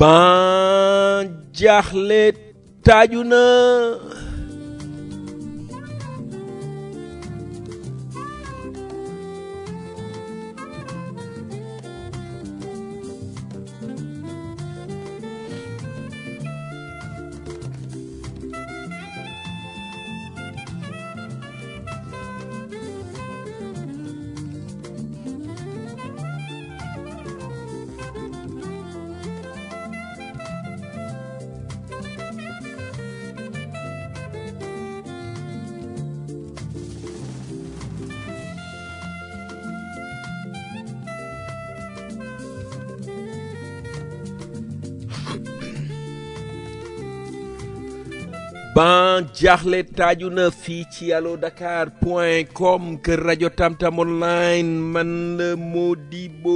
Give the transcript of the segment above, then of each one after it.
ban jaaxle taaju na ban jaaxle taaju na fii ci allo dakar point com kër rajo tamtam online man la Modibo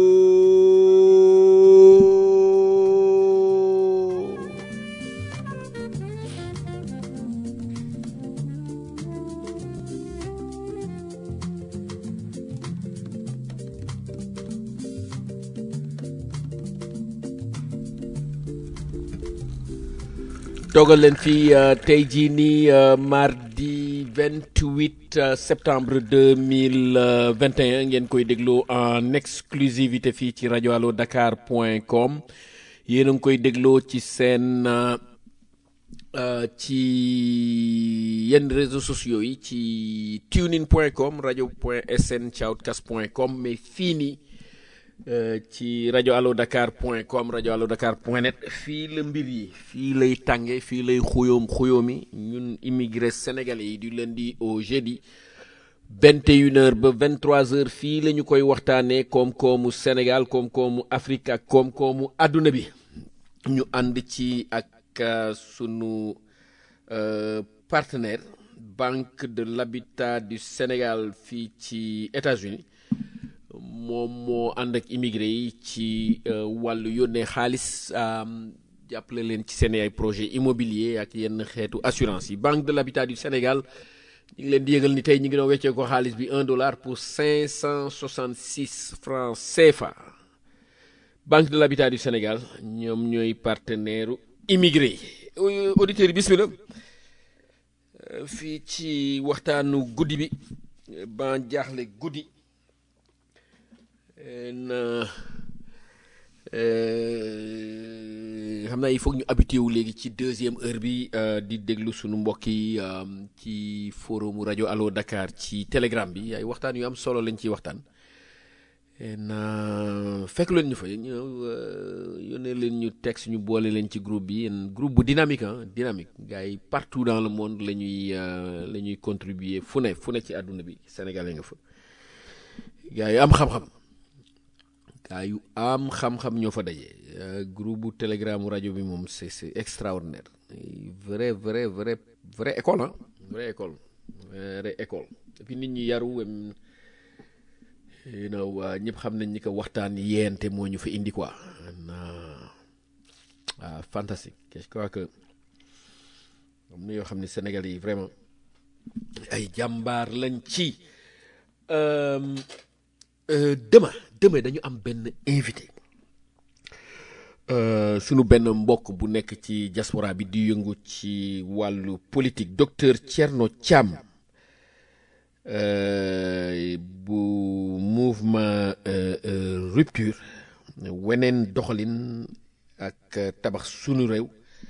toogal leen fii tey jii nii mardi 28 septembre 2021 ngeen koy déglu en exclusivité fii ci rajo allo dakar point com yéen a ngi koy dégloo ci seen ci yenn réseaux sociaux yi ci tunein point com rajo point sn shoutcast point com mais fii nii ci rajo allo dakar point com rajo allo dakar point net fii la mbir yi fii lay tànge fii lay xuyoom xuyoomi ñun immigré sénégalais yi du lundi au jeudi vingt et une heures ba vingt trois heures fii la ñu koy waxtaanee koom-koomu Sénégal koom-koomu Afrique ak koom-koomu àdduna bi ñu ànd ci ak sunu partenaire Banque de l'Habitat du Sénégal fii ci États-Unis moom moo ànd ak immigré yi ci wàllu yónnee xaalis jàppale leen ci seen ay projet immobilier ak yenn xeetu assurance yi banque de l'habitat du Sénégal ñu ngi leen di yëgal ni tey ñu ngi doon weccee ko xaalis bi un dollar pour cinq cent soixante six francs CFA banque de l'habitat du Sénégal ñoom ñooy partenaire immigré yi auditeurs yi bismillah fii ci waxtaanu guddi bi ban jaaxle guddi na xam naa il faut ñu habitué wu léegi ci deuxième heure bi di déglu sunu mbokk yi ci forum rajo Allo Dakar ci telegram bi ay waxtaan yu am solo lañ ciy waxtaan na fekk leen ñu fa yónnee leen ñu texte ñu boole leen ci groupe bi groupe bu dynamique ah dynamique gars yi partout dans le monde la ñuy la ñuy contribuer fu ne fu ne ci àdduna bi sénégalais nga fa gars yi am xam-xam. gaa yu am xam-xam ñoo fa daje groupe bu telegram rajo bi moom c'est c'est extraordinaire vrai vrai vrai vrai école ah vrai école vrai école et nit ñi yaru you know ñëpp xam nañ ni ko waxtaan yeente moo ñu fa indi quoi ah fantastique je crois que am na yoo xam ne Sénégal yi vraiment ay jàmbaar lañ ci demain demain dañu am benn invité sunu benn mbokk bu nekk ci diaspora bi di yëngu ci wàllu politique docteur Thierno Thiam bu mouvement rupture weneen doxalin ak tabax sunu réew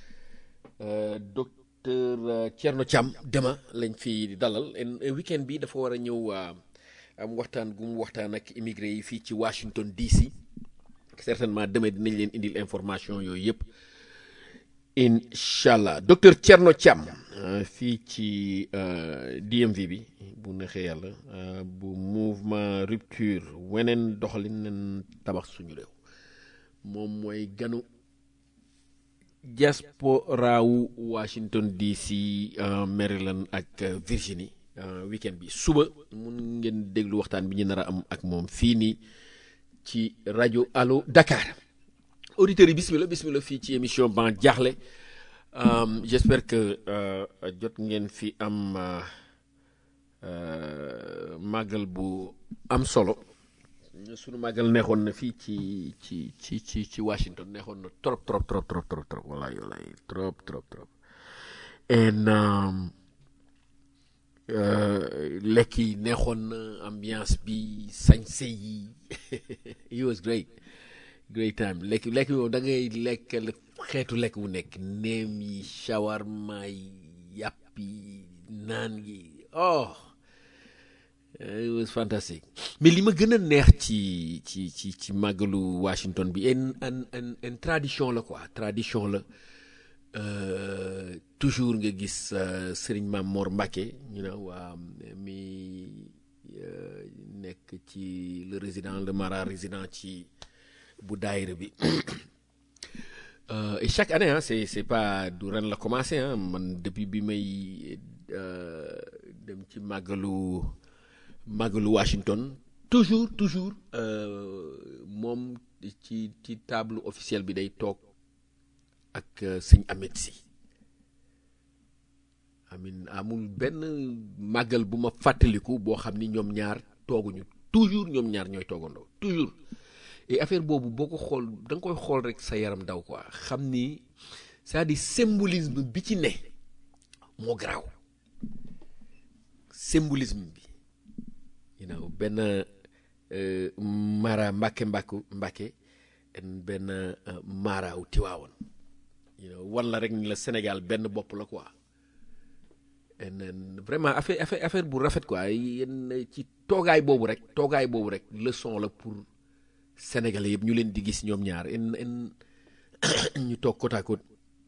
docteur Thierno Thiam demain lañ fi dalal weekend bi dafa war a ñëw am waxtaan gu mu waxtaan ak immigré yi fii ci Washington DC certainement demee dinañ leen indil information yooyu yëpp incha allah docteur Thierno Thiam fii ci DMV bi bu neexee yàlla bu mouvement rupture weneen doxalin nen tabax suñu réew moom mooy ganu diaspora wu Washington DC Maryland ak Virginie weekend bi suba mun ngeen déglu waxtaan bi ñu nar a am ak moom fii nii ci rajo Allo Dakar auditeurs yi bismillah bismillah fii ci émission ban jaaxle j'espère que jot ngeen fi am màggal bu am solo sunu màggal neexoon na fii ci ci ci ci ci Washington neexoon na trop trop trop trop trop trop wallaay wallaay trop trop trop and um, euh, lekk yi neexoon na ambiance bi sañse yi it was great great time lekk lekk bi moom da ngay lekk xeetu lekk bu nekk neem yi shawarma yi yàpp yi naan yi oh it was fantastic mais li ma gën a neex ci ci ci ci màggalu Washington bi en en en en tradition la quoi tradition la euh, toujours nga gis uh, Serigne Mame Mor Mbacke you know um, mi uh, nekk ci le résident le mara résident ci bu daayira bi uh, et chaque année hein, c'est c'est pas du ren la commencé hein, man depuis bi may dem ci màggalu màggalu Washington toujours toujours moom ci ci table officielle bi day toog ak sëñ Ahmed si amin amul benn màggal bu ma fàttaliku boo xam ni ñoom ñaar tooguñu toujours ñoom ñaar ñooy toogandoo toujours et affaire boobu boo ko xool da nga koy xool rek sa yaram daw quoi xam ni c'est-à-dire symbolisme bi ci ne moo garaaw symbolisme bi you know benn uh, mara mbàkke mbàkku mbàkke benn uh, maaraaw tiwaawoon you know wan la rek ni la Sénégal benn bopp la quoi en vraiment affaire affaire affaire bu rafet quoi yéen ci toogaay boobu rek toogaay boobu rek leçon la pour sénégalais yëpp ñu leen di gis ñoom ñaar en en ñu toog côte à côte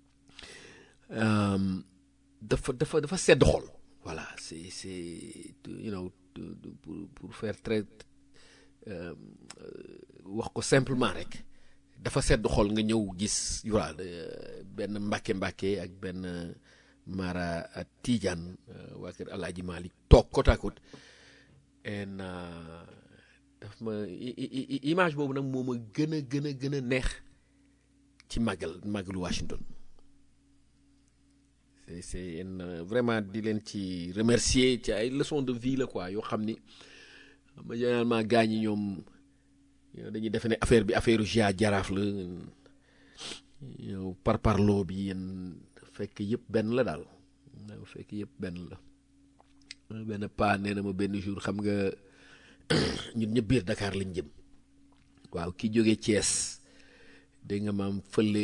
um, dafa dafa dafa sedd xol voilà c'est c'est you know pour pour faire très euh, wax ko simplement rek dafa sedd xol nga ñëw gis voilà benn mbàkke mbàkke ak benn Mara Tidiane waa kër Alaaji Malik toog côte à côte en daf ma image boobu nag moo ma gën a gën a gën a neex ci màggal màggalu Washington c'est c'est vraiment di leen ci remercier ci ay leçons de vie la quoi yoo xam ni ma généralement gaa ñi ñoom dañuy defe ne affaire bi affaire ja jaraaf la yow par parloo bi yéen fekk yëpp benn la daal fekk yëpp benn la benn paa nee na ma benn jour xam nga ñun ñëpp biir Dakar lañ jëm waaw ki jógee Thiès dégg nga maam fële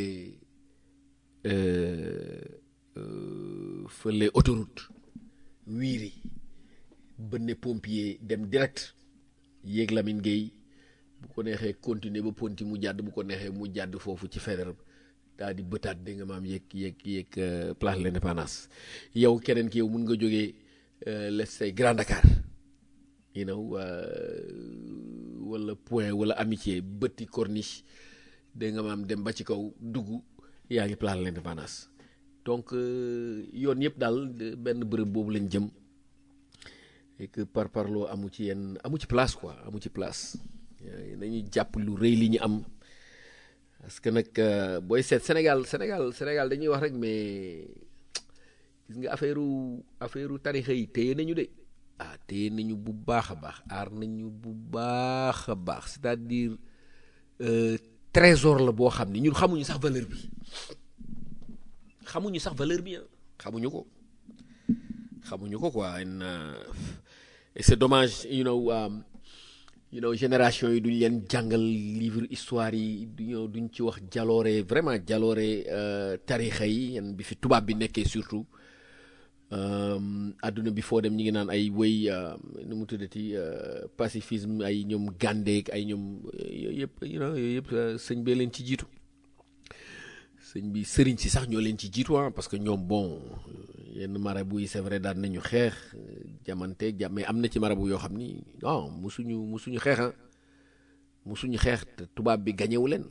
fële autoroute wiiri bënne pompier dem direct yéeg Lamine Gueye bu ko neexee continuer ba ponti mu jàdd bu ko neexee mu jàdd foofu ci Faidherbe daal di bëtaat dégg nga maam yéeg yéeg yéeg place de l'Indépendance yow keneen ki yow mun nga jógee let's say Grand Dakar you know wala Point wala Amitié bëtti Corniche dégg nga maam dem ba ci kaw dugg yaa ngi place de l'Indépendance donc yoon yëpp daal benn bërëb boobu lañ jëm et que par parloo amu ci yenn amu ci place quoi amu ci place nañuy jàpp lu rëy li ñu am parce que nag booy seet Sénégal Sénégal Sénégal dañuy wax rek mais gis nga affaire affaire tarixa yi téye nañu de ah téye nañu bu baax a baax aar nañu bu baax a baax c'est-à-dire trésor la boo xam ni ñun xamuñu sax valeur bi xamuñu sax valeur bi ah xamuñu ko xamuñu ko quoi et c'est dommage you know um, you know génération yi duñ leen jàngal livre histoire yi duñu duñ ci wax jaloore vraiment jaloore uh, tarixa yi yan bi fi tubaab bi nekkee surtout àdduna um, bi foo dem ñi ngi naan ay wéy uh, nu mu tuddati uh, pacifisme ay ñoom gàndeek ay ñoom yooyu yëpp you know yooyu yëpp sëñ bee leen ci jiitu sëñ bi sëriñ si sax ñoo leen ci jiitu ah parce que ñoom bon yenn marabu yi c'est vrai daan nañu xeex jamante jam mais am na ci marabu yoo xam ni non musuñu musuñu xeex ah musuñu xeex te tubaab bi gañewu leen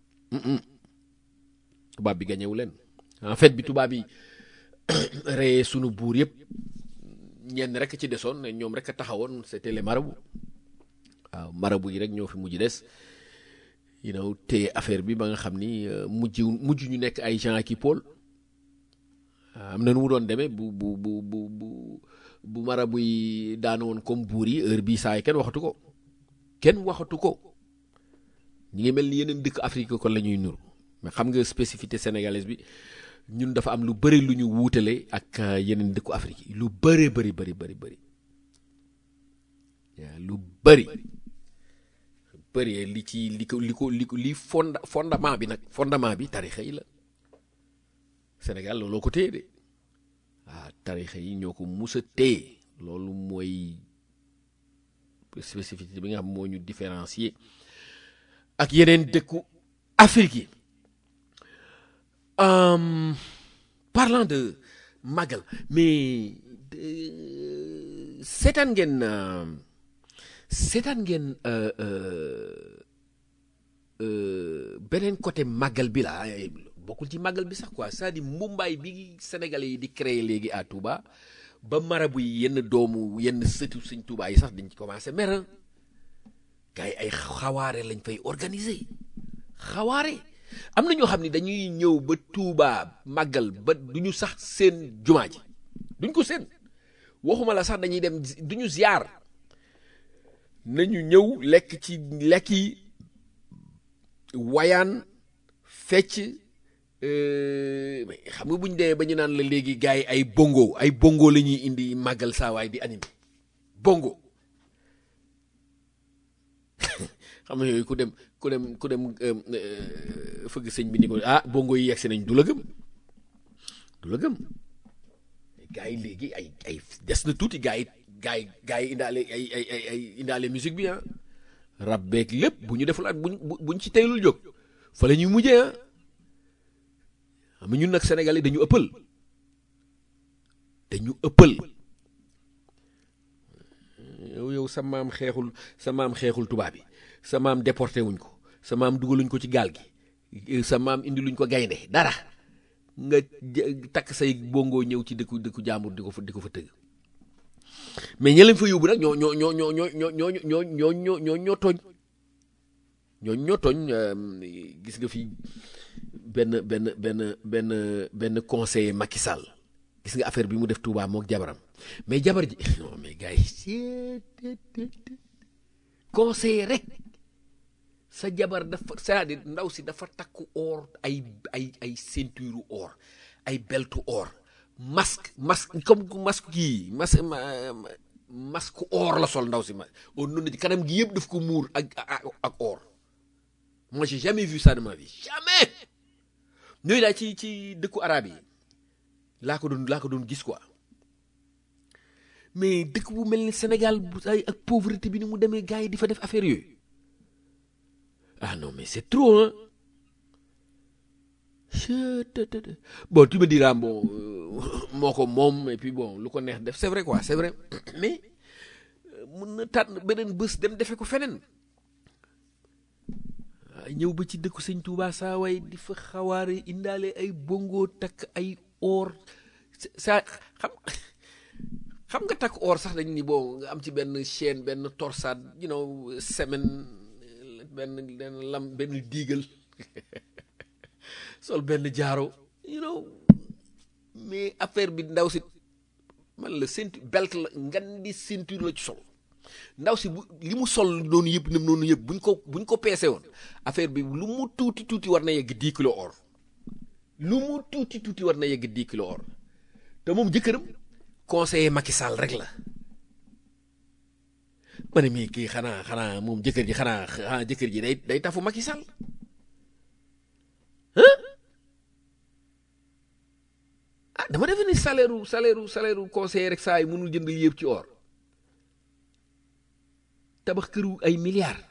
tubaab bi gañewu leen en fait bi tubaab yi reyee sunu buur yëpp ñenn rek ci desoon ne ñoom rek a taxawoon c'était les marabouts waaw marabu yi rek ñoo fi mujj des you know te affaire bi ba nga xam ni mujj mujj ñu nekk ay gens qui Paul am na nu mu doon demee bu bu bu bu bu bu marabu yi daanu woon comme buur yi heure bii saa yi kenn waxatu ko kenn waxatu ko ñi ngi mel ni yeneen dëkk Afrique kon la ñuy nuru mais xam nga spécificité sénégalaise bi ñun dafa am lu bëri lu ñu wuutale ak yeneen dëkku Afrique yi lu bëri bëri bëri bëri bëri lu bëri bëri li ci li ko li ko li ko li fonda fondement bi nag fondement bi tarixa yi la Sénégal looloo ko téye de waaw tarixa yi ñoo ko mus a téye loolu mooy spécificité bi nga xam moo ñu différencier ak yeneen dëkku Afrique yi Um, parlant de Magal mais seetaan ngeen seetaan ngeen beneen côté Magal bi la bokkul ci Magal bi sax quoi c'est-à-dire mbumbaay bi Sénégalais yi di créer léegi à Touba ba marabu yi yenn doomu yenn sëtu Sëñ Touba yi sax dañ ci commencé mer gars yi ay xawaare lañ fay organiser xawaare am na ñoo xam ne dañuy ñëw ba Touba màggal ba duñu sax seen jumaa ji duñ ko seen waxuma la sax dañuy dem duñu ziar nañu ñëw lekk ci lekk yi wayaan fecc xam nga bu ñu demee ba ñu naan la léegi gars yi ay bongo ay bongo la ñuy indi màggal saawaay di animé bongo xam nga yooyu ku dem ku dem ku dem fëgg sëñ bi ni ko ah bongo yi yegsi nañ du la gëm du la gëm gars yi léegi ay ay des na tuuti gars yi gars yi gars yi indaale ay ay ay ay indaale musique bi ah rab beeg lépp bu ñu deful at buñ buñ ci teylul jóg fa la ñuy mujjee ah xam nga ñun nag Sénégal yi dañu ëppal dañu ëppal yow yow sa maam xeexul sa maam xeexul tubaab bi sa maam déporté wuñ ko sa maam dugaluñ ko ci gaal gi sa maam indi luñ ko gaynde dara nga takk say bongo ñëw ci dëkku dëkku jàmbur di ko fa di ko fa tëgg mais ña leen fa yóbbu nag ñoo ñoo ñoo ñoo ñoo ñoo ñoo ñoo ñoo ñoo ñoo ñoo tooñ ñoo ñoo tooñ gis nga fi benn benn benn benn benn conseiller Macky Sall gis nga affaire bi mu def Touba mook jabaram mais jabar ji non mais gars yi conseiller rek sa jabar dafa c'est-à-dire ndaw si dafa takku or ay ay ay ceinture or ay beltu or masque masque comme masque kii masque masque or la sol ndaw si ma on noonu ci kanam gi yëpp daf ko muur ak ak or moi j'ai jamais vu ça de ma vie jamais ñooyu daal ci ci dëkku arabe yi laa ko doon laa ko doon gis quoi mais dëkk bu mel ni Sénégal bu ay ak pauvreté bi ni mu demee gars yi di fa def affaire yooyu ah non mais c'est trop hein bon tu me diras bon moo ko moom et puis bon lu ko neex def c'est vrai quoi c'est vrai mais mun na tànn beneen bés dem defe ko feneen ñëw ba ci dëkku sëñ Touba saa way di fa xawaare indaale ay bongo takk ay or sa xam xam nga takk or sax dañ ni bon nga am ci benn chaîne benn torsade you know semaine benn benn lam benn diigal sol benn jaaro you know mais affaire bi ndaw si man la ceinture belt la ngan di ceinture la ci sol ndaw si bu li mu sol noonu yëpp nem noonu yëpp buñ ko buñ ko peese woon affaire bi lu mu tuuti tuuti war na yegg dix kilo or lu mu tuuti tuuti war na yegg dix kilo or te moom jëkkëram conseiller Macky Sall rek la ma ne mii kii xanaa xanaa moom jëkkër ji xanaa xanaa jëkkër ji day day tafu Macky Sall ah dama defe ni salaire u salaire u salaire u conseiller rek saa yi mënul jënd yëpp ci or tabax këru ay milliards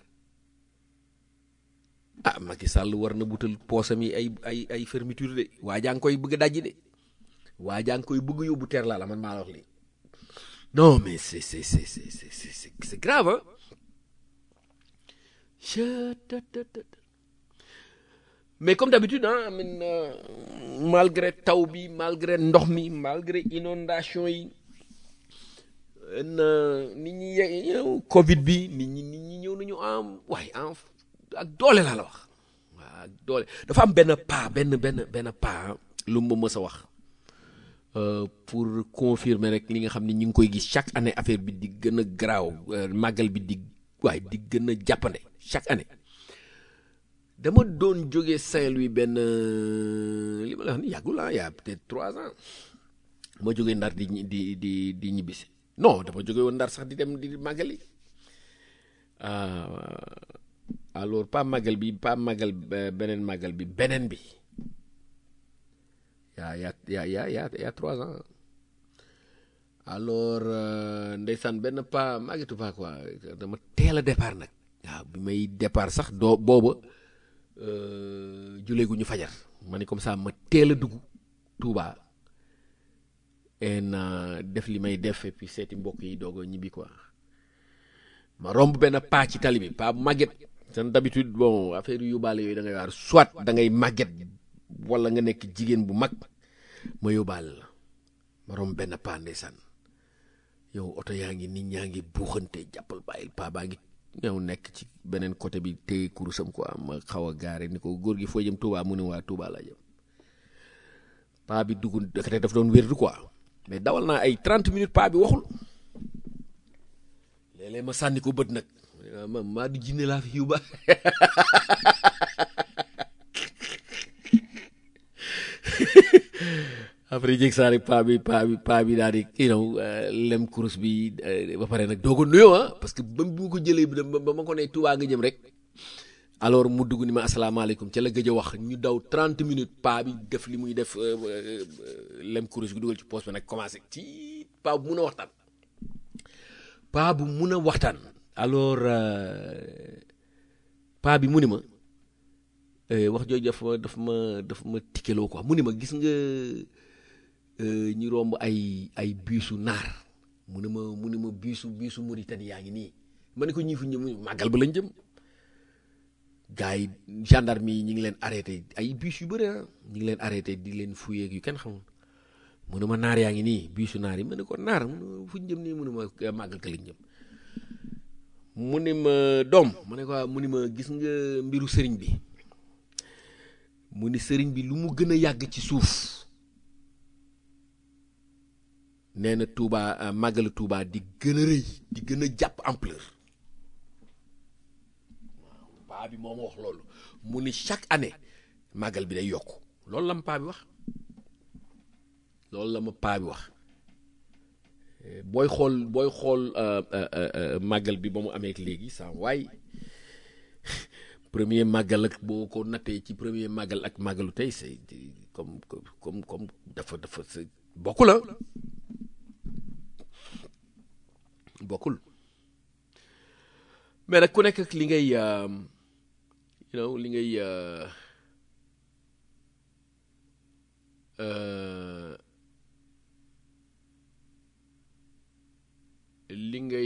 ah Macky Sall war na butal poosam yi ay ay ay fermeture de waa jaa ngi koy bëgg a dajji de waa jaa ngi koy bëgg yóbbu teer laa la man maa la wax lii non mais c'est c'est c'est c'est c'est c'est grave hein mais comme d'habitude ah min malgré taw bi malgré ndox mi malgré inondation yi nit ñi ye Covid bi nit ñi nit ñi ñëw nañu am waaye am ak doole laa la wax waaw ak doole dafa am benn pas benn benn benn pas lu ma mës a wax pour confirmer rek li nga xam ne ñu ngi koy gis chaque année affaire bi di gën a garaaw màggal bi di waaye di gën a jàppande chaque année dama doon jóge Saint-Louis benn li ma la wax ni yàggul ah y a peut-être trois ans ma jógee ndar di di di di ñibbisi non dama jóge woon ndar sax di dem di màggali alors pas màggal bi pas màggal beneen màggal bi beneen bi yaa yaa yaa yaa yaa yaa trois ans alors ndeysaan benn pas màggetu pas quoi dama teel a départ nag waaw bi may départ sax doo booba julee gu ñu fajar ma ne comme ça ma teel a dugg Touba en def li may def et puis seeti mbokk yi doog a ñibbi quoi ma romb benn paa ci tali bi paa màgget seen d'habitude bon affaire yu yóbbaale yooyu da ngay waar soit da ngay màgget wala nga nekk jigéen bu mag ma yóbbaale la ma romb benn paa ndeysaan yow oto yaa ngi nit ñaa ngi buuxante jàppal bàyyil paa baa ngi ñëw nekk ci beneen côté bi téye kurusam quoi ma xaw a gaare ni ko góor gi foo jëm Touba mu ne waa Touba laa jëm paa bi dugg dakate daf doon wérdu quoi mais dawal naa ay 30 minutes paa bi waxul léeg-léeg ma sànni ko bët nag ma maa du jinne laa fi yóbba après jég saa rek paa bi paa bi paa bi daal di you know lem kurus bi ba pare nag doo ko nuyoo ah parce que ba mu ko jëlee bi ba ma ko ne Touba nga jëm rek alors mu dugg ni ma asalaamaaleykum ca la gëj a wax ñu daw 30 minutes paa bi def li muy def lem kurus bi dugal ci poos bi nag commencé ci paa bu mun a waxtaan paa bu mun a waxtaan alors paa bi mu ni ma wax jooju dafa daf ma daf ma tikkeloo quoi mu ni ma gis nga ñu romb ay ay biisu naar mu ne ma mu ne ma biisu biisu Mauritanie yaa ngi nii ma ne ko ñii fu ñëm màggal ba lañ jëm gars yi gendarme yi ñu ngi leen arrêté ay biis yu bëri ah ñu ngi leen arrêté di leen fuyeeg yu kenn xamul mu ne ma naar yaa ngi nii biisu naar yi ma ne ko naar mu ne fu ñu jëm nii mu ne ma màggal ka lañ jëm mu ne ma doom mu ne ko mu ne ma gis nga mbiru sëriñ bi mu ni sëriñ bi lu mu gën a yàgg ci suuf nee na Touba màggalu Touba di gën a rëy di gën a jàpp ampleur waaw paa bi moo ma wax loolu mu ni chaque année màggal bi day yokk loolu la ma paa bi wax loolu la ma paa bi wax booy xool booy xool màggal bi ba mu amee léegi saa waay premier màggal ak boo ko nattee ci premier màggal ak màggalu tey c'est comme comme comme dafa dafa bokkul la bokkul mais nag ku nekk ak li ngay you know li ngay li ngay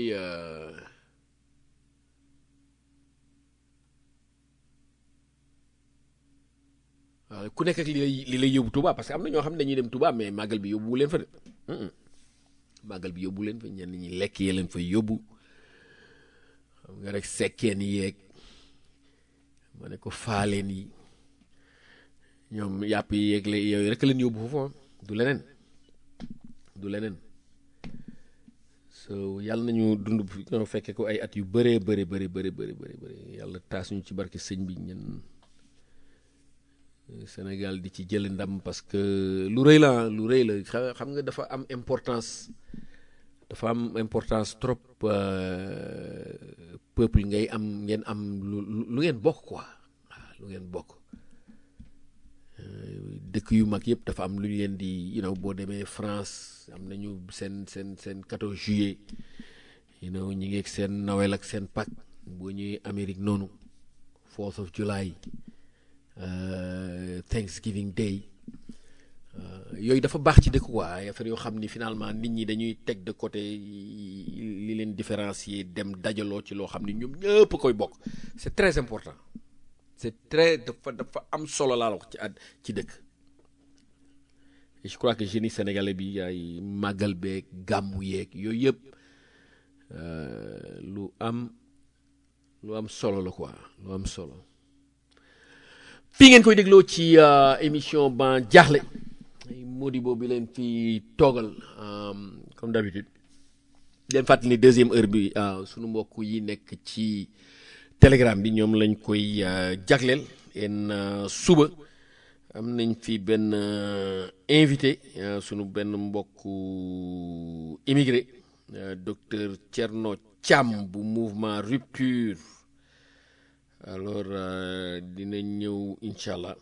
waaw ku nekk ak li lay li lay yóbbu Touba parce que am na ñoo xam ne dañuy dem Touba mais màggal bi yóbbu leen fa de màggal bi yóbbu leen fa ñenn ñi lekk yee leen fa yóbbu xam nga rek sekkeen yeeg ma ne ko faaleen yi ñoom yàpp yi yeeg la yooyu rek leen yóbbu foofu du leneen du leneen so yàlla nañu dund ñoo fekkee ko ay at yu bëree bëri bëri bëri bëri bëri yàlla taas ñu ci barke sëñ bi ñen Sénégal di ci jël ndam parce que lu rëy la lu rëy la xam nga dafa am importance dafa am importance trop peuple ngay am ngeen am lu lu ngeen bokk quoi waaw lu ngeen bokk dëkk yu mag yëpp dafa am lu ñu leen di you know boo demee France am nañu seen seen seen 14 juillet you know ñi ngi ak seen Noël ak seen Pâques boo ñëwee Amérique noonu 4th of July Thanksgiving Day yooyu dafa baax ci dëkk quoi ay affaire yoo xam ni finalement nit ñi dañuy teg de côté li leen différencier dem dajaloo ci loo xam ni ñoom ñëpp koy bokk c'est très important c'est très dafa dafa am solo laa la wax ci at ci dëkk et je crois que génie sénégalais bi ay màggal beeg gàmmu yeeg yooyu yëpp lu am lu am solo la quoi lu am solo fii ngeen koy dégloo ci émission ban jaaxle Modibo bi leen fi toogal comme d'habitude leen fàttali ni deuxième heure bi sunu mbokk yi nekk ci telegram bi ñoom lañ koy jagleel en suba am nañ fi benn invité sunu benn mbokku immigré docteur Thierno Thiam bu mouvement rupture alors dina ñëw incha allah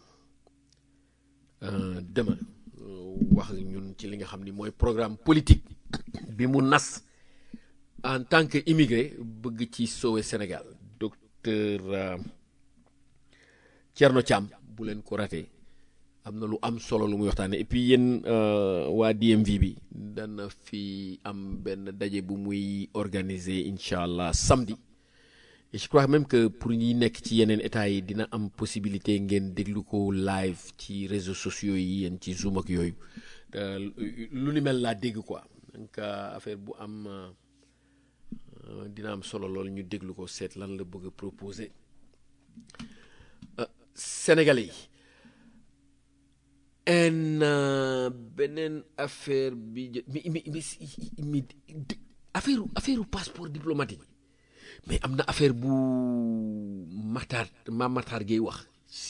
demain wax ñun ci li nga xam ni mooy programme politique bi mu nas en tant que immigré bëgg ci sauver Sénégal docteur Thierno Thiam bu leen ko raté am na lu am solo lu muy waxtaane et puis yéen waa DMV bi dana fi am benn daje bu muy organiser incha allah samedi et je crois même que pour ñi nekk ci yeneen état yi dina am possibilité ngeen déglu ko live ci réseaux sociaux yi yéen ci Zoom ak yooyu lu ni mel laa dégg quoi donc affaire bu am dina am solo lool ñu déglu ko seet lan la bëgg a proposer Sénégalais yi en beneen affaire bi mi mi mi affaire affaire passeport diplomatique mais am na affaire bu Matar ma Matar Gueye wax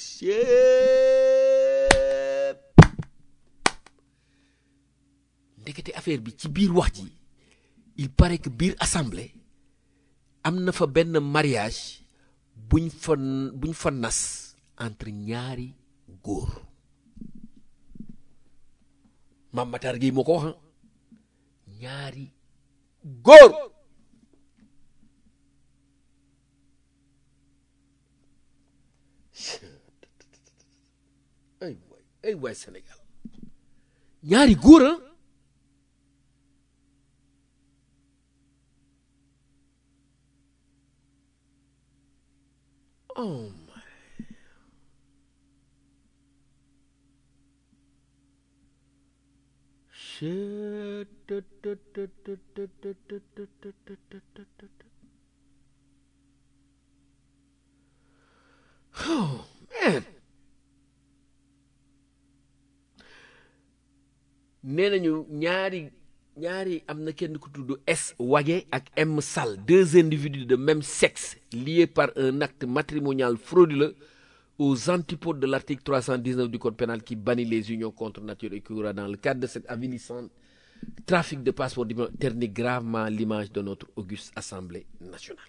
ndekete affaire bi ci biir wax ji il paraît que biir assemblée am na fa benn mariage buñ fa buñ fa nas entre ñaari góor Mame Matar Gueye moo ko wax ñaari góor ay waay ay waay Sénégal ñaari góor a oh my oh man nee nañu ñaari ñaari am na kenn ku tudd S Wage ak M Sall deux individus de même sexe liés par un acte matrimonial frauduleux aux antipodes de l'article 319 du code pénal qui bannit les unions contre nature et qui aura dans le cadre de cet avilissant trafic de passeports diplomatiques ternit gravement l'image de notre auguste assemblée nationale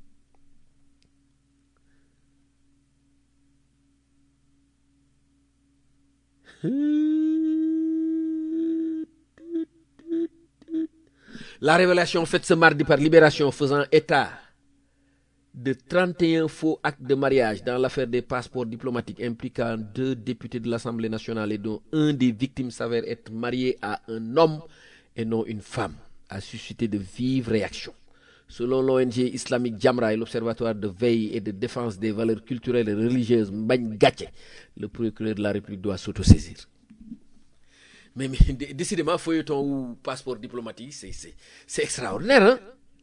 La révélation faite ce mardi par Libération faisant état de 31 faux actes de mariage dans l'affaire des passeports diplomatiques impliquant deux députés de l'Assemblée nationale et dont un des victimes s'avère être marié à un homme et non une femme a suscité de vives réactions. Selon l'ONG islamique Jamra et l'Observatoire de veille et de défense des valeurs culturelles et religieuses Mbagne Gatché, le procureur de la République doit s'autosaisir. mais mais décidément feuilleton ou passeport diplomatique c'est c'est c'est extraordinaire hein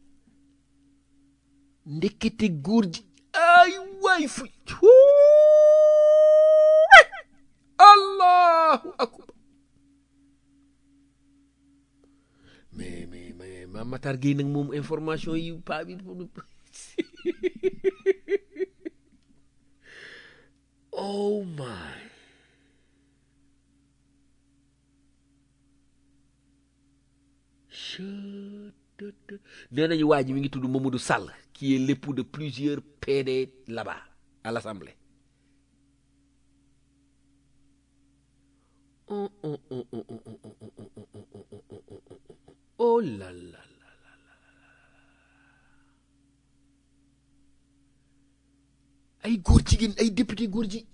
ndekete góor ji ay waay fu allahu akbar mais mais mais ma Matar Gueye nag moom information yi paa bi oh my nee nañu waa ji mi ngi tudd Mamadou Sall qui est l'époux de plusieurs PD là-bas à l'Assemblée oh là là là ay góor jigéen ay député góor ji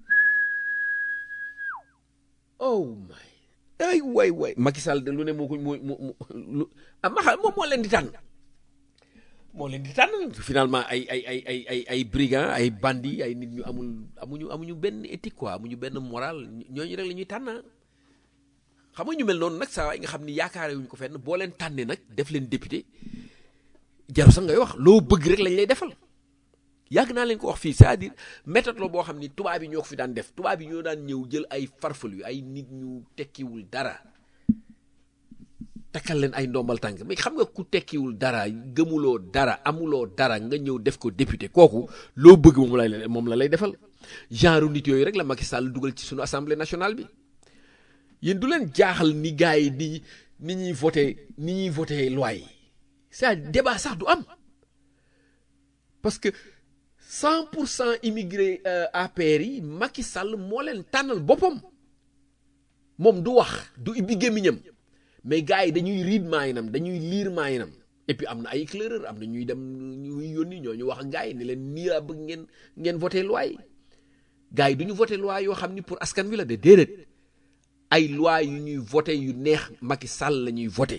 oh my ay waay waay Macky Sall de lu ne moo ko moo moo lu ah ma moom moo leen di tànn moo leen di tànn finalement ay ay ay ay ay ay brigands ay bandits ay nit ñu amul amuñu amuñu benn éthique quoi amuñu benn moral ñooñu rek la ñuy tànn xam nga ñu mel noonu nag saa waay nga xam ni yaakaare wuñ ko fenn boo leen tànnee nag def leen député jaru sax ngay wax loo bëgg rek lañ lay defal yàgg naa leen ko wax fii c'est-à-dire méthode la boo xam ni tubaab yi ñoo ko fi daan def tubaab yi ñoo daan ñëw jël ay farfalu ay nit ñu tekkiwul dara takkal leen ay ndombal tànk mais xam nga ku tekkiwul dara gëmuloo dara amuloo dara nga ñëw def ko député kooku loo bëgg moom lay moom la lay defal genre nit yooyu rek la Macky Sall dugal ci sunu assemblée nationale bi yéen du leen jaaxal ni gars yi di ni ñuy voté ni ñuy voté loi yi c'est débat sax du am parce que cent pour cent immigré APR yi Macky Sall moo leen tànnal boppam moom du wax du ibbi gémmiñam mais gars yi dañuy riid maayinam dañuy liir maayinam et puis am na ay éclaireur am na ñuy dem ñuy yónni ñoo ñu wax ak gars yi ne leen nii laa bëgg ngeen ngeen voté loi yi gars yi du ñu voté loi yoo xam ni pour askan wi la de déedéet ay loi yu ñuy voté yu neex Macky Sall la ñuy voté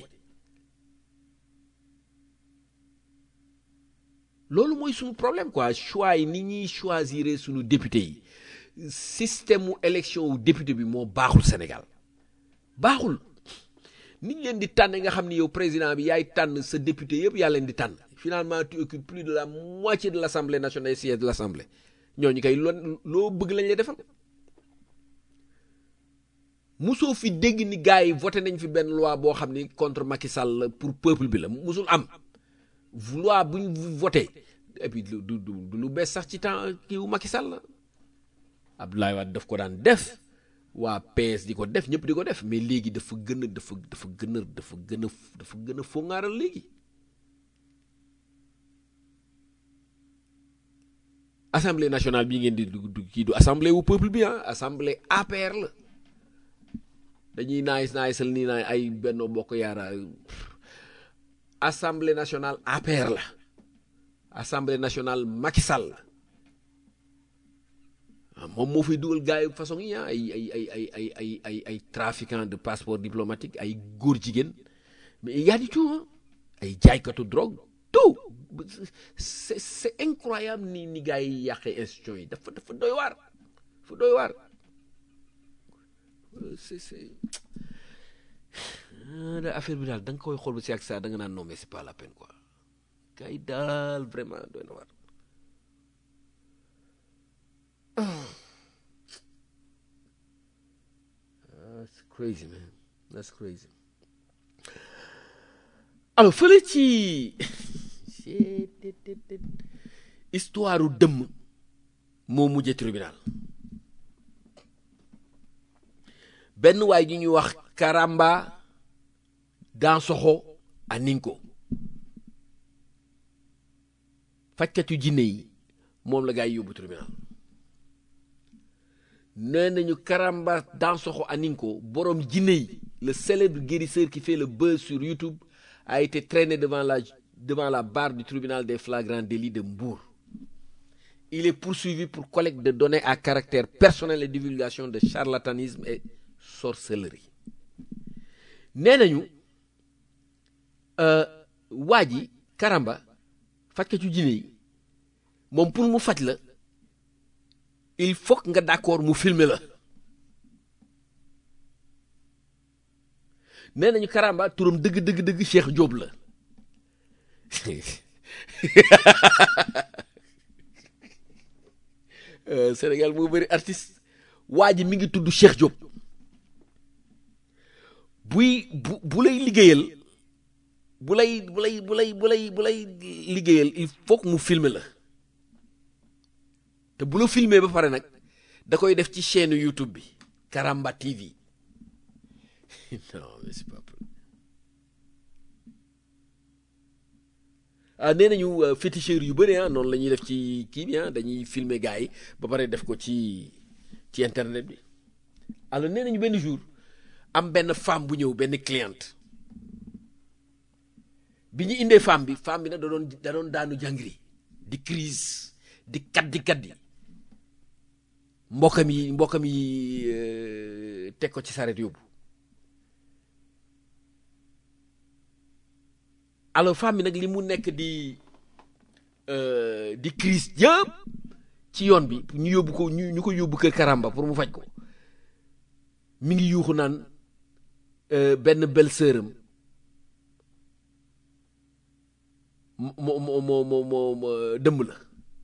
loolu mooy suñu problème quoi choix yi ni ñuy choisir suñu député yi système mu élection wu député bi moo baaxul Sénégal baaxul nit leen di tànn nga xam ni yow président bi yaay tànn sa député yëpp yaa leen di tànn finalement tu occupes plus de la moitié de l'assemblée nationale et siège de l'assemblée ñooñu kay loo loo bëgg lañ lay defal musoo fi dégg ni gars yi voté nañ fi benn loi boo xam ni contre Macky Sall pour peuple bi la musul am loi bu ñu voté et puis du du du lu bees sax ci temps kii wu Macky Sall Abdoulaye Wade daf ko daan def waa PS di ko def ñëpp di ko def mais léegi dafa gën a dafa dafa gën a dafa gën a dafa gën a fongaaral léegi assemblée nationale bii ngeen di du kii du assemblée wu peuple bi ah assemblée APR la dañuy naay naay sal nii naay ay benn bokk yaara assemblée nationale APR la assemblée nationale Macky Sall la moom moo fay dugal gars yi façon yi ah ay ay ay ay ay ay ay ay trafiquant de passeport diplomatique ay góor jigéen mais y a du tout ay jaaykatu drogue tout c'est c'est incroyable ni ni gars yi yàqee institution yi dafa dafa doy waar dafa doy waar c'est c'est affaire bi daal da nga koy xool ba si ak saa da nga naan non mais c'est pas la peine quoi gars yi daal vraiment doy na waar That's crazy man that's crazy alors fële ci histoire u dëmm moo mujje tribunal benn waay ji ñuy wax Karamba Dansokho Aninko fajkatu jinne yi moom la gaa yi yóbbu tribunal nee nañu Karamba Dansokho Aninko borom jinne yi le célèbre guérisseur qui fait le buzz sur YouTube a été traîné devant la devant la barre du tribunal des flagrants délits de Mbour il est poursuivi pour collecte de données à caractère personnel et divulgation de charlatanisme et sorcellerie nee nañu waa ji Karamba fajkatu jinne yi moom pour mu faj la il faut nga d'accord mu filmer la nee nañu Karamba turam dëgg dëgg dëgg Cheikh Diop la Sénégal moo bëri artiste waa ji mi ngi tudd Cheikh Diop buy bu bu lay liggéeyal bu lay bu lay bu lay bu lay bu lay liggéeyal il faut mu filmer la te bu la filmer ba pare nag da koy def ci chaîne YouTube bi Karamba TV non mais c'est pas ah nee nañu féticheur yu bëri ah noonu la ñuy def ci kii bi ah dañuy filmer gars yi ba pare def ko ci ci internet bi alors nee nañu benn jour am benn femme bu ñëw benn cliente bi ñu indee femme bi femme bi nag da doon da doon daanu jàngiri di crise di kaddi kaddi mbokkam yi mbokkam yi teg ko ci saret yóbbu alors femme bi nag li mu nekk di di crise yëpp ci yoon bi ñu yóbbu ko ñu ñu ko yóbbu kër Karamba pour mu faj ko mi ngi yuuxu naan benn belle-sœur am moo moo moo moo moo dëmb la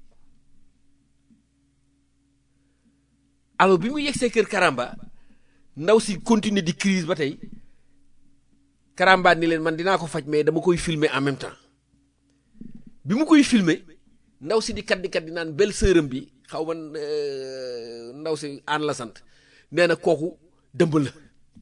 alors bi mu yegsee kër Karamba ndaw si continuer di crise ba tey Karamba ni leen man dinaa ko faj mais dama koy filmer en même temps bi mu koy filmer ndaw si di kat di kat di naan belle sœuram bi xaw ma euh, ndaw si aan la sant nee na kooku dëmb la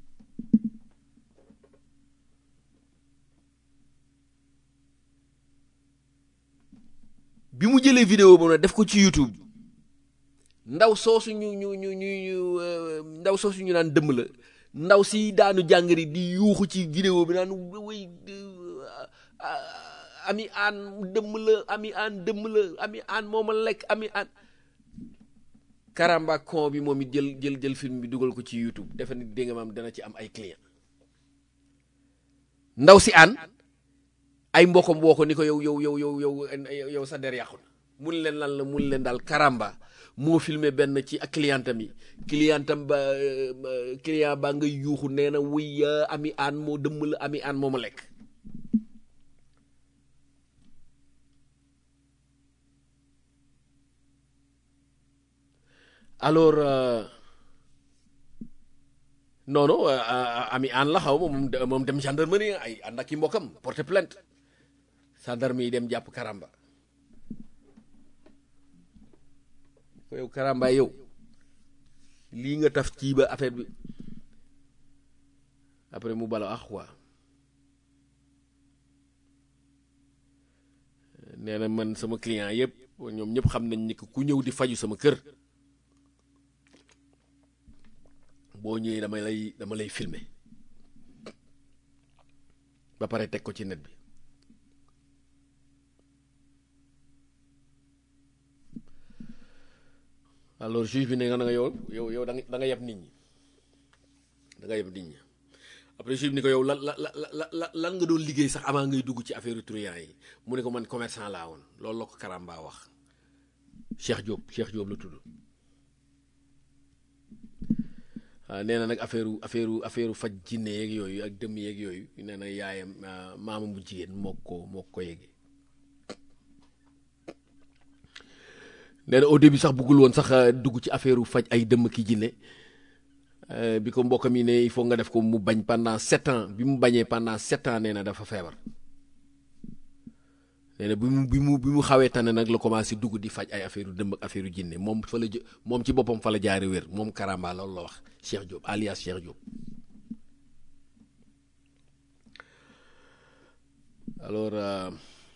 bi mu jëlee vidéo boobu nag def ko ci YouTube ndaw soosu ñu ñu ñu ñu ñu euh, ndaw soosu ñu naan dëmb la ndaw si daanu jàngari di yuuxu ci vidéo bi naan way ami aan dëmm la ami aan dëmm la ami aan moo ma lekk ami aan karamba kon bi moom it jël jël jël film bi dugal ko ci YouTube defe ni dégg nga maam dana ci am ay client ndaw si aan ay mbokkam woo ko ni ko yow yow yow yow yow yow sa der yàqu na mun leen lan la mun leen daal karamba moo filmé benn ci ak clientam yi clientam ba euh, client baa ngay yuuxu nee na wuy euh, ami aan moo dëmm la ami aan moo ma lekk alors euh, non non euh, euh, ami aan la xaw ma moom de- moom dem gendarmerie ay ànd ak i mbokkam porter plainte gendarme yi dem jàpp karamba ko yow karamba yow lii nga taf ci ba affaire bi après mu bala ah quoi nee na man sama client yëpp ñoom ñëpp xam nañ ni que ku ñëw di faju sama kër boo ñëwee dama lay dama lay filmer ba pare teg ko ci net bi alors juge bi ne nga nga yow yow yow da nga da nga yeb nit ñi da nga yeb nit ñi après juge bi ni ko yow lan la la la la lan nga doon liggéey sax avant ngay dugg ci affaire truand yi mu ne ko man commerçant laa woon loolu la ko Karamba wax Cheikh Diop Cheikh Diop la tudd waaw nee na nag affaire affaire affaire faj jinne yeeg yooyu ak dëmm yeeg yooyu nee na yaayam ah, maamam bu jigéen moo ko moo ko yéege nee na au début sax bëggul woon sax ah, dugg ci affaire faj ay dëmm ki jinne Euh, bi ko mbokkam yi ne il faut nga def ko mu bañ pendant sept ans bi mu bañee pendant sept ans nee na dafa feebar nee na bi mu bi mu bi mu xawee tane nag la commencé dugg di faj ay affaire dëmm ak affaire jinne moom fa la jë moom ci boppam fa la jaare wér moom Karamba loolu la wax Cheikh Diop alias Cheikh Diop alors euh,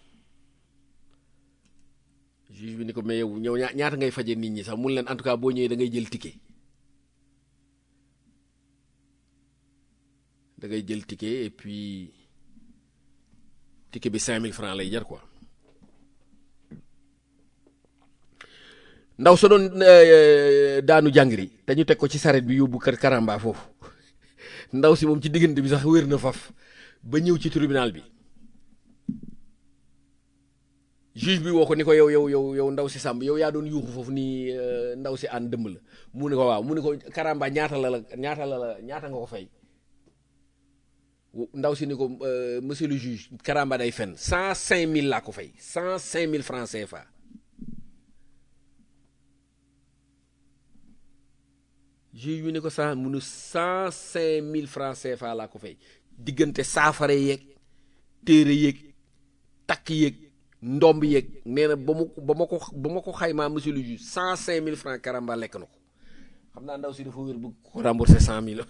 juge bi ni ko mais yow ñëw ñaa- ñaata ngay faje nit ñi sax mun leen en tout cas boo ñëwee da ngay jël ticket da ngay jël ticket et puis ticket bi 5000 francs lay jar quoi ndaw sa doon euh, daanu jàngri te ñu teg ko ci saret bi yóbbu kër Karamba foofu ndaw si moom ci diggante bi sax wér na faf ba ñëw ci tribunal bi juge bi woo ko ni ko yow yow yow yow ndaw si sàmb yow yaa doon yuuxu foofu nii euh, ndaw si ànd dëmb la mu ne ko waaw mu ne ko Karamba ñaata la la ñaata la la ñaata nga ko fay ndaw si ni ko euh, monsieur le juge Karamba day fen cent cinq mille laa ko fay cent cinq mille francs CFA juge bi ni ko cent munu cent cinq mille francs CFA laa ko fay diggante saafara yeeg téere yeeg takk yeeg ndomb yeeg nee na ba mu ba ma ko ba ma ko xaymaa monsieur le juge cent cinq mille francs Karamba lekk na ko xam naa ndaw si dafa wér bëgg ko rembourser cent mille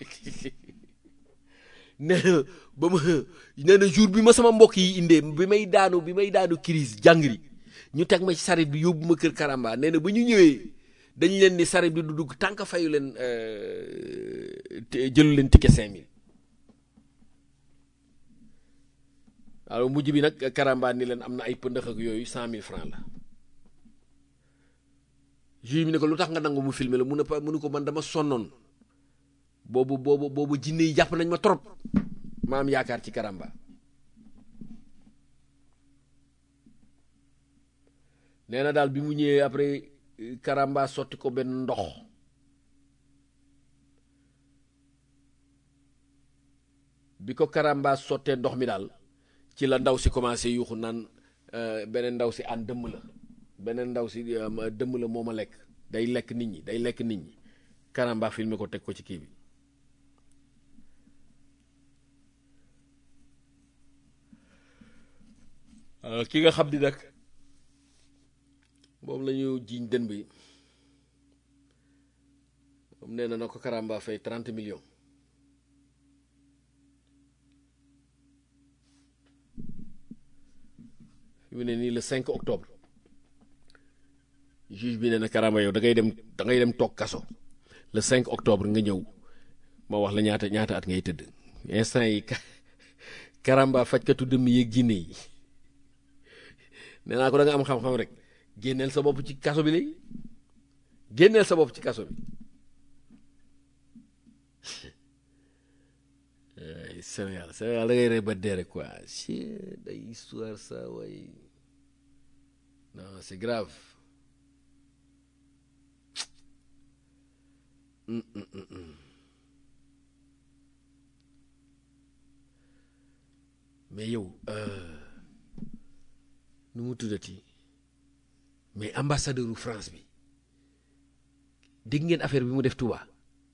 nee na ba ma nee na jour bi ma sama mbokk yi indee bi may daanu bi may daanu crise jàngri ñu teg ma ci saret bi yóbbu ma kër Karamba nee na ba ñu ñëwee dañ leen ni saret bi du dugg tant que fayu leen euh, te- jëlu leen ticket cinq mille alors mujj bi nag Karamba ni leen am na ay pëndëx ak yooyu cent mille francs la juge bi ne ko lu tax nga nangu mu filmer la mu ne pa mu ne ko man dama sonnoon boobu boobu boobu jinne yi jàpp nañ ma trop ma am yaakaar ci Karamba nee na daal bi mu ñëwee après euh, Karamba sotti ko benn ndox bi ko Karamba sottee ndox mi daal ci la ndaw si commencé yuuxu naan euh, beneen ndaw si aan dëmm la beneen ndaw si euh, ma- dëmm la moo ma lekk day lekk nit ñi day lekk nit ñi Karamba filmé ko teg ko ci kii bi ki nga xam ni nag moom la ñu jiiñ dën bi moom nee na na ko Karamba fay trente millions fi mu ne nii le 5 octobre juge bi nee na Karamba yow da ngay dem da ngay dem toog kaso le 5 octobre nga ñëw ma wax la ñaata ñaata at ngay tëdd instant yi Karamba fajkatu dëmm yeeg jinne yi nee naa ko da nga am xam-xam rek génneel sa bopp ci kaso bi léegi génneel sa bopp ci kaso bi ay Sénégal Sénégal da ngay rey ba dee rek quoi ci day histoire ça way non c'est grave Hum, hum, hum, hum. mais yow euh, nu mu tuddati mais ambassadeur u France bi dégg ngeen affaire bi mu def Touba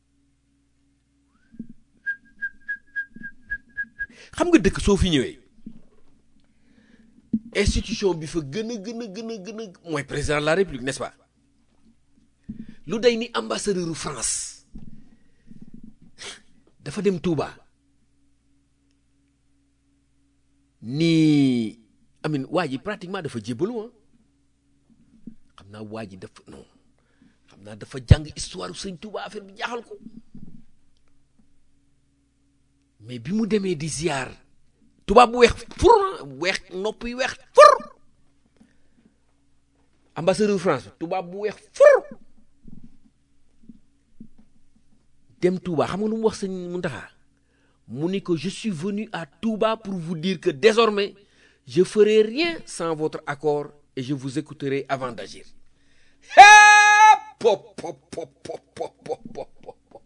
xam nga dëkk soo fi ñëwee institution bi fa gën a gën a gën a gën a mooy président de la république n'est-ce pas lu day ni ambassadeur u France dafa dem Touba nii amin waa ji pratiquement dafa jébbalu ah xam naa waa ji dafa non xam naa dafa jàng histoire sëñ Touba affaire bi jaaxal ko mais bi mu demee di ziar tubaab bu weex fur weex nopp yi weex fur ambassadeur France tubaab bu weex fur dem Touba xam nga lu mu wax sëñ Muntaxa mu ni ko je suis venu à Touba pour vous dire que désormais je ferai rien sans votre accord et je vous écouterai avant d'agir pop pop pop pop pop pop pop pop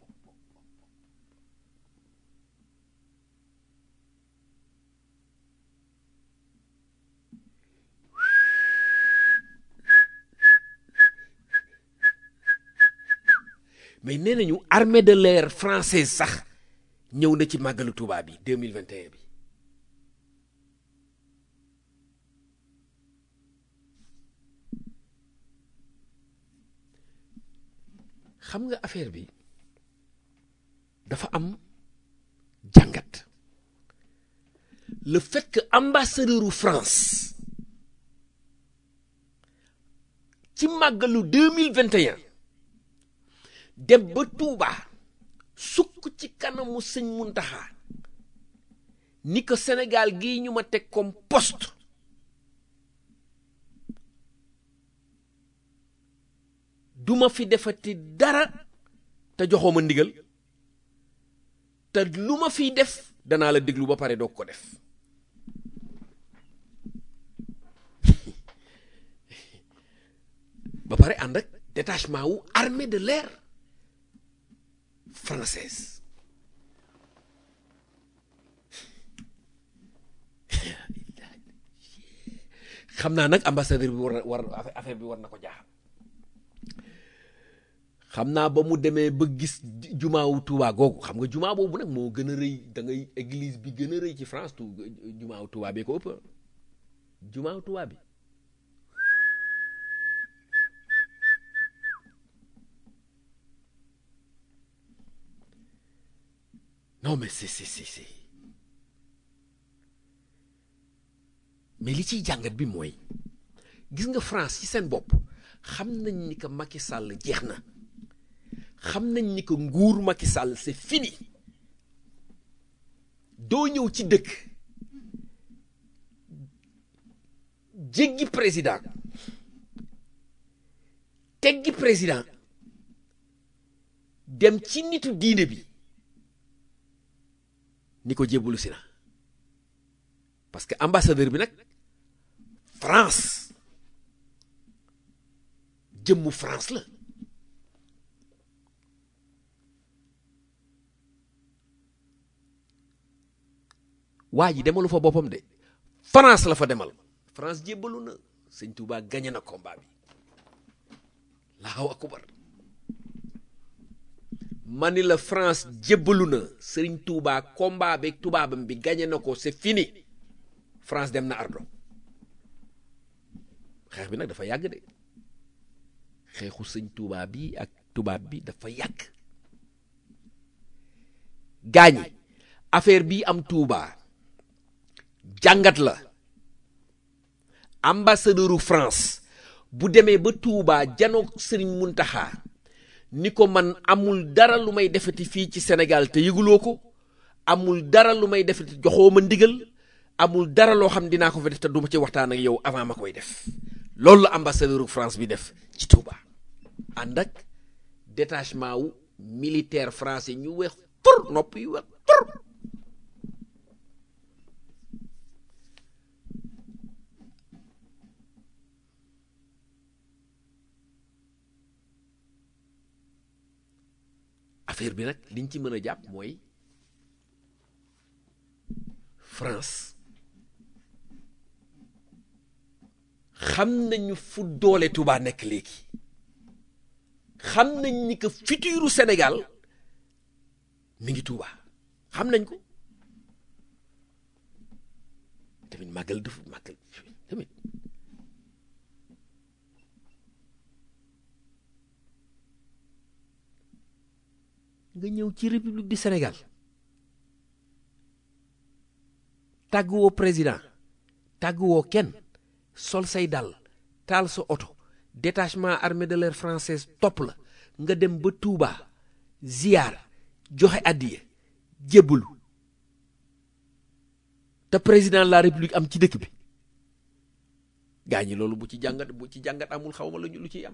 mais nee nañu armée de l'air française sax ñëw na ci màggalu Touba bi 2021 bi xam nga affaire bi dafa am jàngat le fait que ambassadeur u France ci màggalu 2021 dem ba Touba sukk ci kanamu sëñ Muntaxa ni ko Sénégal gii ñu ma teg comme poste duma fi defati dara te joxoo ma ndigal te lu ma fiy def danaa la déglu ba pare doog ko def ba pare ànd ak détachement wu armée de l'air française xam naa nag ambassadeur bi war na war affaire bi war na ko jaaxal xam naa ba mu demee ba gis jumaawu Touba googu xam nga jumaa boobu nag moo gën a rëy da ngay église bi gën a rëy ci France tu jumaawu Touba bi ko ëpp jumaawu Touba bi non mais c'est c'est c'est c'est mais li ciy jàngat bi mooy gis nga France ci seen bopp xam nañ ni que Macky Sall jeex na xam nañ ni que nguur Macky Sall c'est fini doo ñëw ci dëkk jéggi président teggi président dem ci nitu diine bi ni ko jébbalu si na parce que ambassadeur bi nag France jëmmu France la waa ji demalu fa boppam de France la fa demal France jébbalu na sëñ Touba gagné na combat bi laaw akubar ma ni la France jébbalu na sëriñ Touba combat beeg tubaabam bi gagné na ko c'est fini France dem na ardo xeex bi nag dafa yàgg de xeexu sëñ Touba bi ak tubaab bi dafa yàgg gaañi affaire bi am Touba jàngat la ambassadeuru France bu demee ba Touba janoog Sëriñ Muntaxa ni ko man amul dara lu may defati fii ci Sénégal te yëguloo ko amul dara lu may defati joxoo ma ndigal amul dara loo xam dinaa ko fa def te duma ci waxtaan ak yow avant ma koy def loolu la ambassadeuru France bi def ci Touba ànd ak détachement wu militaire français ñu weex tur nopp yu weex tur affaire bi nag liñ ci mën a jàpp mooy France xam nañu fu doole Touba nekk léegi xam nañ ni que futuru Sénégal mi ngi Touba xam nañ ko tamit màggal dafa màggal tamit nga ñëw ci république du Sénégal tàgguwoo président tàgguwoo kenn sol say dàll taal sa oto détachement armée de l'air française topp la nga dem ba Touba ziyaar joxe addiya jébbalu te président de la république am ci dëkk bi gaa ñi loolu bu ci jàngat bu ci jàngat amul xaw ma lu lu ciy am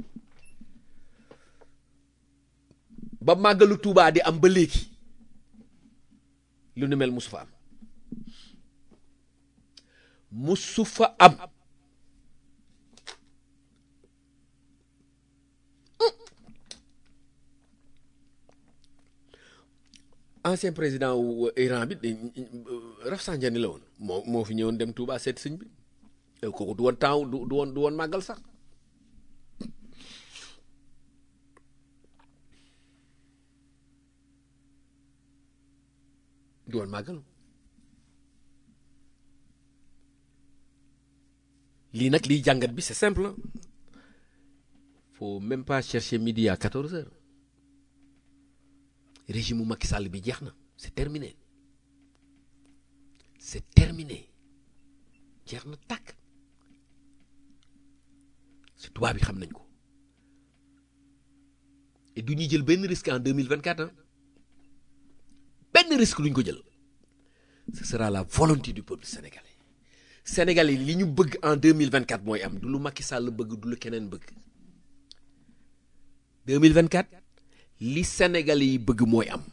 ba màggalu Touba di am ba léegi lu nu mel musu fa am musu fa am ancien président wu Iran bi Rafsanjani la woon moo moo fi ñëwoon dem Touba seet sëñ bi kooku du woon temps du du woon du woon màggal sax du woon màggal lii nag liy jàngat bi c'est simple faut même pas chercher midi à 14 heures régime mu Macky Sall bi jeex na c'est terminé c'est terminé jeex na tàkk si tubaab bi xam nañ ko et du ñuy jël benn risque en 2024 ah benn risque duñ ko jël ce sera la volonté du peuple sénégalais sénégalais li ñu bëgg en 2024 mooy am du lu Macky Sall bëgg du lu keneen bëgg 2024 li sénégalais yi bëgg mooy am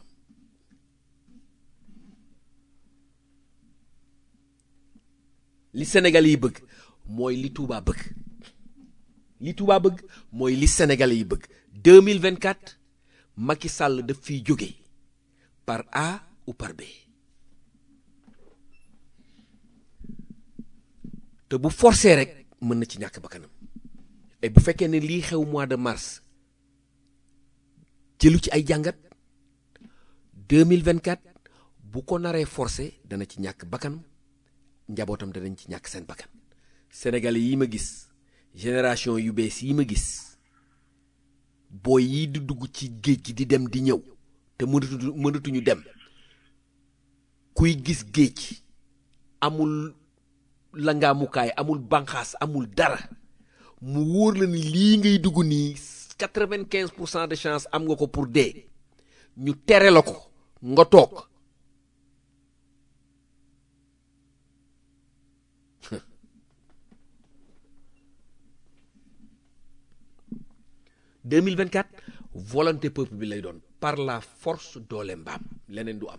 li sénégalais yi bëgg mooy li Touba bëgg li Touba bëgg mooy li sénégalais yi bëgg 2024 Macky Sall daf fiy jóge par A ou par B te bu forcé rek mën na ci ñàkk bakkanam et bu fekkee ne lii xew mois de mars jëlu ci ay jàngat 2024 bu ko naree forcé dana ci ñàkk bakkanam njabootam danañ ci ñàkk seen bakkan sénégalais yi ma gis génération yu bees yi ma gis booy yi di dugg ci géej gi di dem di ñëw te mënatu mënatuñu dem kuy gis géej amul langaamukaay amul banqaas amul dara mu wóor la ni lii ngay dugg nii quatre-vingt-quinze pour cent de chance am nga ko pour dee ñu tere la ko nga toog deux mille vingt-quatre volonté peuple bi lay doon par la force doole mbaam leneen du am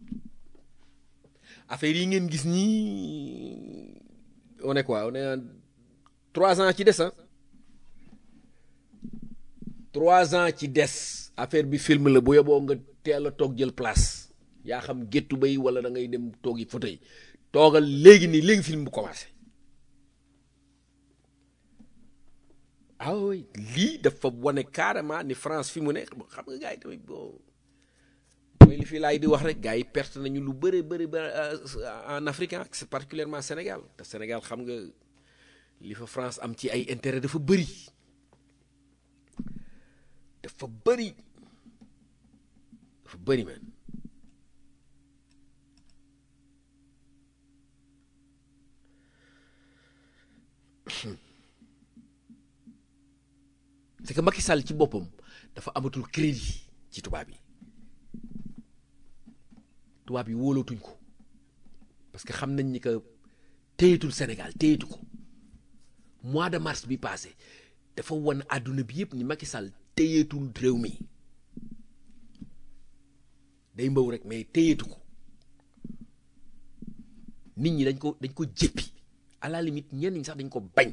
affaire yi ngeen gis nii on est quoi on est en trois ans ci des ah trois ans ci des affaire bi film la bu yoboo nga teel a toog jël place yaa xam géttu bay wala da ngay dem toogi fauteuil toogal léegi nii léegi film bu commencé ah oui lii dafa wane carrément ni France fi mu ne xam nga gars yi tamit bon mooy li fii laay di wax rek gars yi perte nañu lu bëri bëri ba en Afrique c'est particulièrement Sénégal te Sénégal xam nga li fa France am ci ay intérêt dafa bëri dafa bëri dafa bëri man c'est que Macky Sall ci boppam dafa amatul crédit ci tubaab yi tubaab yi wóolootuñ ko parce que xam nañ ni que téyetul Sénégal téyetu ko mois de mars bi passé dafa wan àdduna bi yëpp ni Macky Sall téyeetul réew mi day mbaw rek mais téyeetu ko nit ñi dañ ko dañ ko jéppi à la limite ñenn ñi sax dañ ko bañ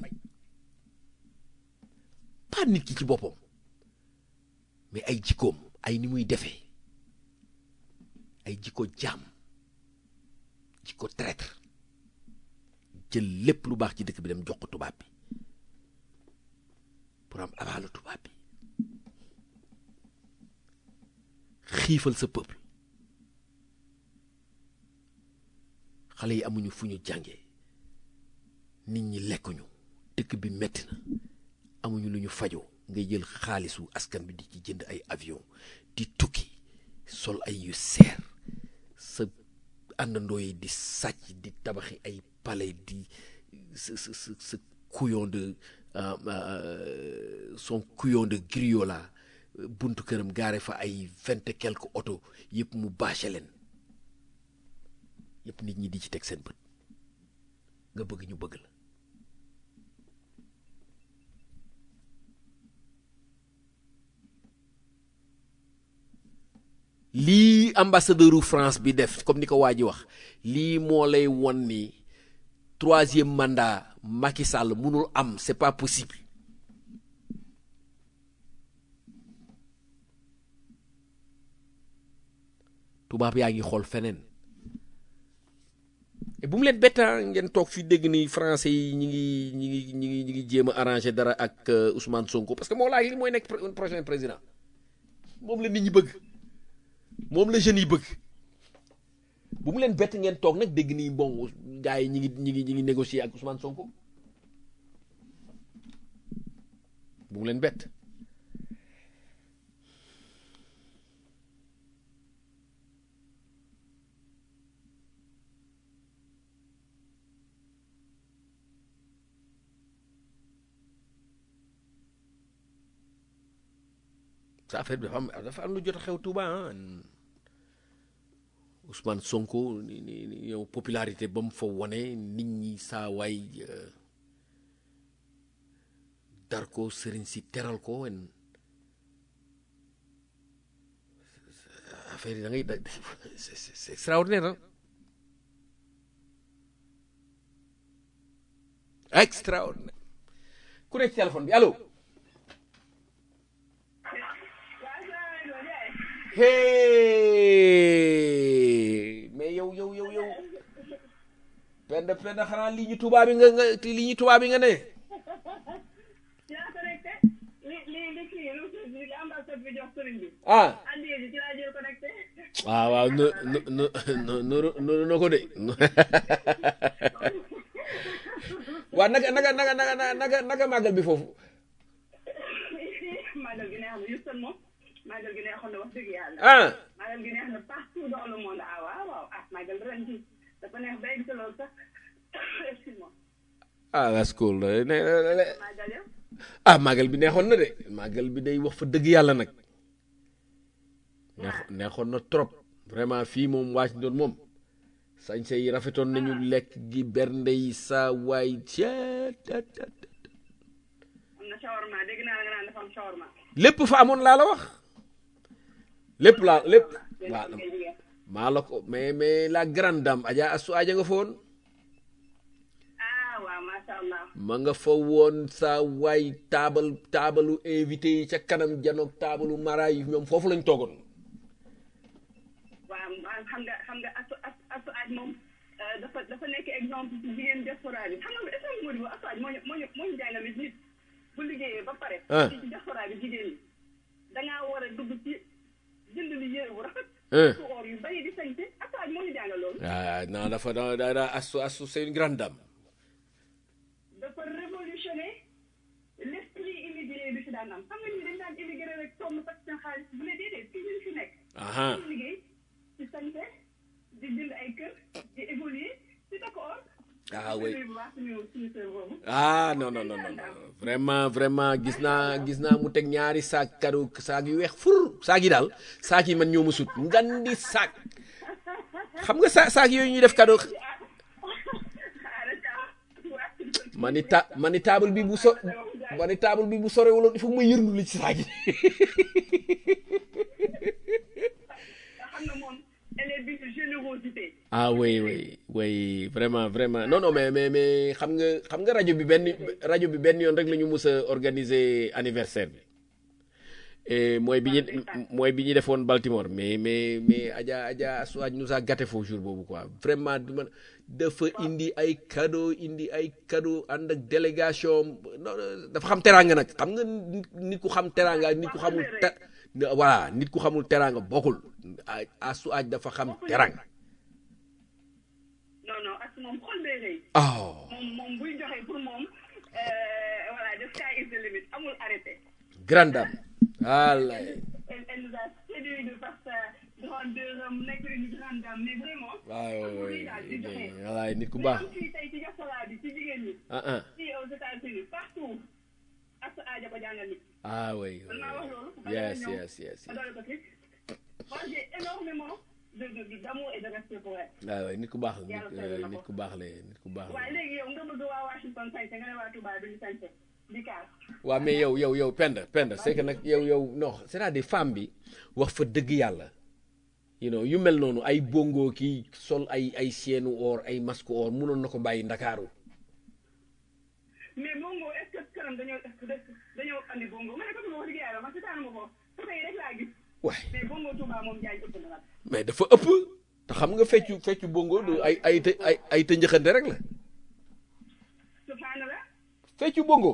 pas nit ki ci boppam mais ay jikkoom ay ni muy defee ay jikko jaam jikko traître jël lépp lu baax ci dëkk bi dem jox ko tubaab bi pour am abaalu tubaab bi xiifal sa peuple xale yi amuñu fu ñu jàngee nit ñi lekkuñu dëkk bi metti na amuñu lu ñu fajoo ngay jël xaalisu askan bi di ci jënd ay avion di tukki sol ay yu seer sa àndandoo yi di sàcc di tabaxi ay palais di sa sa sa sa couillon de son couillon de griot la buntu këram gaare fa ay vingt et quelques oto yëpp mu bâché leen yëpp nit ñi di ci teg seen bët nga bëgg ñu bëgg la lii ambassadeuru France bi def comme ni ko waa ji wax lii moo lay won ni troisième mandat Macky Sall mënul am c'est pas possible tubaab yaa ngi xool feneen et bu mu leen bett ngeen toog fi dégg ni français yi ñi ngi ñi ngi ñi ngi ñi ngi jéem a arrangé dara ak Ousmane Sonko parce que moo laa li mooy nekk prochain président moom la nit ñi bëgg moom la jeunes yi bëgg bu mu leen bett ngeen toog nag dégg nii bon gars yi ñi ngi ñi ngi ñi ngi négocier ak Ousmane Sonko bu mu leen bett sa affaire bi dafa am dafa am lu jot a xew Touba ah Ousmane Sonko ni ni yow popularité ba mu fa wone nit ñi saa waay dar ko sëriñ si teral ko en affaire yi da ngay da c'est c'est extraordinaire ah extraordinaire ku nekk ci téléphone bi allo hey mais yow yow yow yow penda penda xanaa lii ñu tubaab bi nga nga lii ñu tubaab bi nga ne yaa connecté li li li kii lu li ambassade bi jox sëriñ bi ah andi ji ci laa jël connecté waaw waaw nu nu nu nu nu nu ko de waaw naka naka naka naka naka naka màggal bi foofu màggal gi neex na Houston moom màggal gi neexoon na wax dëgg yàlla ah màggal gi neex na partout dans le monde ah waaw waaw ah màggal ren ji dafa neex ba egg si loolu sax excuse-moi ah that's cool ne ne- màggal yow ah màggal bi neexoon na de màggal bi day wax fa dëgg yàlla nag neex neexoon na trop vraiment fii moom Washington moom sañse yi rafetoon nañu lekk gi bernde yi saa waay ceet am na shawarma dégg naa la nga naan dafa am shawarma lépp fa amoon laa la wax lépp laa lépp waaw ngay jigéen maa la ko mais mais la grande dame Adja Astou Adja nga fa woon ah waaw macha allah ma nga fa woon saa waay taabal taabalu invité yi ca kanam janoog taabalu mara yi ñoom foofu lañ toogoon waaw waaw xam nga xam nga asu asu asu aaj moom euh, dafa dafa nekk exemple ci jigéen diaspora bi xam nga est-ce que Modou asu aaj moo ñu moo ñu moo ñu jàngal nit bu liggéeyee ba pare. Ah. ci ci diaspora bi jigéen ñi da ngaa war a dugg ci jënd lu yére bu rafet. Hein. su or yu bari di sañte asu aaj moo ñu jàngal loolu. ah non dafa da da da Astou Astou c'est une grande dame dafa révolutionné xaalis bu ne déedéet fii ñu fi nekk aha ñu liggéey ci sañse di jënd ay kër di évoluer di takk or ah oui bu baax suñu suñu sœur boobu ah non non non non non. vraiment vraiment gis naa gis naa mu teg ñaari saak kado saak yu weex fur saak yi daal saak yi man ñoo ma sut ngandi saak xam nga sa saak yooyu ñuy def kado ma ni ta ma ni table bi bu so ma ni table bi bu sorewuloon il faut ma yërndu li ci saak yi xam na moom elle est d'une générosité ah oui oui oui vraiment vraiment non non mais mais mais xam nga xam nga rajo bi benn rajo bi benn yoon rek la ñu mus a organiser anniversaire bi et mooy bi ñu mooy bi ñu defoon Baltimore mais mais mais Adja Adja Suwaaj nous a gâté foofu jour boobu quoi vraiment du man dafa indi ay cadeau indi ay cadeau ànd ak délégation non non, dafa xam teraanga nag xam nga nit nit ku xam teraanga ak nit ku xamul te voilà nit ku xamul teraanga bokkul a Suwaaj dafa xam teraanga non non ak moom xol bee rëy oh moom moom buy joxe pour moom euh, voilà the sky is the limit amul arrêté grande dame wallaay elle, elle nous a séduit de par sa grandeur am nekk une grande dame mais vraiment waaw xol bu rëy daal di joxe wallaay nit ku mais baax am fii tey ci diaspora bi ci jigéen ñi ah ah fii aux États-Unis partout ak sa aaja ba jàngal nit ah oui man maa wax loolu yes yes yes ma doole ko ci moi j'ai énormément de de de- d'amour et de respect pour elle waaw waay nit ku baax la nit Yàlla seede na nit ko. ku baax la nit ku baax la waaye léegi yow nga bëgg waa Washington sañse nga ne waa Touba duñu sañse di kaar waaw mais yow yow yow Penda Penda c'est que nag yow yow non c'est-à-dire femme bi wax fa dëgg yàlla you know yu mel noonu ay bongo kii sol ay ay seenu or ay masque or munoon na ko bàyyi ndakaaru mais bongo est ce que këram dañoo dañoo andi bongo ma ne ko Touba wax dëgg yàlla man seetaanu ma ko photo yi rek laa gis waay mais bongo Touba moom jaay ëpp na nag mais dafa ëpp te xam nga feccu feccu bongo du ay ay të- ay ay të njëxante rek la subhanallah feccu bongo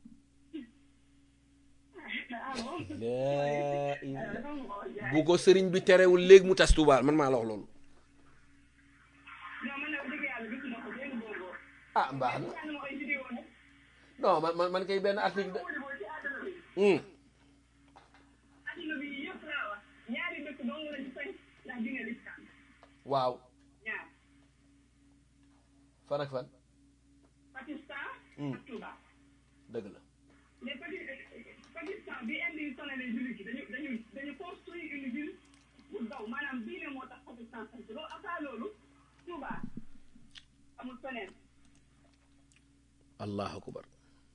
ah bon laa ilaaha dafa ma ko wax jaay bu ko sëriñ bi terewul léegi mu tas Tuubaa man maa la wax loolu non man ne wax dëgg yàlla gisuma ko benn bongo ah mbaax na seetaanu ma ay vidéo nag non man man man kay benn article de au niveau ci àdduna bi hum àdduna bi yëpp laa wax ñaari dëkk dong lañu sañ ndax dina lislam waaw ñaar fan ak fan Pakistan Hmm. ak Touba dëgg la mais Paki- Pakistan bi indi yi sonalee jullit yi dañu dañu dañu construire une ville pour daw maanaam diine moo tax Pakistan sant loolu après loolu Touba amul feneen allahu akbar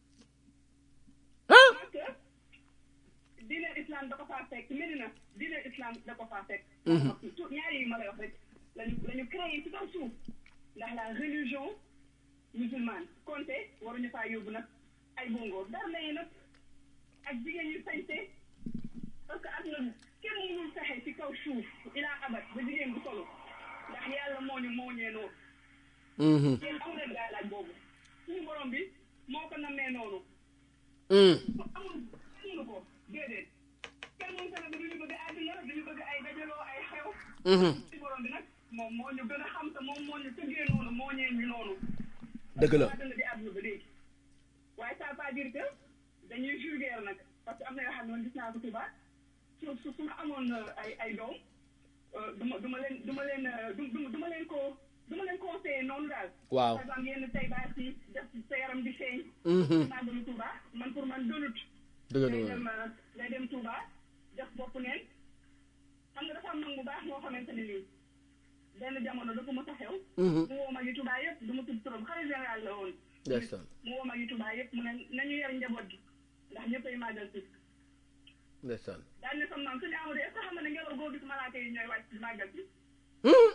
parce que diine islam da ko faa fekk Medina diine islam da ko faa fekk tout ñaari yi ma lay wax rek lañu lañu créé ci kaw suuf ndax la religion musulmane konte waruñu faa yóbbu nag ay bongo dara yi nag ak jigéen ñu sañte parce que àdduna kenn mënul fexe ci kaw suuf ilaa abat ba jigéen bu solo ndax yàlla moo ñu moo ñee noonu Mhm. yéen amu leen gaalaaj boobu suñu borom bi moo ko nammee noonu Mm. amul mënu ko déedéet kenn mënu ko nag duñu bëgg àdduna duñu bëgg ay dajaloo ay xew Mhm. ci borom bi nag moom moo ñu gën a xam te moom moo ñu tëggee noonu moo ñee ñu noonu dëgg la àdduna di àdduna ba léegi waaye ça veut pas dire que dañuy vulgaire nag parce que am na yoo xam ne man gis naa ko Touba su su su ma amoon euh, ay ay doom euh, du ma du ma leen du ma leen euh, du du du ma leen ko du ma leen conseillé noonu daal. Waaw. par exemple yenn tay baas yi def sa yaram di feeñ. Mhm. naa dem Touba man pour man doonut. dëgg la day waaw. dem euh, day dem Touba def bopp neen xam nga dafa am nag bu baax moo xamante ne nii benn jamono dafa mës a xew. Mhm. mu woo mag yi Touba yëpp du ma tudd turam xarit général la woon. ndeysaan mu woo mag yi Touba yëpp mu ne nañu yar njaboot gi ndax ñëppay màggal si. ndeysaan daal ne sama maam suñu amadou est-ce que xam nga ne ngelaw goo gis malaaka yi ñooy wàcc ci màggal si. Mhm.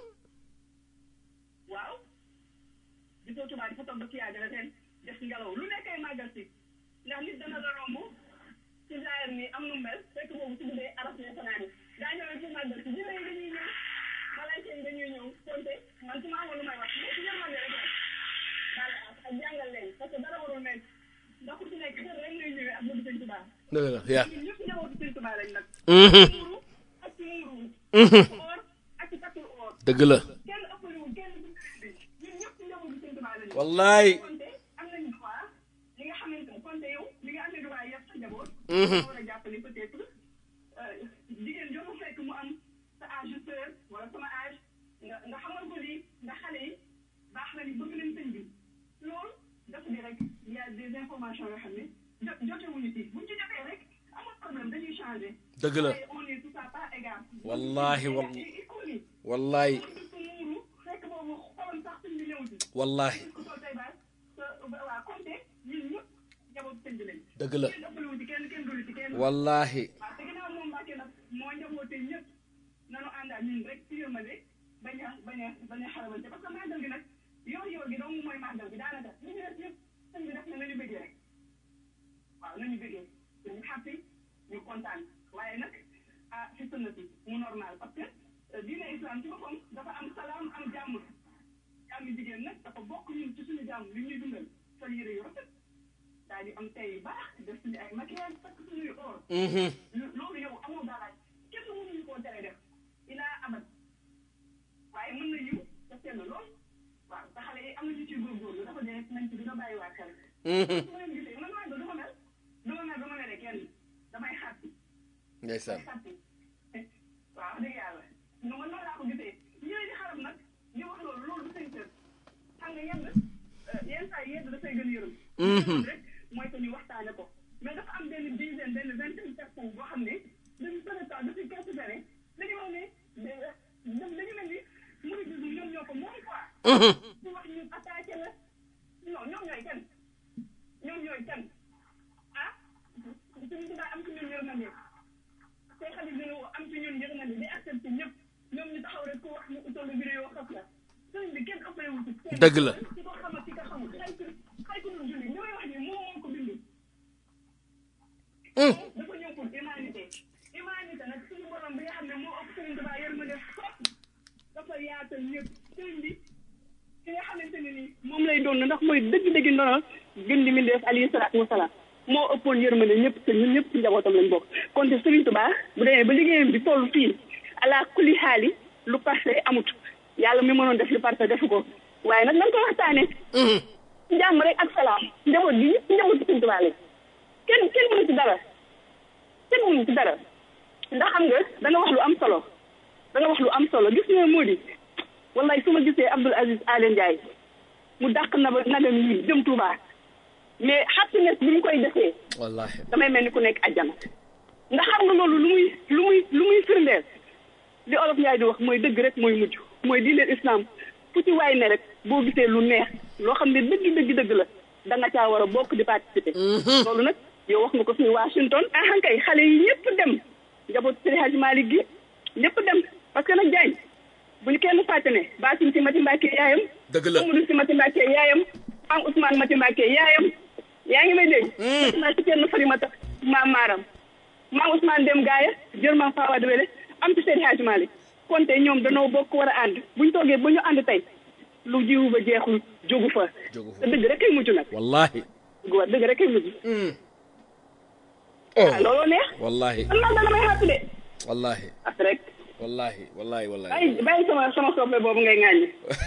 waaw gisoo Touba dafa toog ba kii yaay dana teen def ngelaw lu nekkay màggal si ndax nit dana la romb ci zaahir ni am nu mel fekk boobu su dee araf ne fanaani daa ñëwee ci màggal si jinne yi dañuy ñëw malayka yi dañuy ñëw konte man su ma amoon lu may wax mais ci yërmande rek rek daal ak jàngal leen parce que dara warul nekk ndax ku ci nekk dara rek ngay ñëwee ak bëgg sëñ Touba dëgg la yaa ñun ñëpp njabootu sëñ Touba lañ nag Mhm. muuru ak ci muuru or ak ci takkul or dëgg la kenn ëppaliwul kenn du bi ñun ñëpp njabootu sëñ Touba lañ wallaay konte am nañu droit li nga xamante ne konte yow li nga amee droit yëpp sa njaboot Mhm. war a jàpp ni peut-être wala sama âge nga nga xamal ko lii nga xale yi baax na ni bëgg nañ sëñ bi loolu dafa di rek il y a des informations yoo xam ne jo jotewuñu ci buñ ci jotee rek amul problème dañuy changé. dëgg la waaye on est tout ça pas égal. Wallahi, wal- wal. wallahi muuru fekk boobu xolam sax sëñ bi néew ci. wallahi ko sol tey baas sa waa compté ñun ñëpp njaboot sëñ bi lañ. dëgg la kenn ëppalewu ci kenn kenn gënu ci kenn. wallahi waaw te ginnaaw moom Mbàkke nag moo njaboote ñëpp nanu àndaat ñun rek ci yërmande bañ a bañ a bañ a xarabante parce que màggal gi nag yoor yoor gi dong mooy màggal gi daanaka li ñu def yëpp sëñ bi def na nañu bëggee rek waaw nañu bëggee ñu xàppi ñu kontaan waaye nag ah ci sunna si mu normal parce que euh, diine islam ci boppam dafa am salaam am jàmm jàmm jigéen nag dafa bokk ñun ci suñu jàmm li ñuy dundal sol yére yu rafet daal di am tey baax def suñu ay maquillage takk suñuy or Mhm. lo- loolu yow amoo galaaj kenn mënuñu koo tere def ilaa abat waaye mën na yiw te sell lool waaw te xale yi am na ñu ciy góorgóorlu dafa dee nañ ci dina bàyyi waa xel Mhm. su ma leen gisee man maa ngi du ma mel du ma mel du ma mel kenn damay xàppi ndeysaan damay xàppi waaw dëgg yàlla nga man noonu laa ko gisee ñëwee di xarab nag di wax loolu loolu du seen kër xam nga yenn yenn saa yi yedd dafay gën a yërëm Mhm. rek mooy que ñu waxtaane ko mais dafa am benn dizaine benn vingtaine personnes boo xam ne dañu sën temps depuis quelques années dañu wax ne da dañu mel ni mouridisme ñoom ñoo ko moom quoi Mhm. su wax ñu attaqué la non ñoom ñooy kan ñoom ñooy kan ah suñu tubaab am ci ñun yërmande say xarit dina am ci ñun yërmande di accepté ñëpp ñoom ñu taxaw rek ku wax ñu utal la vidéo xas la sëriñ bi kenn ëppale wu ci kenn. Dëgg la. ci ko xam ak ci ko xamul xay ku xay ku dul julli li may wax ni moom moo ko bind Mm. dafa ñëw pour humanité humanité nag suñu borom bi nga xam ne moo ëpp sëriñ Tuubaa yërmande fop dafa yaatal ñëpp sëriñ bi ki nga xamante ne ni moom lay doon ndax mooy dëgg-dëgg ndono gën di mindeef alayhi salaatu wasalaam moo ëppoon yërmande ñëpp te ñun ñëpp ci njabootam lañ bokk kon te Sëriñ Tuubaa bu demee ba liggéeyam bi toll fii ala kulli xaali lu parfait amut yàlla mi mënoon def lu parfait defu ko waaye nag nañ ko waxtaane Mhm. jàmm rek ak salaam njaboot gi ñëpp njabootu Sëriñ Tuubaa lañ kenn kenn mënu ci dara kenn mënu ci dara ndax xam nga da nga wax lu am solo da nga wax lu am solo gis nga moo di wallaay su ma gisee Abdoul Aziz Alen Ndiaye mu dàq na ba nagam yi jëm Touba mais happiness bi mu koy defee wallahi damay mel ni ku nekk àjjana ndax xam nga loolu lu muy lu muy lu muy firndeel li olof Ndiaye di wax mooy dëgg rek mooy mujj mooy diine islam fu ci waay ne rek boo gisee lu neex loo xam ne dëgg dëgg dëgg la da nga caa war a bokk di participer. loolu nag yow wax nga ko fii Washington ah kay xale yi ñëpp dem njaboot Seydi Hadji Malick gi ñëpp dem parce que nag Diagne bu ñu kenn fàtte ne Basim si Mati Mbacke yaayam. dëgg la Amadou si Mati Mbacke yaayam am Ousmane Mati Mbacke yaayam yaa ngi may dégg. def naa ci kenn Farimata maam Maaram maam Ousmane dem gaaya jël maam Fawa Debele am ci Seydi Hadji Malick kon tey ñoom danoo bokk war a ànd buñ toogee ba ñu ànd tey lu jiwu ba jeexul jógu fa. Jógu fa. te dëgg rek kay mujj nag. wallahi dëgg wa dëgg rek kay mujj. Mm. ah oh looloo neex. wallahi man man dana may xàpp de. wallahi ak rek wallahi wallahi wallahi bàyyi bàyyi sama sama soppe boobu ngay ŋàññi.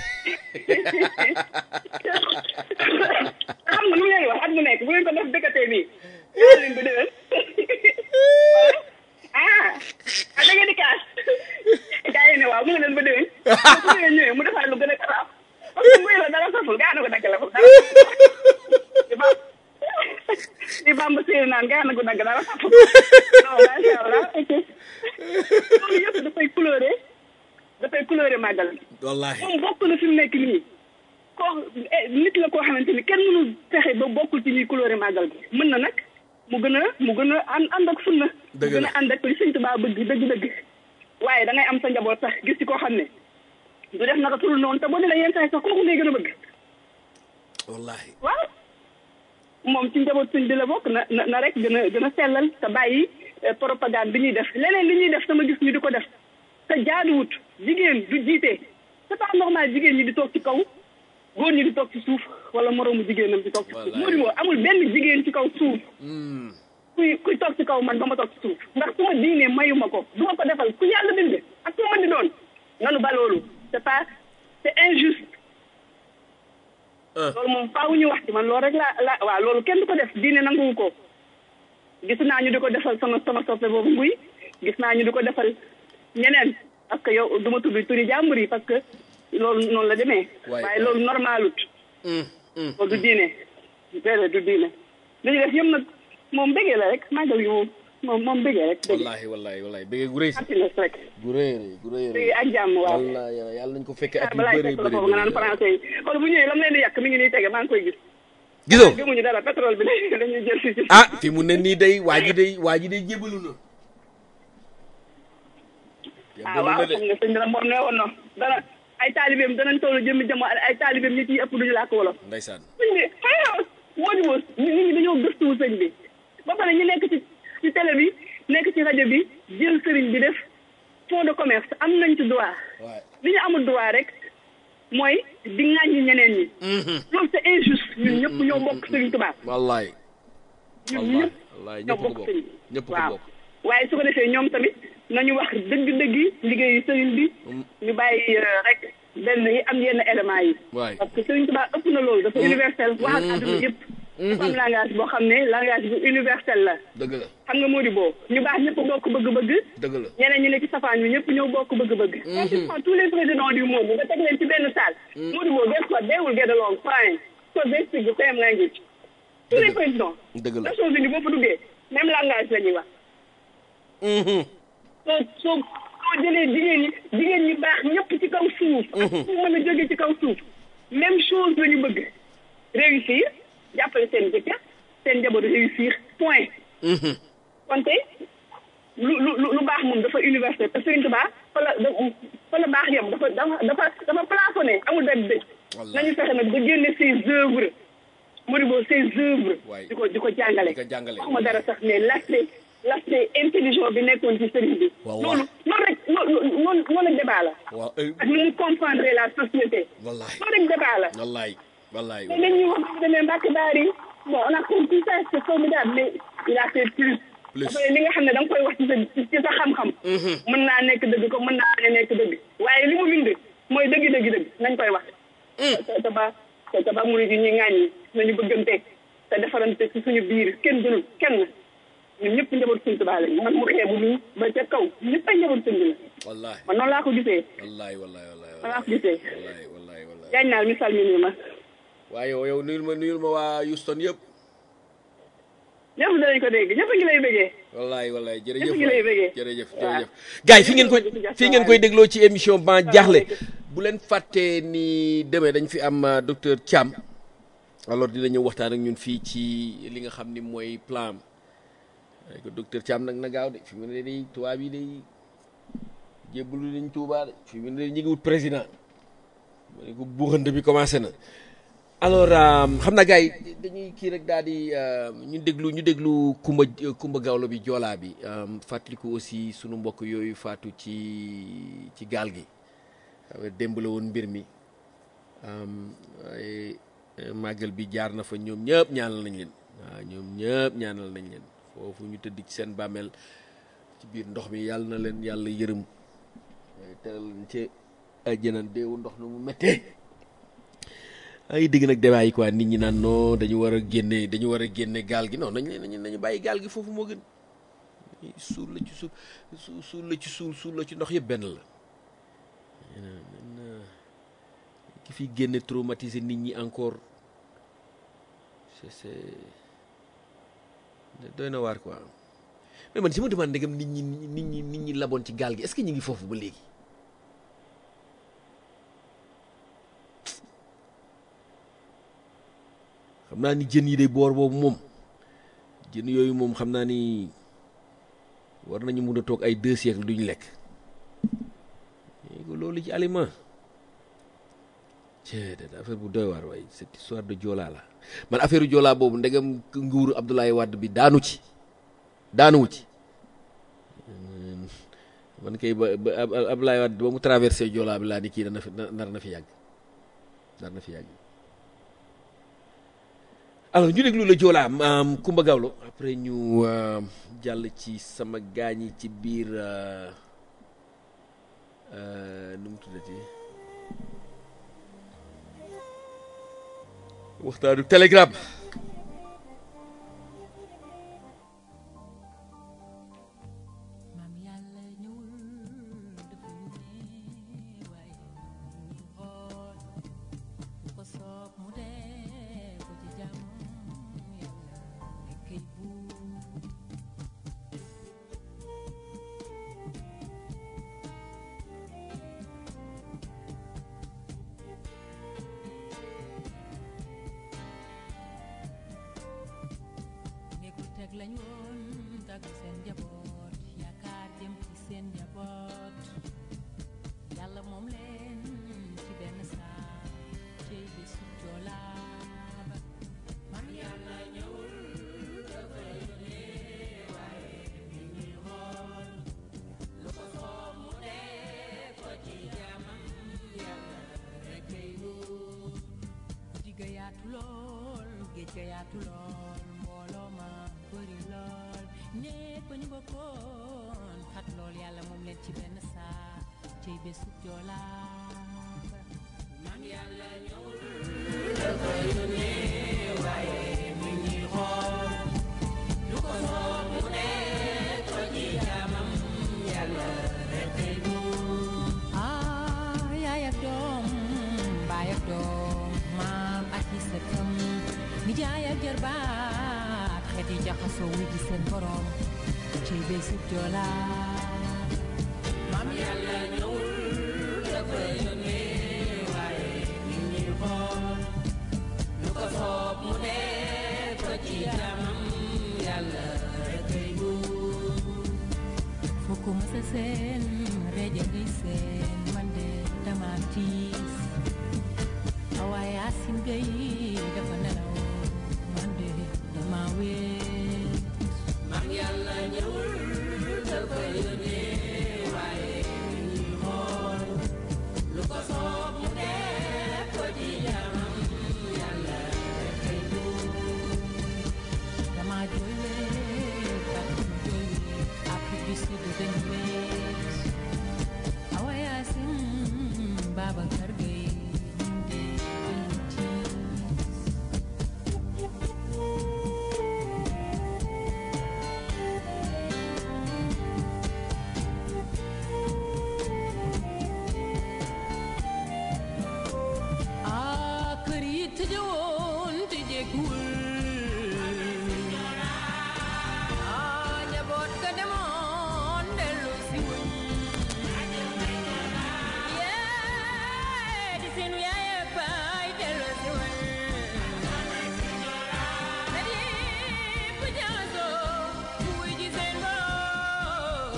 xam nga nu mu leen wax at mu nekk bu ngeen ko def dëkkatee bii. yaa leen ba déwén. ah ah da ngeen di kaas. gars yi ne waaw mu ngi leen ba déwén. su ngeen ñëwee mu defaat lu gën a garaaw. parce que muy la dara saful gaa na ko dagg la foofu dara. di ba di bamba séeri naan gaa na ko dagg dara saful. non macha allah. loolu yëpp dafay couleurer dafay couleurer màggal gi. wallahi moom bokk na fi mu nekk nii koo eh, nit la koo xamante ni kenn mënul fexe ba bokkul ci ñuy couleur màggal bi mën na nag mu gën a mu gën a ànd ànd ak sunna mu Dëgg gën la. a ànd ak li sëñ Tuubaa bëgg dëgg-dëgg waaye da ngay am sa njaboot sax gis ci koo xam ne du def naka tul noonu te boo dee yenn saa yi sax kooku ngay gën a bëgg wallahi waaw moom ci njaboot sëñ bi la bokk na na na rek gën a gën a sellal te bàyyi eh, propagande bi ñuy def leneen li ñuy def sama gis ñu di ko def te jaaduwut jigéen du jiite c'est pas normal jigéen ñi di toog ci kaw góor ñi di toog ci suuf wala moroomu jigéenam di toog ci suuf Wallaay. moo di moo amul benn jigéen ci kaw suuf Mm. kuy kuy toog ci kaw man ba ma toog ci suuf ndax su ma diinee mayu ma ko du ma ko defal ku yàlla bind ak ku ma di doon nanu ba loolu c'est pas c'est injuste ah loolu moom faaw ñu wax ci man loolu rek laa la waaw loolu kenn du ko def diine nanguwu ko gis naa ñu di ko defal sama sama soppe boobu nguy gis naa ñu di ko defal ñeneen parce que yow du ma tudd turi jàmbur yi parce que loolu noonu la demee Waay, waaye waay. loolu normalut hum, hum. loolu du diine déedéet du diine li ñu def yëpp nag moom bëggee la rek màggal gi moom moom moom bëggee rek bëggee wallahi wallahi wallahi bëggee gu rëy si happiness rek gu rëy rëy gu rëy rëy bëggee ak jàmm waaw wallahi yàlla nañ ko fekkee at yu balaa bëri fekk la bëri foofu nga naan bëri français yi xool bu ñëwee lam leen di yàq mi ngi nii tege maa ngi koy gis gisoo gëmuñu dara pétrole bi dañuy jël si si ah fi mu ne nii day waa ji day waa ji day jébalu na ah jébalu waaw na de xam nga sëñ bi nag moom ne woon na dana ay taalibeem danañ toll jëmmi jamo ay taalibeem ñi ciy ëpp duñu làkk wolof ndeysaan sëñ bi xëy moo di woo nit ñi dañoo gëstuwu sëñ bi ba pare ñu nekk ci ci télé bi nekk ci rajo bi jël sëriñ bi def fond de commerce am nañ ci droit waay li ñu amul droit rek mooy di ŋàññi ñeneen ñi loolu c'est injuste ñun ñëpp ñoo bokk sëriñ Tuubaa wallahi ñun wallahi ñëpp wallahi ñoo ñëpp ko bokk bokk sëriñ bi ñëpp ko waaw bokk waaye su ko defee ñoom tamit nañu wax dëgg-dëgg liggéeyu sëriñ bi ñu bàyyi euh, rek benn yi am yenn éléments yi waay parce que sëriñ Tuubaa ëpp na loolu dafa universel wax ak àdduna yëpp dafa am langage boo xam ne langage bu universel la dëgg la xam nga moo di boo ñu baax ñëpp bokk bëgg-bëgg dëgg la ñeneen ñi ne ci safaan bi ñëpp ñëw bokk bëgg-bëgg pratiquement tous les présidents du monde nga teg leen ci benn salle moo di boo guess what they will get along fine so they speak the same language tous les présidents dëgg la Nations Unies boo fa duggee même langage la ñuy wax Mhm. soo soo soo jëlee jigéen ñi jigéen ñi baax ñëpp ci kaw suuf fu mën a jóge ci kaw suuf même chose la ñu bëgg réussir jàppale seen jëkkër seen njaboot réussir point Mhm. kon tey lu lu lu lu baax moom dafa universel te Serigne Touba fa la da- fa la baax yam dafa dafa dafa dafa plafonné amul benn dëj Wallahi. nañu fexe nag ba génne ses œuvres Modibo ses œuvres Waay. di ko di ko jàngale Di ko jàngale. waxuma dara sax mais l'aspect l'aspect intelligent bi nekkoon ci Serigne bi Waaw, waaw. loolu loolu rek loolu loolu loolu débat la waaw eh, ak ni mu comprendre la société wallahi loolu rek débat la wallahi wallahi mais dañuy wax bu demee Mbacke Bari bon on a compris ça c'est formidable mais il a fait plus. Plus. Après, li nga xam ne da nga koy wax ci sa ci sa xam-xam. mën naa nekk dëgg comme mën naa bañ a nekk dëgg. waaye li mu bind mooy dëgg dëgg dëgg nañ koy wax. te te ba te te ba murid yi ñuy ŋàññi nañu bëggante te defarante ci suñu biir kenn gënul kenn ñun ñëpp njaboot suñu tubaab lañu man mu xeebu nii ba ca kaw ñëpp ay njaboot suñu la wallahi man noonu laa ko gisee wallahi wallahi wallahi noonu laa ko gisee. wallahi wallahi wallahi jaañ naal misaal mi nii ma waaye yow yow nuyul ma nuyul ma waa Houston yëpp ñëpp danañ ko dégg ñëpp a ngi lay bëggee. wallahi wallahi jërëjëf Ñëpp ngi lay bëggee. jërëjëf Waaw. jërëjëf gars yi fi ngeen koy fi ngeen koy dégloo ci émission ban jaaxle bu leen fàttee ni demee dañ fi am euh, docteur Thiam alors dina ñëw waxtaan ak ñun fii ci li nga xam ni mooy plan am waaye ko docteur Thiam nag na gaaw de fi mu ne day tubaab yi day jébbalu nañ Tuubaa de fi mu ne day ñu ngi wut président ma ne ko buuxante bi commencé na alors euh, xam naa gars yi dañuy kii rek daal di euh, ñu déglu ñu déglu Kumba Kumba Gawlo bi joolaa bi euh, fàttaliku aussi sunu mbokk yooyu faatu ci ci gaal gi xam nga démb la woon mbir mi am, waaye euh, màggal bi jaar na fa ñoom ñëpp ñaanal nañ leen waaw ñoom ñëpp ñaanal nañ leen foofu ñu tëdd ci seen bàmmeel ci biir ndox mi yàlla na leen yàlla yërëm waaye teral leen ci àjjana deewu ndox nu mu méttee ay dégg nag débat yi quoi nit ñi naan non dañu war a génne dañu war a génne gaal gi non nañ leen nañu nañu bàyyi gaal gi foofu moo gën suul la ci suul su- suul la ci suul suul la ci ndox yëpp benn la ki fi génne traumatiser nit ñi encore c'est c'est doy na waar quoi mais man si ma demande ndegam nit ñi nit ñi nit ñi laboon ci gaal gi est-ce que ñu ngi foofu ba léegi xam naa ni jën yi de boor boobu moom jën yooyu moom xam naa ni war nañu mun a toog ay deux siècles duñu lekk léegi loolu ci aliment cee de affaire bu doy waar waaye cette histoire de Joola la man affaire Joola boobu ndegam nguuru Abdoulaye Wade bi daanu ci daanuwu ci man kay ba ba Ab- Abdoulaye Wade ba mu traversé Joola bi laa ni kii dana fi nar na fi yàgg nar na fi yàgg alors ñu déglu la Joola maam Kumba Gawlo après ñu euh, jàll ci sama gaañ yi ci biir euh, euh, nu mu tuddati waxtaanu Telegram maam yàlla ñëwul dafa ñu yaatu lool mbooloo ma bëri lool néeg ba ñu bokkoon xat lool yàlla moom leen ci benn saa cey bésub joolaa ba maam yàlla ñëwul dafa yónnee waaye mi ngi xool lu ko soob mu dee ko ci jaamam yàlla rek kay buur ah yaay ak doom baay ak doom maam ak i sëtam nijaay ak jarbaat xeet yi jaxasoo wu ji seen borom ci bésub joolaa maam yàlla ñëwul dafa yónnee waaye mi ngi xool lu ko soob mu def ko ci jaamam yàlla rek kay buur foo ko mës a seen reje ngay seen man de dama tiis waaye asin gay dafa nelaw man de dama wéet maam yàlla ñëwul dafa yónnee waaye mi ngi xool lu ko soob mu def ko ci jaamam yàlla rek kay buur dama jooy weet Fatou jooy weet Afrique du Sud dañu weet Awa Yaasin Babacar Gueye ñun de dañu tiis ah kër yi tëjewoon tëjeekuwul ah njaboot ga demoon dellu si wuñ yee di seenu yaay ak baay dellu si wuñ na di ku jaxasoo wuy ji seen borom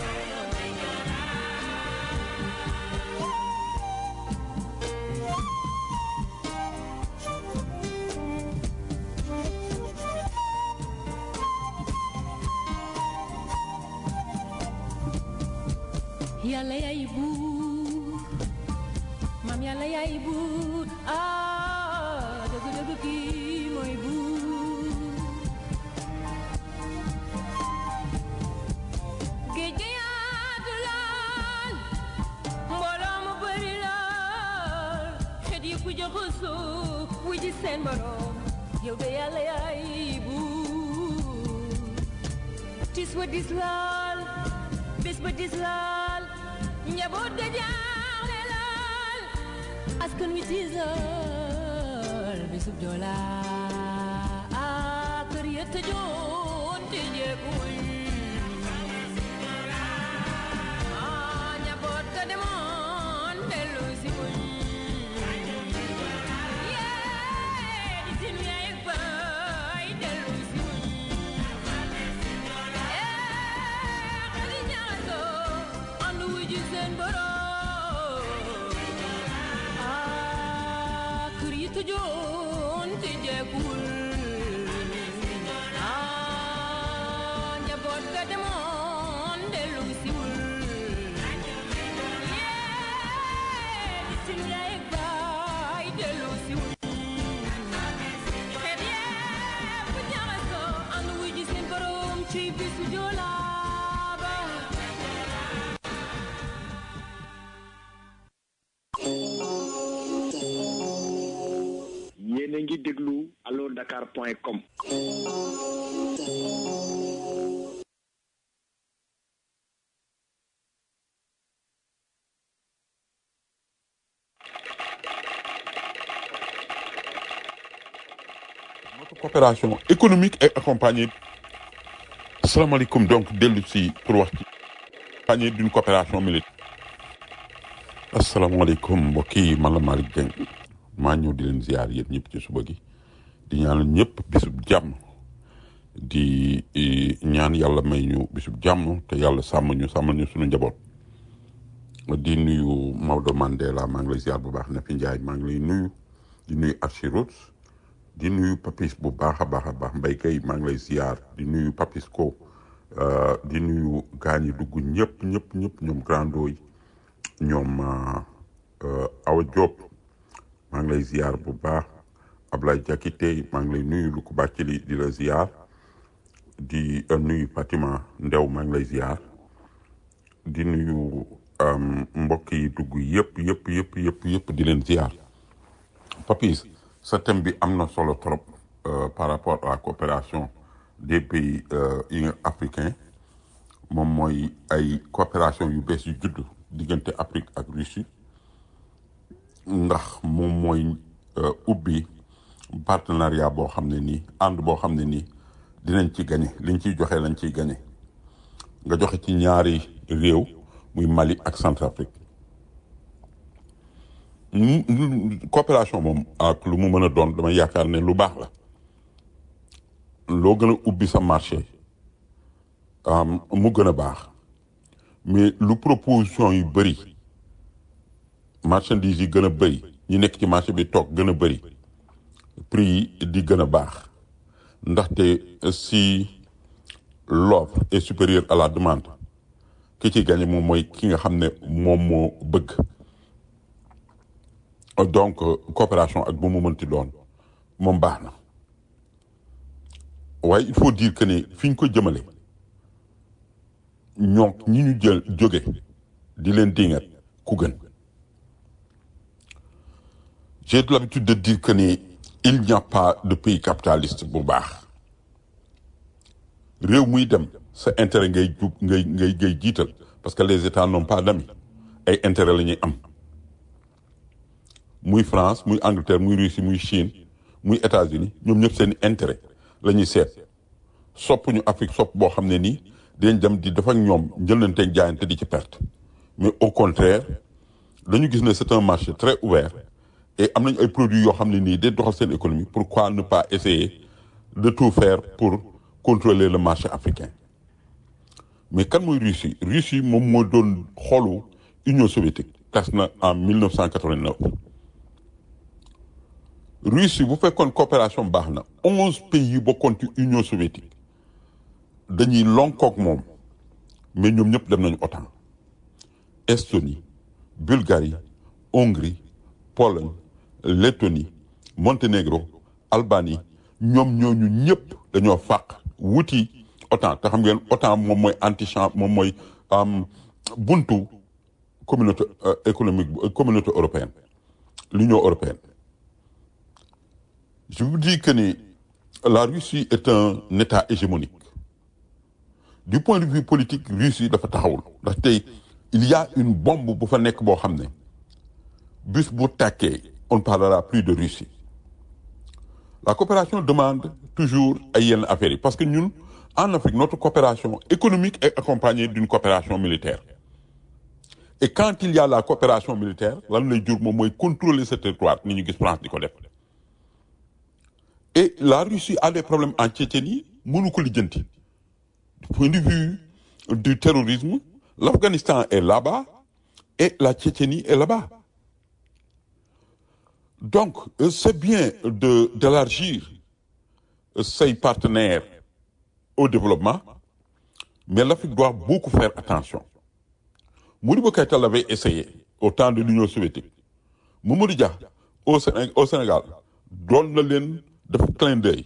yàlla yaay buur maam yàlla yaay buur ah dëgg dëgg kii mooy buur géej gi yaatu lool mbooloo mu bëri lool xet yi ku jaxasoo wu ji seen borom yow de yàlla yaay buur tis wa dis lool bis ba dis lool njaboot ga jaaxle lool askan wi tiis lool bisub joolaa ah kër ya tëjoon te jeekuñ ah njaboot ga demoon dellu si wuñ yee di sin yaay ak baay dellu si wuñ xali ñaasoo ànd wu ji seen borom ah kër yi tëjoon te jeekul ah njaboot ga demoon dellu siwul yee di sin yaay ak baay dellu siwul xeet yee bu ñaasoo ànd wu ji seen borom ci bisu joolaa ba yéen a ngi déglu allo dakar point com notre coopération économique et accompagnée asalaamaaleykum donc dellu si pour wax ci accompagnée d'une coopération militaire asalaamaaleykum mbokk yi man la Malick Dieng maa ñëw di leen ziar yéen ñëpp ci suba gi di ñaanal ñëpp bisub jàmm di eh, ñaan yàlla may ñu bisub jàmm te yàlla sàmm ñu sàmmal ñu suñu njaboot di nuyu Maodo Mandela maa ngi lay ziar bu baax Nafi Ndiaye maa ngi lay nuyu di nuyu Archirut di nuyu Papis bu baax a baax a baax Mbaye Gueye maa ngi lay ziar di nuyu Papis ko euh, di nuyu gaañ yi dugg ñëpp ñëpp ñëpp ñoom grando yi ñoom euh, euh, Awa Diop maa ngi lay ziar bu baax Ablaye Diakité maa ngi lay nuyu lu ko bàcc li di la ziar di euh, nuyu Fatima Ndew maa ngi lay ziar di nuyu um, mbokk yi dugg yëpp yëpp yëpp yëpp yëpp di leen ziar Papis sa thème bi am na solo trop euh, par rapport à la coopération des pays euh, yi nga africains moom mooy ay coopération yu bees yu judd diggante Afrique ak Russie ndax moom mooy euh, ubbi partenariat boo xam ne nii ànd boo xam ne nii dinañ ci gañe liñ ciy joxe lañ ciy gañe nga joxe ci ñaari réew muy Mali ak Centrafrique mu- mu- coopération moom ak lu mu mën a doon dama yaakaar ne lu baax la loo gën a ubbi sa marché am, mu gën a baax mais lu proposition yu bëri marchandise yi gën a bëri ñi nekk ci marché bi toog gën a bëri prix yi di gën a baax ndaxte si l'offre est supérieure à la demande ki ci gagné moom mooy ki nga xam ne moom moo bëgg donc euh, coopération ak bu mu mënti doon moom baax na waaye il faut dire que ne fi ñu ko jëmale ñoom ñi ñu jël jóge di leen dingat ku gën j'ai l'habitude de dire que ni il n'y a pas de pays capitaliste bu baax réew muy dem sa intérêt ngay jub ngay ngay ngay jiital parce que les états n'ont pas d'amis ay intérêt la ñuy am muy France muy Angleterre muy Russie muy Chine muy États-Unis ñoom ñëpp seen intérêt la ñuy seet sopp ñu Afrique sopp boo xam ne nii dinañ dem di def ak ñoom njëlante jaayante di ci perte mais au contraire dañu gis ne c'est un marché très ouvert et am nañu ay produits yoo xam ne nii day doxal seen économie pourquoi ne pas essayer de tout faire pour contrôler le marché africain mais kan mooy Russie Russie moom moo doon xoolu Union soviétique tas na en 1989 Russie bu fekkoon coopération baax na onze pays yu bokkoon ci Union soviétique dañuy lonkook moom mais ñoom ñëpp dem nañu OTAN Estonie Bulgarie Hongrie Pologne Lettonie Monténégro Albanie ñoom ñooñu ñëpp dañoo fàq wuti OTAN te xam ngeen OTAN moom mooy antichamp moom mooy am buntu communauté euh, économique bu- communauté européenne l'Union européenne je vous dis que ni la Russie est un état hégémonique du point de vue politique Russie dafa taxawul ndax tey il y a une bombe bu fa nekk boo xam ne bus bu tàkkee on ne parlera plus de Russie la coopération demande toujours ay yenn affaires yi parce que ñun en Afrique notre coopération économique est accompagnée d'une coopération militaire et quand il y a la coopération militaire lan lay jur moom mooy contrôler ce territoire ni ñu gis France di ko def et la Russie a des problèmes en Tchétchénie mënu ko lijjanti du point de vue du terrorisme l'Afghanistan est là-bas et la Tchétchénie est là-bas donc euh, c'est bien de d'élargir euh, ses partenaires au développement mais l'Afrique doit beaucoup faire attention Modibo Keïta l'avait essayé au temps de l'Union soviétique Mamadou Dia au Séné- au Sénégal doon na leen def clin d'œil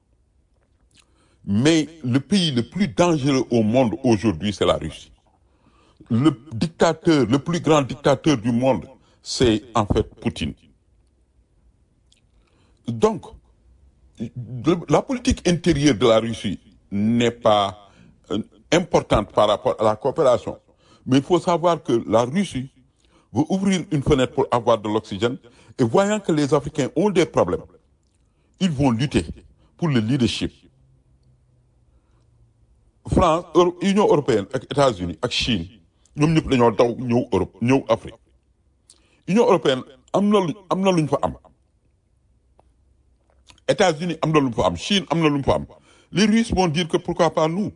mais le pays le plus dangereux au monde aujourd'hui c'est la Russie le dictateur le plus grand dictateur du monde c'est en fait Poutine donc le- la politique intérieure de la Russie n'est pas euh, importante par rapport à la coopération mais il faut savoir que la Russie veut ouvrir une fenêtre pour avoir de l'oxygène et voyant que les Africains ont des problèmes ils vont lutter pour le leadership France Euro- Union européenne ak États-Unis ak Chine ñoom ñëpp dañoo daw ñëw Europe ñëw Afrique Union européenne am na lu am na lu ñu fa am États-Unis am na lu mu fa am Chine am na lu mu fa am les Russes vont dire que pourquoi pas nous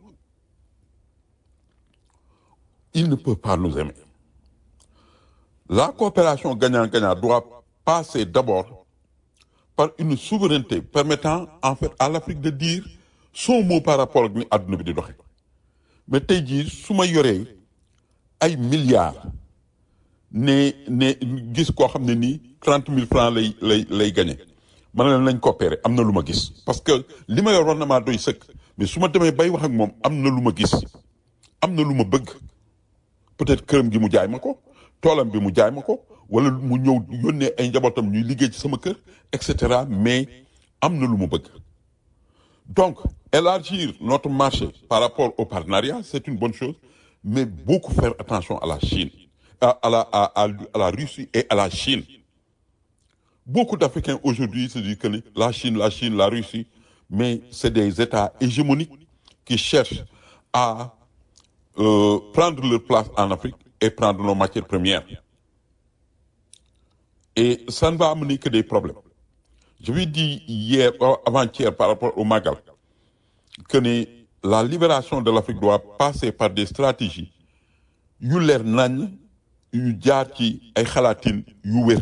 ils ne peuvent pas nous aimer la coopération gagnant-gagnant doit passer d'abord par une souveraineté permettant en fait à l'Afrique de dire son mot par rapport ak ni àdduna bi di doxe mais tey jii su ma yoree ay milliards ne ne gis koo xam ne nii trente mille francs lay lay lay gagné ma ne leen nañ coopérer am na lu ma gis parce que li ma yor war na maa doy sëkk mais su ma demee bay wax ak moom am na lu ma gis am na lu ma bëgg peut-être këram gi mu jaay ma ko toolam bi mu jaay ma ko wala mu ñëw yónnee ay njabootam ñuy liggéey ci sama kër et cetera mais am na lu mu bëgg donc élargir notre marché par rapport au partenariat c'est une bonne chose mais beaucoup faire attention à la Chine à, à la à, à, à la Russie et à la Chine beaucoup d'Africains aujourd'hui se disent que la Chine la Chine la Russie mais c'est des États hégémoniques qui cherchent à euh, prendre leur place en Afrique et prendre nos matières premières et ça ne va amener que des problèmes je lui ai dit hier avant-hier par rapport au Magal que ni la libération de l'Afrique doit passer par des stratégies yu leer nañ yu jaar ci ay xalaatin yu wér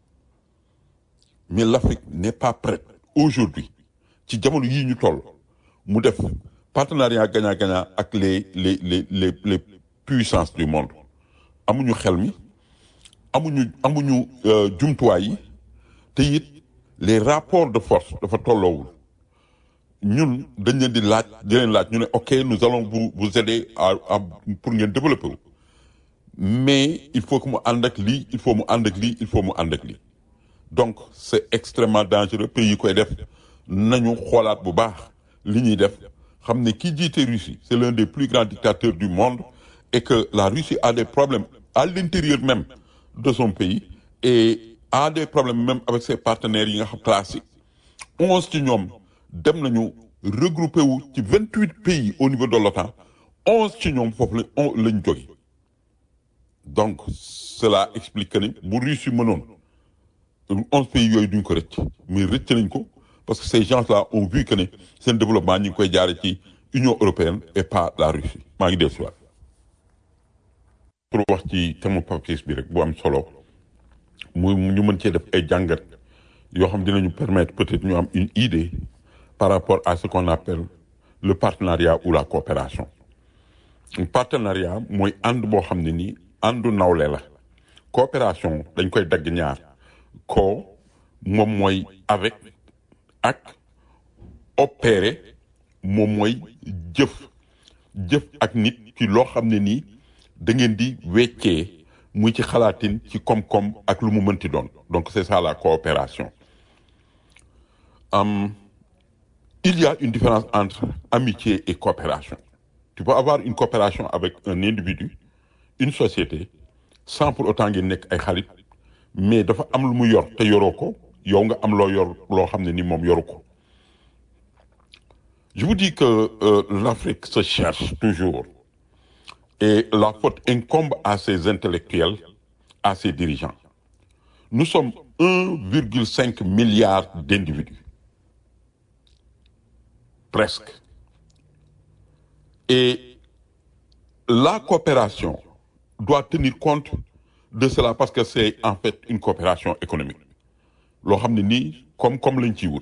mais l'Afrique n'est pas prête aujourd'hui ci jamono yii ñu toll mu def partenariat gagnant-gagnant ak les les les les les puissances du monde amuñu xel mi amuñu amuñu jumtuwaay yi te it les rapports de force dafa tolloowul ñun dañ leen di laaj di leen laaj ñu ne ok nous allons vous vous aider à à pour ngeen développer wu mais il faut que mu ànd ak lii il faut mu ànd ak lii il faut mu ànd ak lii donc c'est extrêmement dangereux pays yi koy def nañu xoolaat bu baax li ñuy def xam ne ki jiite Russie c'est l'un des plus grands dictateurs du monde et que la Russie a des problèmes à l'intérieur même de son pays et a des problèmes même avec ses partenaires yi nga xam classique onze ci ñoom dem nañu regroupé wu ci vingt huit pays au niveau de l'OTAN onze ci ñoom foofu la on lañ jóge donc cela explique que ni bu Russie mënoon onze pays yooyu duñ ko rëcc mais rëcc nañ ko parce que ces gens-là ont vu que ne seen développement ñu ngi koy jaare ci Union européenne et pas la Russie maa ngi dee si waat pour wax ci thème papis bi rek bu am solo mu ñu mën cee def ay jàngat yoo xam dinañu permettre peut-être ñu am une idée par rapport à ce qu'on appelle le partenariat ou la coopération partenariat mooy ànd boo xam ne nii àndu nawle la coopération dañ koy dagg ñaar ko moom mooy avec ak opérer moom mooy jëf jëf ak nit ci loo xam ne nii da ngeen di weccee muy ci xalaatin ci koom-koom ak lu mu mënti doon donc c'est ça la coopération um, il y a une différence entre amitié et coopération tu peux avoir une coopération avec un individu une société sans pour autant ngeen nekk ay xarit mais dafa am lu mu yor te yoroo ko yow nga am loo yor loo xam ne ni moom yoru ko je vous dis que euh, l'Afrique se cherche toujours et la faute incombe à ses intellectuels à ses dirigeants nous sommes 1,5 milliard d'individus presque et la coopération doit tenir compte de cela parce que c'est en fait une coopération économique loo xam ne nii comme comme lañ ciy wut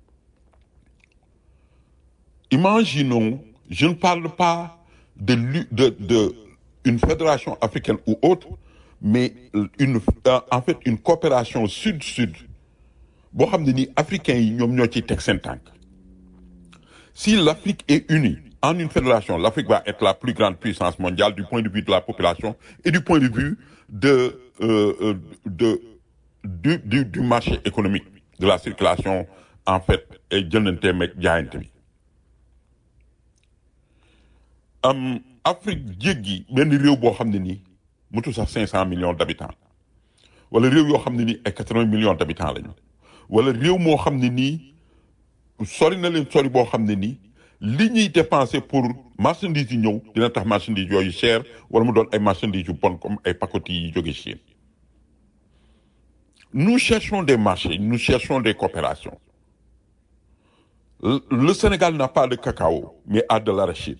imaginons je ne parle pas de lu de de une fédération africaine ou autre mais une en fait une coopération sud-sud boo xam ne nii africains yi ñoom ñoo ciy teg seen tànk si l'Afrique est unie en une fédération l'Afrique va être la plus grande puissance mondiale du point de vue de la population et du point de vue de euh, de du du du marché économique de la circulation en fait et jëndante meeg jaayante bi am Afrique jéggi benn réew boo xam ne nii mutu sax cinq cent millions d'habitants wala réew yoo xam ne nii ay quatre-vingts millions d'habitants lañu wala réew moo xam ne nii sori na leen sori boo xam ne nii li ñuy dépenser pour marchandises yi ñëw dina tax marchandises yooyu cher wala mu doon ay marchandises yu bon comme ay pacotilles yi jóge Chine nous cherchons des marchés nous cherchons des coopérations le Sénégal n'a pas de cacao mais a de l'arachide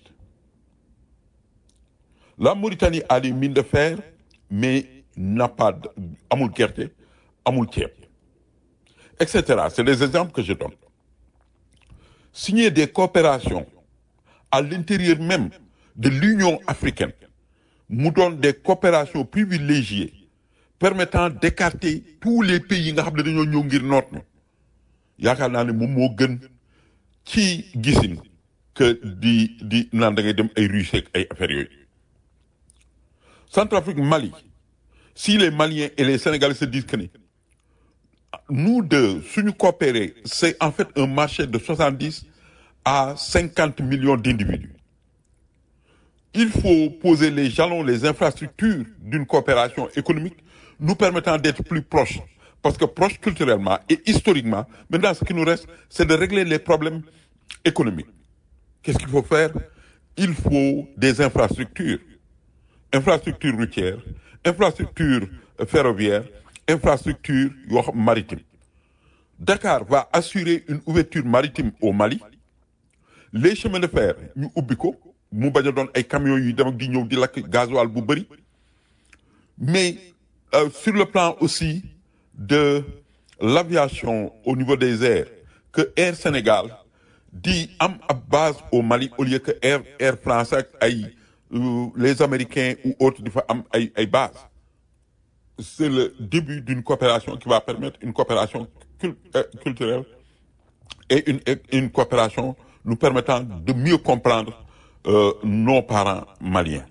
la Mauritanie a des mines de fer mais n'a pas de amul gerte amul ceeb et cetera c'est des exemples que je donne signer des coopérations à l'intérieur même de l'Union africaine mu doon des coopérations privilégiées permettant d'écarter tous les pays yi nga xam ne dañoo ñëw ngir noot ñu yaakaar naa ne moom moo gën ci gisin que di di naan da ngay dem ay Russie ak ay affaires yooyu Centrafrique Mali si les Maliens et les Sénégalais se disent que ni nous deux suñu coopérer c'est en fait un marché de soixante-dix à cinquante millions d'individus il faut poser les jalons les infrastructures d'une coopération économique nous permettant d'être plus proches parce que proches culturellement et historiquement maintenant ce qui nous reste c'est de régler les problèmes économiques qu'est-ce qu'il faut faire il faut des infrastructures infrastructures routières infrastructures ferroviaires infrastructures yoo xam maritimes Dakar va assurer une ouverture maritime au Mali les chemins de fer ñu ubbi ko mu bañ a doon ay camions yuy dem ak di ñëw di lakk gasoil bu bëri mais euh, sur le plan aussi de l'aviation au niveau des airs que Air Sénégal di am ab base au Mali au lieu que Air Air France ak ay euh, les Américains ou autres di fa am ay ay bases c'est le début d'une coopération qui va permettre une coopération cul- euh, culturelle et une, et une coopération nous permettant de mieux comprendre euh, nos parents maliens.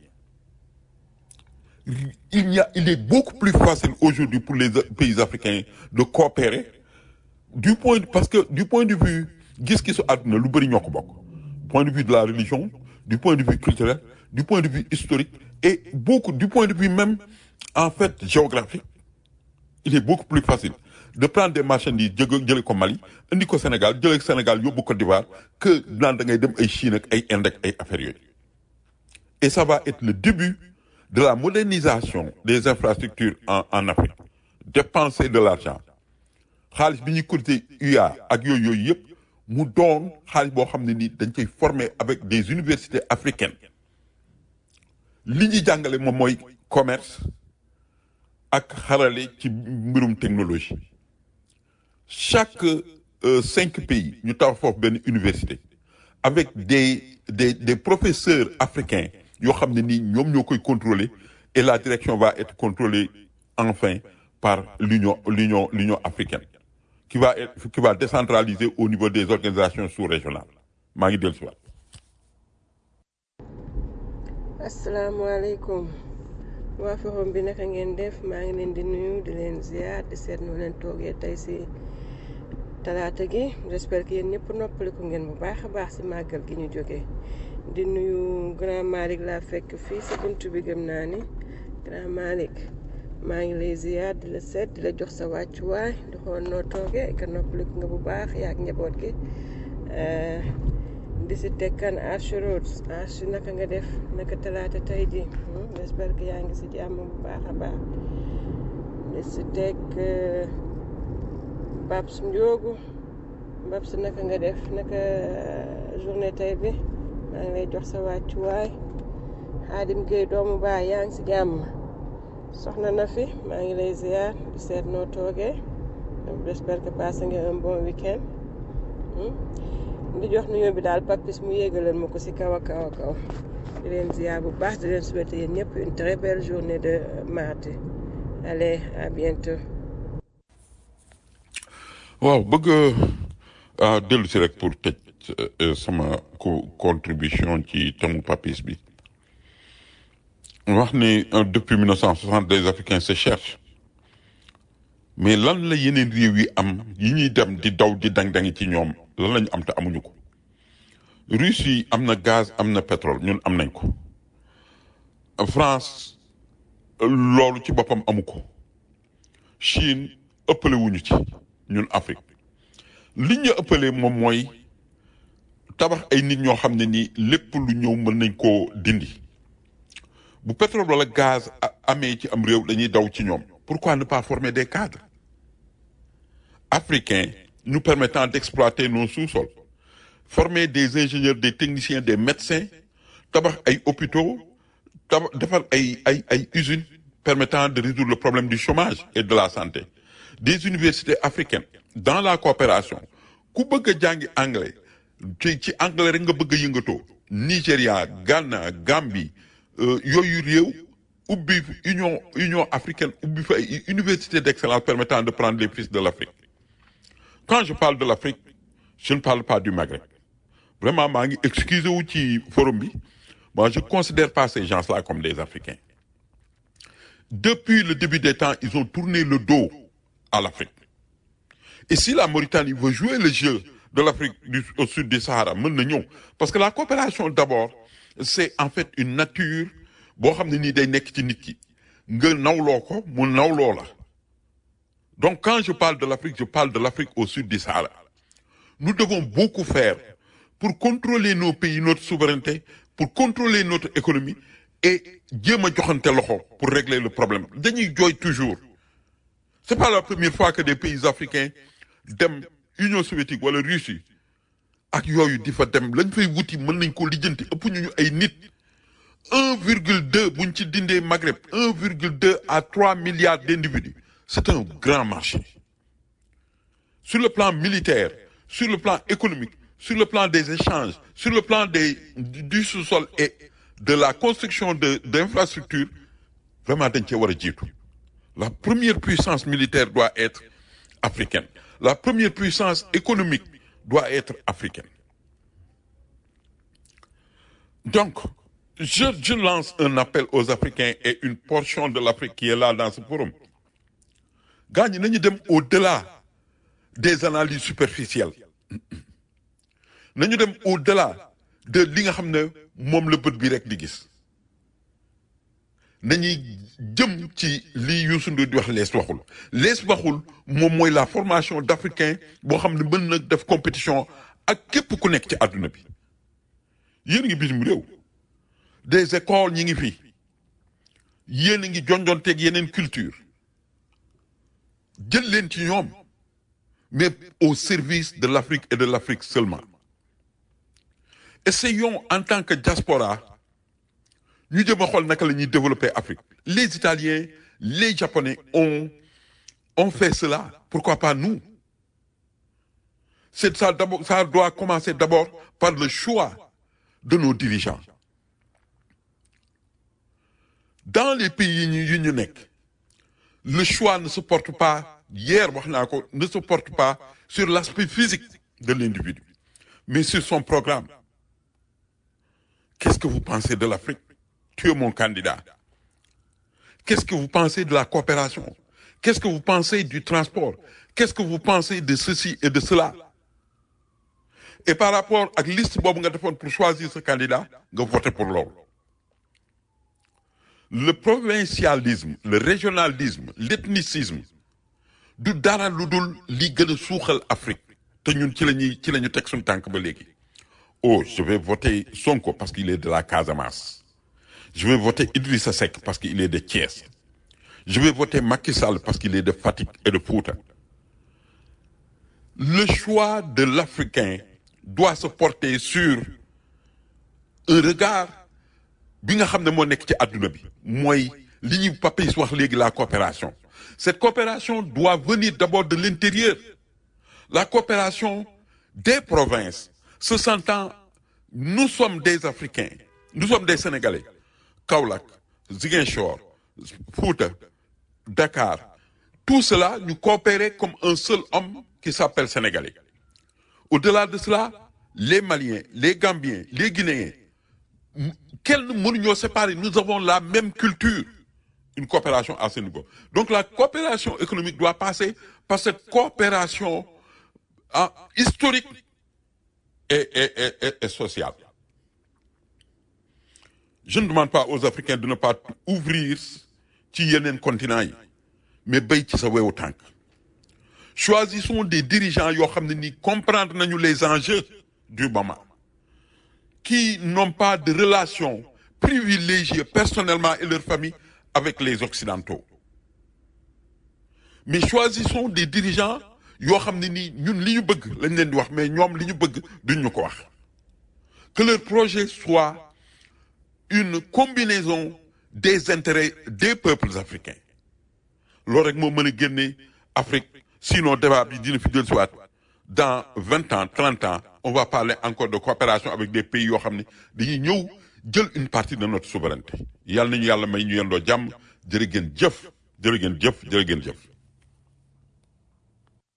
Il, y a, il est beaucoup plus facile aujourd'hui pour les pays africains de coopérer du point de- parce que du point de vue gis-gisu àdduna lu bëri ñoo ko bokk point de vue de la religion du point de vue culturel du point de vue historique et beaucoup du point de vue même en fait géographique il est beaucoup plus facile de prendre des marchandises jëge jële ko Mali indi ko Sénégal jële ko Sénégal yóbbu Côte d'Ivoire que naan da ngay dem ay Chine ak ay Inde ak ay affaires yooyu et ça va être le début de la modernisation des infrastructures en en Afrique dépenser de l'argent xaalis bi ñuy cotiser UA ak yooyu yooyu yëpp mu doon xaalis boo xam ne ni dañ koy former avec des universités africaines li ñuy jàngale moom mooy commerce ak xarale ci mbirum technologie chaque euh, cinq pays ñu tax foofu benn université avec des des des professeurs africains yoo xam ne nii ñoom ñoo koy contrôler et la direction va être contrôlée enfin par l'union l'union l'union africaine qui va être qui va décentraliser au niveau des organisations sous-régionales maa ngi dellu si waat asalaamaaleykum waa forum bi naka ngeen def maa ngi leen di nuyu di leen ziar di seet nu leen toogee tey si talaata gi j'espère que yéen ñëpp noppaliku ngeen bu baax a baax si màggal gi ñu jógee di nuyu grand Malick laa fekk fii si buntu bi gëm naa ni grand Malick maa ngi lay ziar di la seet di la jox sa wàccuwaay di xool noo toogee que noppaliku nga bu baax yaa ak njaboot gi Eh, di si teg kan Arche Roads Arche naka nga def naka talaata tey ji hmm, j'espère que yaa ngi si jàmm bu baax a baax di si teg eh, Babs Ndiogu Babs naka nga def naka eh, journée tey bi maa ngi lay jox sa wàccuwaay Xaadim Gueye doomu baay yaa ngi si jàmm soxna na fi maa ngi lay ziar di seet noo toogee j'espère que passé nga un bon week-end hmm. di jox nuyoo bi daal papis mu yéegalal ma ko si kaw a kaw a kaw di leen ziar bu baax di leen souhaiter yéen ñëpp une très belle journée de mardi allez à bientôt waaw bëgg a dellu si rek pour tëj euh, sama co- contribution ci thème papis bi wax ni euh, depuis 1960 les Africains se cherchent mais lan la yeneen réew yi am yi ñuy dem di daw di dang-dangi ci ñoom lan lañu am te amuñu ko Russie am na gaz am na pétrole ñun am nañ ko France loolu ci boppam amu ko Chine ëppale wuñu ci ñun Afrique li ñu ëppalee moom mooy tabax ay nit ñoo xam ne nii lépp lu ñëw mën nañ koo dindi bu pétrole wala gaz a- amee ci am réew dañuy daw ci ñoom pourquoi ne pas former des cadres africains nous permettant d'exploiter nos sous-sols former des ingénieurs des techniciens des médecins tabax ay hôpitaux tabax defar ay ay ay usines permettant de résoudre le problème du chômage et de la santé des universités africaines dans la coopération ku bëgg a jàngi anglais ci ci anglais rek nga bëgg a yëngatoo Nigéria Ghana Gambie euh, yooyu réew ubbi union union africaine ubbi fa ay université d'excellence permettant de prendre les fils de l'Afrique quand je parle de l'Afrique je ne parle pas du Maghreb vraiment maa ngi excusé wu ci forum bi moi je considère pas ces gens-là comme des Africains depuis le début des temps ils ont tourné le dos à l'Afrique et si la Mauritanie veut jouer le jeu de l'Afrique du au sud du Sahara mën na ñëw parce que la coopération d'abord c'est en fait une nature boo xam ne nii day nekk ci nit ki nga nawloo ko mu nawloo la donc quand je parle de l'Afrique je parle de l'Afrique au sud du Sahara nous devons beaucoup faire pour contrôler nos pays notre souveraineté pour contrôler notre économie et jéem a joxante loxo pour régler le problème dañuy jooy toujours c'est pas la première fois que des pays africains dem Union soviétique wala Russie ak yooyu di fa dem lañ fay wuti mën nañ ko lijjanti ëpp ñu ñu ay nit un virgule deux buñ ci dindee Maghreb un virgule deux à trois milliards d'individus c'est un grand marché sur le plan militaire sur le plan économique sur le plan des échanges sur le plan des du du sous-sol et de la construction de d'infrastructures vraiment dañ cee war a jiitu la première puissance militaire doit être africaine la première puissance économique doit être africaine donc je je lance un appel aux Africains et une portion de l'Afrique qui est là dans ce forum gaa ñi nañu dem au-delà des analyses superficielles nañu dem au-delà de li nga xam ne moom la bët bi rek di gis nañuy jëm ci li Youssou Ndour di wax lees waxul lees waxul moom mooy la formation d'Africains boo xam ne mën na def compétition ak képp ku nekk ci àdduna bi yéen ngi bitim réew des écoles ñi ngi fi yéen a ngi jonjonteeg yeneen culture jël leen ci ñoom mais au service de l'Afrique et de l'Afrique seulement essayons en tant que diaspora ñu jëm a xool naka la ñuy développer Afrique les Italiens les Japonais ont ont fait cela pourquoi pas nous c'est ça d'abord ça doit commencer d'abord par le choix de nos dirigeants dans les pays yi ñu yi ñu nekk le choix ne se porte pas hier wax naa ko ne se porte pas sur l'aspect physique de l'individu mais sur son programme qu'est-ce que vous pensez de l'Afrique tu es mon candidat qu'est-ce que vous pensez de la coopération qu'est-ce que vous pensez du transport qu'est-ce que vous pensez de ceci et de cela et par rapport ak liste boobu nga defoon pour choisir ce candidat nga voter pour loolu le provincialisme le régionalisme l'ethnicisme du dara lu dul li gën a suuxal Afrique te ñun ci la ñuy ci la ñu teg suñu tànk ba léegi oh je vais voter Sonko parce qu'il est de la Casamance je vais voter Idrissa Seck parce qu'il est de Thiès je vais voter Macky Sall parce qu'il est de Fatick et de Fouta le choix de l'Africain doit se porter sur un regard bi nga xam ne moo nekk ci adduna bi mooy li ñu Papis wax léegi la coopération cette coopération doit venir d'abord de l'intérieur la coopération des provinces se sentant nous sommes des Africains nous sommes des Sénégalais Kaolack Ziguinchor Fouta Dakar tout cela ñu coopérer comme un seul homme qui s'appelle Sénégalais au-delà de cela les Maliens les Gambiens les Guinéens kenn mënuñoo séparer nous avons la même culture une coopération à ce niveau donc la coopération économique doit passer par cette coopération ah, historique et, et, et, et, et sociale je ne demande pas aux Africains de ne pas ouvrir ci yeneen continents yi mais béy ci sa wewu tànk choisissons des dirigeants yoo xam ne ni comprendre nañu les enjeux du moment qui n'ont pas de relation privilégiée personnellement et leur famille avec les Occidentaux mais choisissons des dirigeants yoo xam ne nii ñun li ñu bëgg lañ leen di wax mais ñoom li ñu bëgg duñ ñu ko wax que leur projet soit une combinaison des intérêts des peuples africains loolu rek moo mën a génne Afrique sinon débat bi dina fi jël si waat dans vingt ans trente ans on va parler encore de coopération avec des pays yoo xam ne dañuy ñëw jël une partie de notre souveraineté yàlla nañu yàlla may ñu yendoo jàmm jërë ngeen jëf jërë ngeen jëf jërë ngeen jëf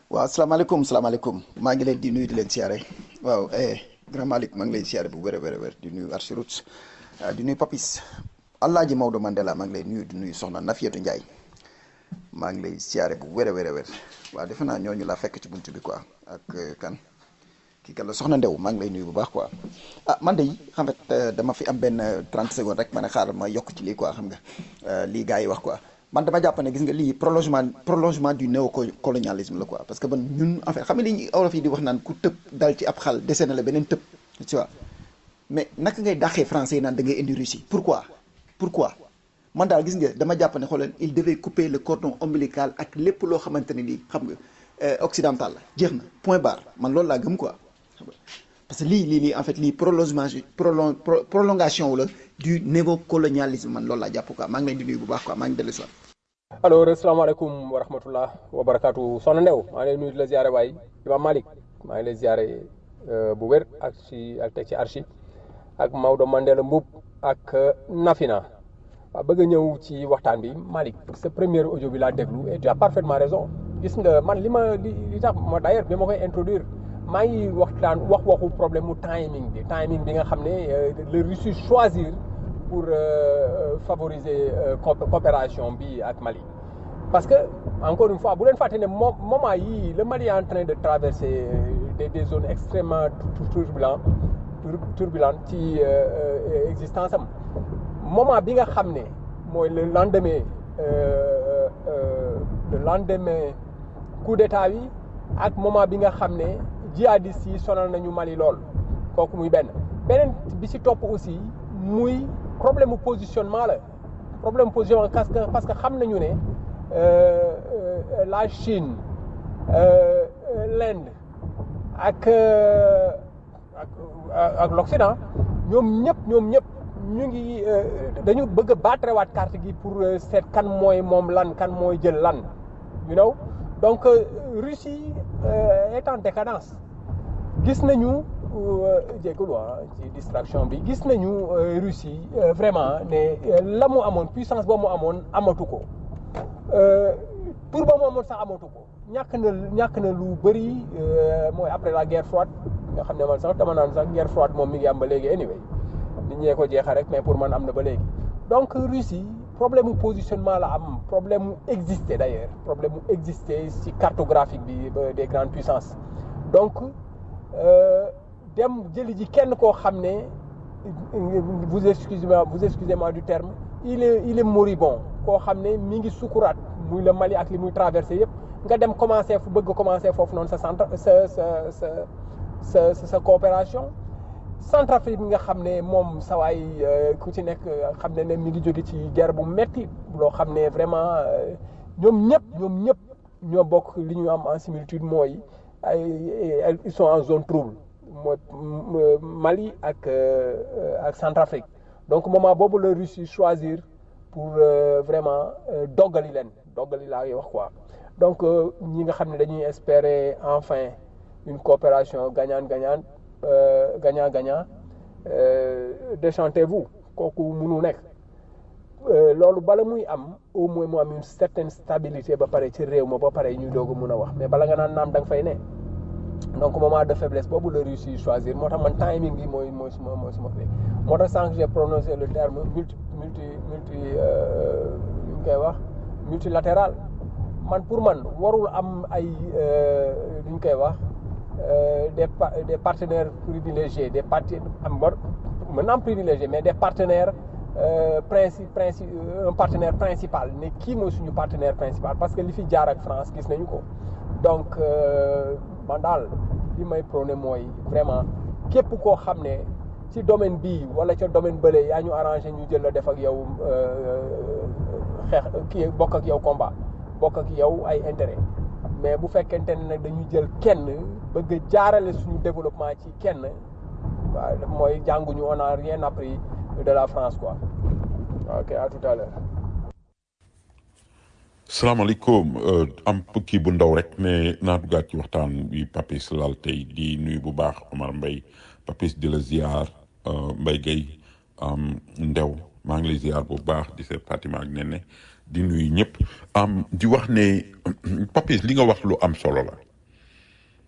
waaw salaamaaleykum salaamaaleykum maa ngi leen di nuyu di leen siyaare waaw eh grand Malick maa ngi lay siyaare bu wér a wér a wér di nuyu Archirut di nuyu Papis Alaaji Maodo Mandela maa ngi lay nuyu di nuyu Soxna Nafietu Ndiaye maa ngi lay siyaare bu wér a wér a wér waaw defe naa ñooñu laa fekk ci buntu bi quoi ak kan kii kan la Soxna Ndew maa ngi lay nuyu bu baax quoi ah man de xam nga dama fi am benn 30 secondes rek ma ne xaaral ma yokk ci lii quoi xam nga lii gars yi wax quoi. man dama jàpp ne gis nga lii prolongement prolongement du néocolonialisme la quoi parce que man ñun en fait xam nga li ñu olof yi di wax naan ku tëb dal ci ab xal dese na la beneen tëb tu vois mais naka ngay dàqee français yi naan da ngay indi Russie pourquoi pourquoi man daal gis nga dama jàpp ne xoolal il devait couper le cordon ombilical ak lépp loo xamante ne nii xam nga occidental la jeex na point barre man loolu laa gëm quoi parce que lii lii lii en fait lii prolongement prolon prolongation wu la du néocolonialisme man loolu laa jàpp quoi maa ngi leen di nuyu bu baax quoi maa ngi dellu si waat alors asalaamaaleykum wa rahmatullah wa barakaatu soxna Ndew maa ngi lay nuyu di la ziare waay Imam Malick maa ngi lay ziare bu wér ak ci ak teg ci archi ak Maodo Mandela Mboup ak Nafina waaw bëgg a ñëw ci waxtaan bi Malick sa premier audio bi laa déglu et tu as parfaitement raison gis nga man li ma li li tax ma d'ailleurs bi ma koy introduire maa ngi waxtaan wax waxu problème mu timing bi timing bi nga xam ne le Russie choisir pour euh, favoriser euh, coopération bi ak Mali parce que encore une fois bu leen fàtte ne moment yii le Mali est en train de traverser des, des zones extrêmement turbulentes turbulentes ci euh, existence am moment bi nga xam ne mooy le lendemain le lendemain coup d'état bi ak moment bi nga xam ne jihadistes yi sonal nañu Mali lool kooku muy benn beneen bi ci topp aussi muy problème mu positionnement la problème positionnement parce que parce que xam nañu ne la Chine l'Inde ak ak ak l'Occident ñoom ñëpp ñoom ñëpp ñu ngi dañu bëgg a baatrewaat carte gi pour seet kan mooy moom lan kan mooy jël lan you know donc Russie est en décadence gis nañu jégalu ci distraction bi gis nañu Russie vraiment ne la mu amoon puissance ba mu amoon amatu ko pour ba mu amoon sax amatu ko ñàkk na ñàkk na lu bëri mooy après la guerre froide nga xam ne man sax dama naan sax guerre froide moom mi ngi am ba léegi anyway nit ñee ko jeexal rek mais pour man am na ba léegi donc Russie problème mu positionnement la am problème mu exister d'ailleurs problème mu exister ci cartographique bi des grandes puissances donc dem jëli ji kenn koo xam ne vous excusez-moi vous excusez-moi du terme il est il est moribond koo xam ne mi ngi sukuraat muy le Mali ak li muy traversé yëpp nga dem commencer fu bëgg commencer foofu noonu sa centre sa sa sa sa sa coopération Centrafrique bi nga xam ne moom sawaay ku ci nekk xam ne ne mi ngi jóge ci guerre bu metti loo xam ne vraiment ñoom ñëpp ñoom ñëpp ñoo bokk li ñu am en similitude mooy ay ils sont en zone trouble mooy Mali ak ak Centrafrique donc moment boobu la Russie choisir pour vraiment doggali leen doggali laa wax quoi donc ñi nga xam ne dañuy espérer enfin une coopération gagnant-gagnant gagnant-gagnant déchantez-vous kooku mënu nekk loolu bala muy am au moins mu am une certaine stabilité ba pare ci réew ma ba pare ñu doog a mun a wax mais bala nga naan naam da nga fay ne donc moment de faiblesse boobu la Russie choisir moo tax man timing bi mooy mooy suma mooy suma clé moo tax sànq j'ai prononcé le terme multi multi multi li ñu koy wax multilatéral man pour man warul am ay li ñu koy wax des des partenaires privilégiés des parti am war mën na am privilégié mais des partenaires princi princi un partenaire principal ne kii mooy suñu partenaire principal parce que li fi jaar ak France gis nañu ko donc man daal li may prôné mooy vraiment képp koo xam ne ci domaine bii wala ca domaine bële yaa ñu arrangé ñu jël la def ak yow xeex kii bokk ak yow combat bokk ak yow ay intérêt mais bu fekkente ne nag dañuy jël kenn bëgg a jaarale suñu développement ci kenn waaw mooy jànguñu on a rien appris de la France quoi ok à tout à l'heure salaamaaleykum am kii bu ndaw rek ne naa duggaat ci waxtaan bi Papis laal tey di nuyu bu baax Omar Mbaye Papis di la ziar Mbaye Gueye Ndew maa ngi lay ziar bu baax di seet Fatima ak Nene di nuyu ñëpp am di wax ne Papis li nga wax lu am solo la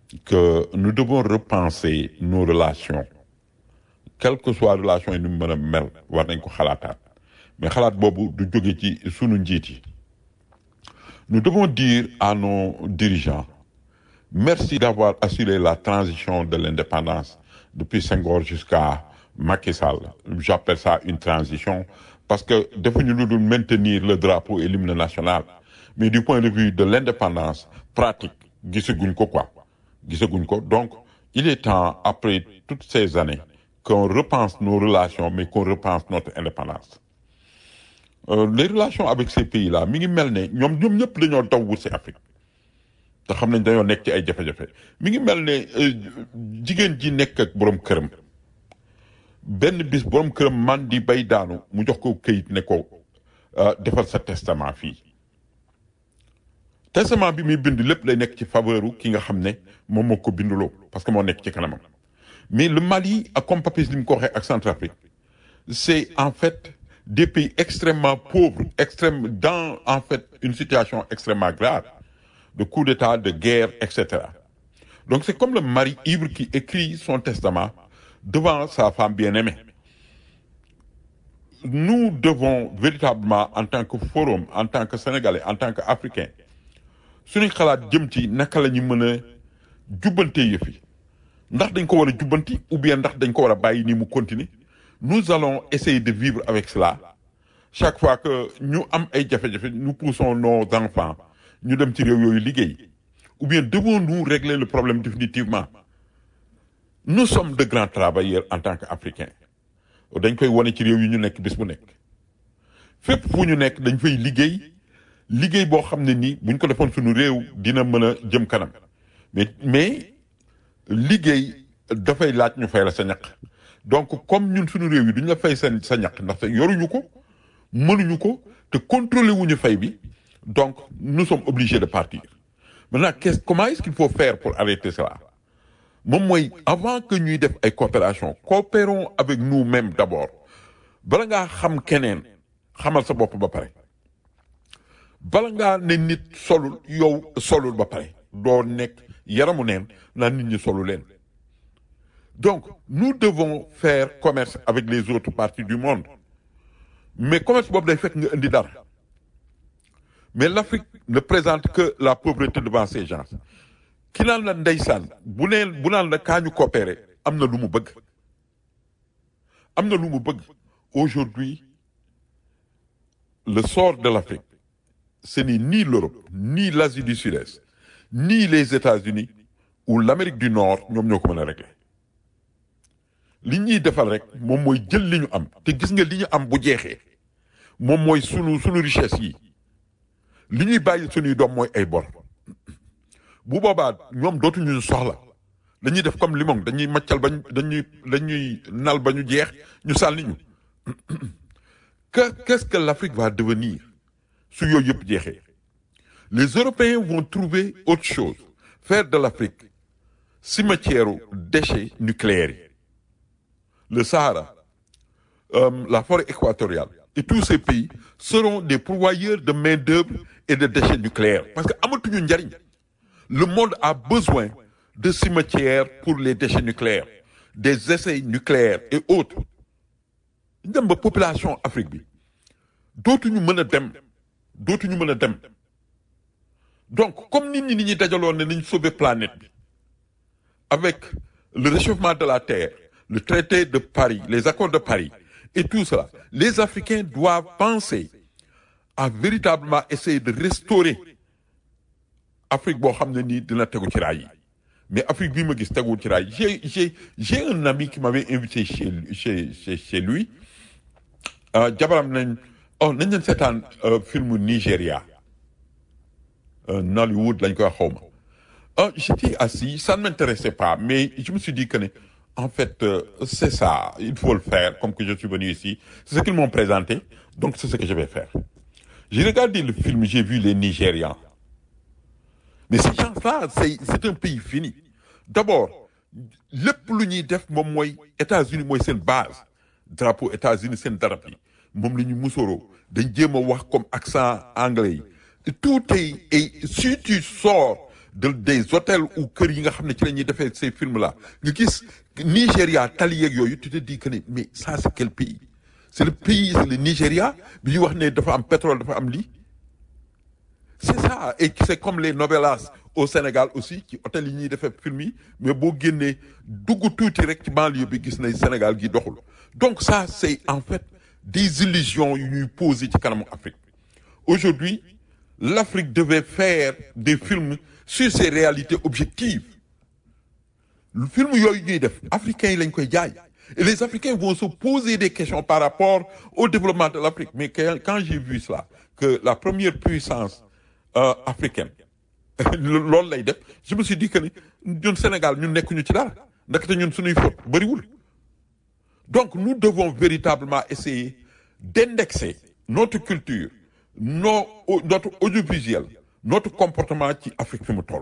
que nous devons repenser nos relations quelle que soit relation yi ni mu mën a mel war nañ ko xalaataat mais xalaat boobu du jóge ci sunu njiit yi nous devons dire à nos dirigeants merci d'avoir assuré la transition de l'indépendance depuis Senghor jusqu'à Macky Sall j'appelle ça une transition parce que defuñu lu dul maintenir le drapeau et l'hymne national mais du point de vue de l'indépendance pratique gisaguñ ko quoi gisaguñ ko donc il est temps après toutes ces années qu'on repense nos relations mais qu'on repense notre indépendance Euh, les relations avec ces pays-là mi ngi mel ne ñoom ñoom ñëpp dañoo daw wut si Afrique te xam nañ dañoo nekk ci ay jafe-jafe mi ngi mel ne euh, jigéen ji nekk ak borom këram benn bis borom këram man di bay daanu mu jox ko këyit ne ko euh, defal sa testament fii testament bi muy bind lépp lay nekk ci faveuru ki nga xam ne moom moo ko binduloo parce que moo nekk ci kanamam mais le Mali ak comme Papis li mu ko waxee ak Centrafrique c'est en fait des pays extrêmement pauvres extrême dans en fait une situation extrêmement grave de coup d'état de guerre etc donc c'est comme le mari ivre qui écrit son testament devant sa femme bien-aimée nous devons véritablement en tant que forum en tant que sénégalais en tant que africain suñuy xalaat jëm ci naka la ñu mën a jubbante yëf yi ndax dañ ko war a jubbanti ou bien ndax dañ ko war a bàyyi ni mu continuer nous allons essayer de vivre avec cela chaque fois que ñu am ay jafe-jafe nous poussons nos enfants ñu dem ci réew yooyu liggéey ou bien devons-nous régler le problème définitivement nous sommes de grands travailleurs en tant qu'Africains dañ koy wone ci réew yi ñu nekk bis bu nekk fépp fu ñu nekk dañ fay liggéey liggéey boo xam ne nii buñ ko defoon suñu réew dina mën a jëm kanam mais mais liggéey dafay laaj ñu fay la sa ñaq donc comme ñun suñu réew yi duñ la fay seen sa ñaq ndaxte yoruñu ko mënuñu ko te contrôler wuñu fay bi donc nous sommes obligés de partir maintenant qu'est-ce comment est-ce qu'il faut faire pour arrêter cela moom mooy avant que ñuy def ay coopération coopérons avec nous-mêmes d'abord bala ngaa xam keneen xamal sa bopp ba pare bala ngaa ne nit solul yow solul ba pare doo nekk yaramu neen naa nit ñi solu leen donc nous devons faire commerce avec les autres parties du monde mais commerce boobu day fekk nga indi dara mais l'Afrique ne présente que la pauvreté devant ces gens ki naan la ndeysaan bu neen bu naan la kaa ñu coopérer am na lu mu bëgg am na lu mu bëgg aujourd'hui le sort de l'Afrique ce n'est ni l'Europe ni l'Asie du Sud-Est ni les États-Unis ou l'Amérique du Nord ñoom ñoo ko mën a régler li ñuy defal rek moom mooy jël li ñu am te gis nga li ñu am bu jeexee moom mooy sunu sunu richesse yi li ñuy bàyyi sunuy doom mooy ay bor bu boobaa ñoom dootuñu ñu soxla dañuy def comme limon dañuy maccal bañ dañuy dañuy nal ba ñu jeex ñu sànni ñu que qu'est-ce que l'Afrique va devenir su yooyu yëpp jeexee les Européens vont trouver autre chose faire de l'Afrique cimetière déchets nucléaires yi le Sahara euh, la forêt équatoriale et tous ces pays seront des pourvoyeurs de main-d'œuvre et de déchets nucléaires parce que amatuñu njariñ le monde a besoin de cimetières pour les déchets nucléaires des essais nucléaires et autres dem ba population Afrique bi dootuñu mën a dem dootuñu mën a dem donc comme nit ñi ni ñuy dajaloon ne nañ sauver planète bi avec le réchauffement de la terre le traité de Paris les accords de Paris et tout cela les Africains doivent penser à véritablement essayer de restaurer Afrique boo xam ne nii dina tegu ci raay yi mais Afrique bii ma gis teguwul ci raay yi j'ai j'ai j'ai un ami qui m'avait invité chez chez chez chez lui euh, jabaram nañ oh nañ leen seetaan euh, film Nigéria euh, Nollywood lañ koy xawma ah j'étais assis ça ne m'intéressait pas mais je me suis dit que ne en fait euh, c'est ça il faut le faire comme que je suis venu ici c'est ce qu'ils m'ont présenté donc c'est ce que je vais faire j'ai regardé le film j'ai vu les Nigérians mais ces gens-là c'est c'est un pays fini d'abord lépp lu ñuy def moom mooy États-Unis mooy seen base drapeau États-Unis seen darab yi moom la ñu musoroo dañ jéem a wax comme accent anglais yi tout est et si tu sors de des hôtels ou kër yi nga xam ne ci la ñuy defee ces films là nga gis Nigéria tali yeeg yooyu tu te dis que ne mais ça c'est quel pays c'est le pays c'est le Nigéria bi ñu wax ne dafa am pétrole dafa am lii c'est ça et c'est comme les novelas au Sénégal aussi ci hôtel yi ñuy defee film yi mais boo génnee dugg tuuti rek ci banlieue bi gis nañ Sénégal gi doxul donc ça c'est en fait des illusions yu ñuy poser ci kanamu Afrique aujourd'hui l'Afrique devait faire des films sur ces réalités objectives le film yooyu ñuy def africains yi lañ koy jaay et les Africains vont se poser des questions par rapport au développement de l'Afrique mais que- quand j'ai vu cela que la première puissance euh, africaine loolu lay def je me suis dit que ni ñun Sénégal ñun nekkuñu ci dara ndaxte ñun suñuy faute bëriwul donc nous devons véritablement essayer d'indexer notre culture nos notre audiovisuel notre comportement ci Afrique fi mu toll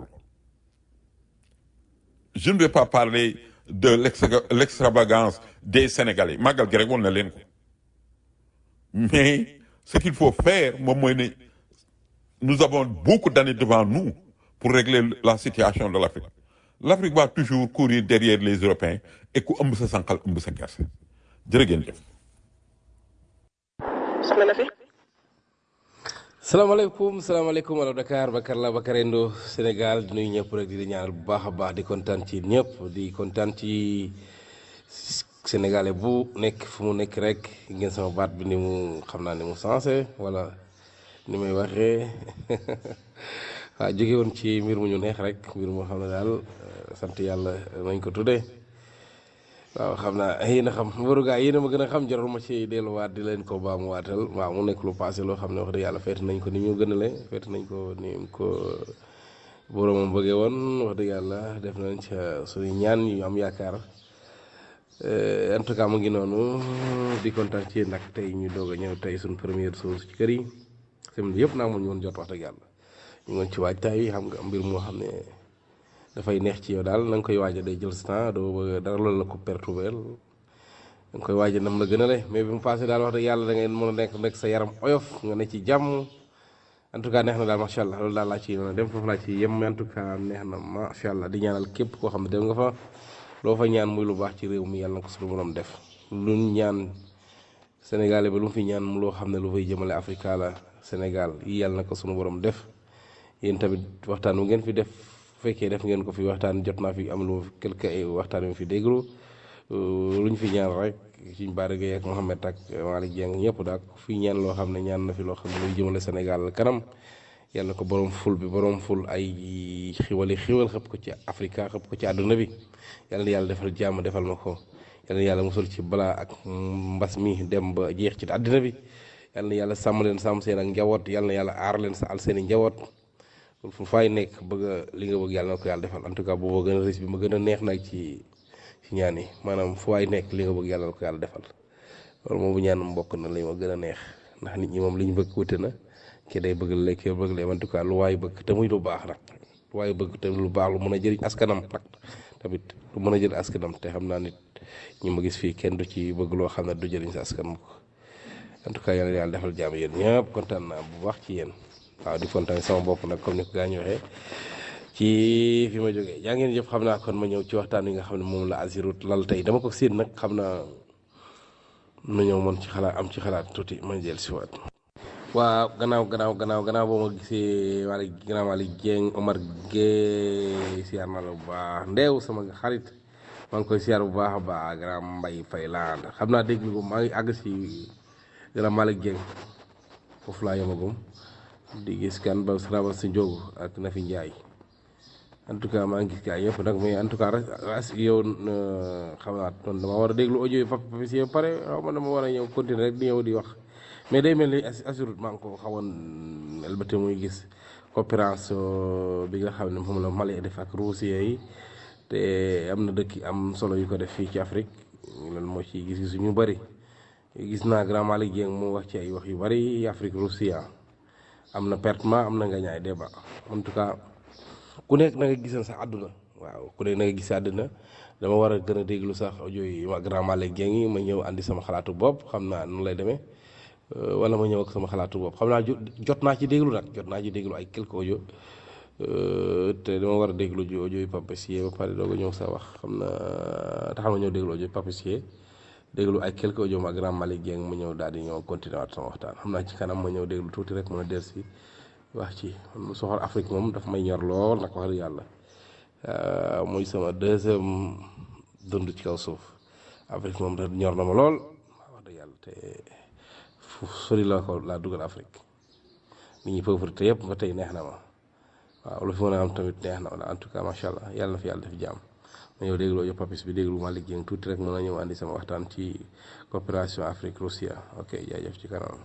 je ne vais pas parler de l'extra- l'extravagance des Sénégalais màggal gi rek woon na leen ko mais ce qu'il faut faire moom mooy ne nous avons beaucoup d'années devant nous pour régler la situation de l'Afrique l'Afrique va toujours courir derrière les Européens et ku ëmb sa sànqal ëmb sa gerte jërë ngeen jëf soxna na fi salaamaaleykum salaamaaleykum wala Dakar Bakar la Bakar Endo Sénégal di nuyu ñëpp rek di di ñaanal bu baax a baax di kontaan ci ñëpp di kontaan ci sénégalais bu nekk fu mu nekk rek ngeen sama baat bi ni mu xam naa ni mu sensé wala ni may waxee waaw jóge woon ci mbir mu ñu neex rek mbir moo xam ne daal euh, sant yàlla nañ ko tuddee waaw xam naa yéen a xam mbaru gaa yéen a ma gën a xam jarul ma ci delluwaat di leen ko baa mu waatal waaw mu nekk lu passé loo xam ne wax dëgg yàlla feet nañ ko ni ñu gënale feet nañ ko ni mu ko boromam bëggee woon wax dëgg yàlla def nañ ca suñu ñaan yu am yaakaar Euh, en tout cas mu ngi noonu di kontaan ci nag tey ñu doog a ñëw tey suñ première chose ci kër yi semaine bi yëpp naa mu ñu woon jot wax dëgg yàlla ñu ngi woon ci waajtaay yi xam nga mbir moo xam ne dafay neex ci yow daal na nga koy waaja day jël sa temps doo bëgg dara loolu la ko perturber da nga koy waaja nam la gën a le mais bi mu passé daal wax dëgg yàlla da ngay mën a nekk nekk sa yaram oyof nga ne ci jàmm en tout cas neex na daal macha allah loolu daal laa ci mën a dem foofu laa ci yem en tout cas neex na macha allah di ñaanal képp koo xam ne dem nga fa loo fa ñaan muy lu baax ci réew mi yàlla na ko suñu borom def lu ñaan sénégalais ba lu mu fi ñaan mu loo xam ne lu fay jëmale africa la sénégal yi yàlla na ko suñu borom def yéen tamit waxtaan wu ngeen fi def bu fekkee def ngeen ko fi waxtaan jot naa fi am lu quelque waxtaan yu fi déglu lu ñu fi ñaan rek suñ Bara Gueye ak Mohamed ak Malick Dieng ñëpp daal fi ñaan loo xam ne ñaan na fi loo xam ne luy jëmale sénégal kanam yàlla na ko borom ful bi borom ful ay xiwali xiwal xëpp ko ci africa xëpp ko ci àdduna bi yàlla na yàlla defal jàmm defal ma ko yàlla na yàlla musal ci balaa ak mbas mi dem ba jeex ci àddina bi yàlla na yàlla sàmm leen sàmm seen ak njaboot yàlla na yàlla aar leen sa al seen i njaboot fu fay nekk bëgg a li nga bëgg yàlla na ko yàlla defal en tout cas boobu gën a risque bi ma gën a neex nag ci ci ñaan yi maanaam fu waay nekk li nga bëgg yàlla na ko yàlla defal loolu moom bu ñaan mbokk na li ma gën a neex ndax nit ñi moom li ñu bëgg wute na kii day bëgg lekk kii bëgg lee en tout cas lu waay bëgg te muy lu baax nag lu waay bëgg te lu baax lu mën a jëriñ askanam nag tamit lu mën a jël askanam te xam naa nit ñi ma gis fii kenn du ci bëgg loo xam ne du jëriñ sa askan mu ko en tout cas yàlla yàlla defal jàmm yéen ñëpp kontaan naa bu baax ci yéen waaw di kontaan sama bopp nag comme ni ko gaa ñu waxee ci fi ma jógee jaa ngeen jëf xam naa kon ma ñëw ci waxtaan wi nga xam ne moom la Azirut lal tey dama ko séen nag xam naa ma ñëw man ci xalaat am ci xalaat tuuti ma jël si waat waaw gannaaw gannaaw gannaaw gannaaw boo ma gisee Malick gannaaw Malick Dieng Omar Gueye siyaar na la bu baax ndeew sama xarit maa ngi koy siyaar bu baax a baax gannaaw Mbaye Faye laa xam naa dégg ko maa ngi àgg si gannaaw Malick Dieng foofu laa yemagum di gis kan ba saraba si njóogu ak Nafi Ndiaye en tout cas maa ngi gis gars yëpp nag mais en tout cas ras yow xam naa noonu dama war a déglu audio yi Papis yi pare xaw ma dama war a ñëw continuer rek di ñëw di wax mais day mel ni assurut maa ngi ko xawoon elbate muy gis coopération bi nga xam ne moom la Mali def ak Russie yi te am na dëkk am solo yu ko def fii ci Afrique loolu moo ci gis gisu ñu bëri gis naa grand Malick Dieng mu wax ci ay wax yu bëri Afrique Russie am na pertement am na nga ñaay débat en tout cas ku nekk na nga gisal sa àdduna waaw ku nekk na nga gis sa àdduna dama war a gën a déglu sax audio yi ma grand Malick Dieng yi ma ñëw andi sama xalaatu bopp xam naa nu lay demee wala ma ñëw ak sama xalaatu bopp xam naa jot naa ci déglu nag jot naa ci déglu ay quelques audio te dama war a déglu ji audio yi Pape Sié ba pare doog a ñëw sa wax xam na taxal ma ñëw déglu audio yi Pape Sié déglu ay quelques audio ma grand Malick Dieng mu ñëw daal di ñëw continuer waat sama waxtaan xam naa ci kanam ma ñëw déglu tuuti rek mën a dellu si wax ci man soxal Afrique moom dafa may ñor lool nag wax dëgg yàlla muy sama deuxième dund ci kaw suuf Afrique moom da ñor na ma lool wax dëgg yàlla te fu sori la ko laa dugal Afrique nit ñi pauvreté yëpp ba tey neex na ma waaw lu fi mën a am tamit neex na ma en tout cas macha allah yàlla na fi yàlla def jàmm ma ñëw déglu audio papis bi déglu Malick Dieng tuuti rek mën a ñëw andi sama waxtaan ci coopération Afrique Russia ok jaajëf ci kanam.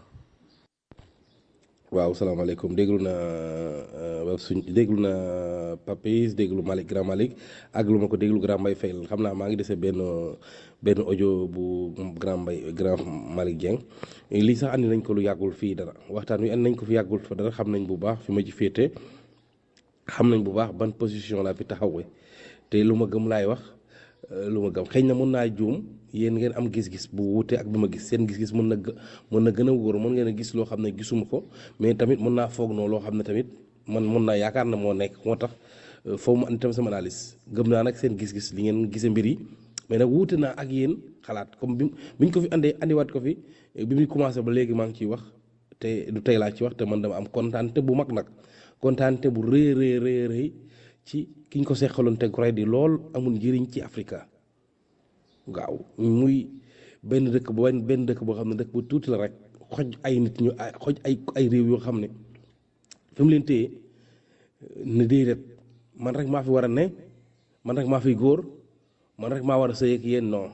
waaw salaamaaleykum déglu na suñ déglu na papis déglu Malick grand Malick ak lu ma ko déglu grand Mbaye Faye xam naa maa ngi dese benn benn audio bu grand Mbaye grand Malick Dieng lii sax andi nañ ko lu yàggul fii dara waxtaan wi andi nañ ko fi yàggul fa dara xam nañ bu baax fi ma ci féete xam nañ bu baax ban position laa fi taxawee te lu ma gëm laay wax lu ma gëm xëy na mën naa juum yéen ngeen am gis-gis bu wuute ak bi ma gis seen gis-gis mën na mën na gën a wóor mën ngeen a gis loo xam ne gisuma ko mais tamit mën naa foog noo loo xam ne tamit man mën naa yaakaar na moo nekk moo tax foofu mu andi tam sama analyse gëm naa nag seen gis-gis li ngeen gisee mbir yi mais nag wuute naa ak yéen xalaat comme bi bi ñu ko fi andee andiwaat ko fi bi muy commencé ba léegi maa ngi ciy wax te du tey laa ci wax te man dama am kontaante bu mag nag kontaante bu rëy rëy rëy rëy ci ki ñu ko seqaloon te goray di lool amul njëriñ ci Afrika waaw muy benn dëkk bu benn dëkk boo xam ne dëkk bu tuuti la rek xoj ay nit ñu xoj ay ay réew yoo xam ne fi mu leen téye ne déedéet man rek maa fi war a ne man rek maa fi góor man rek maa war a sëy ak yéen non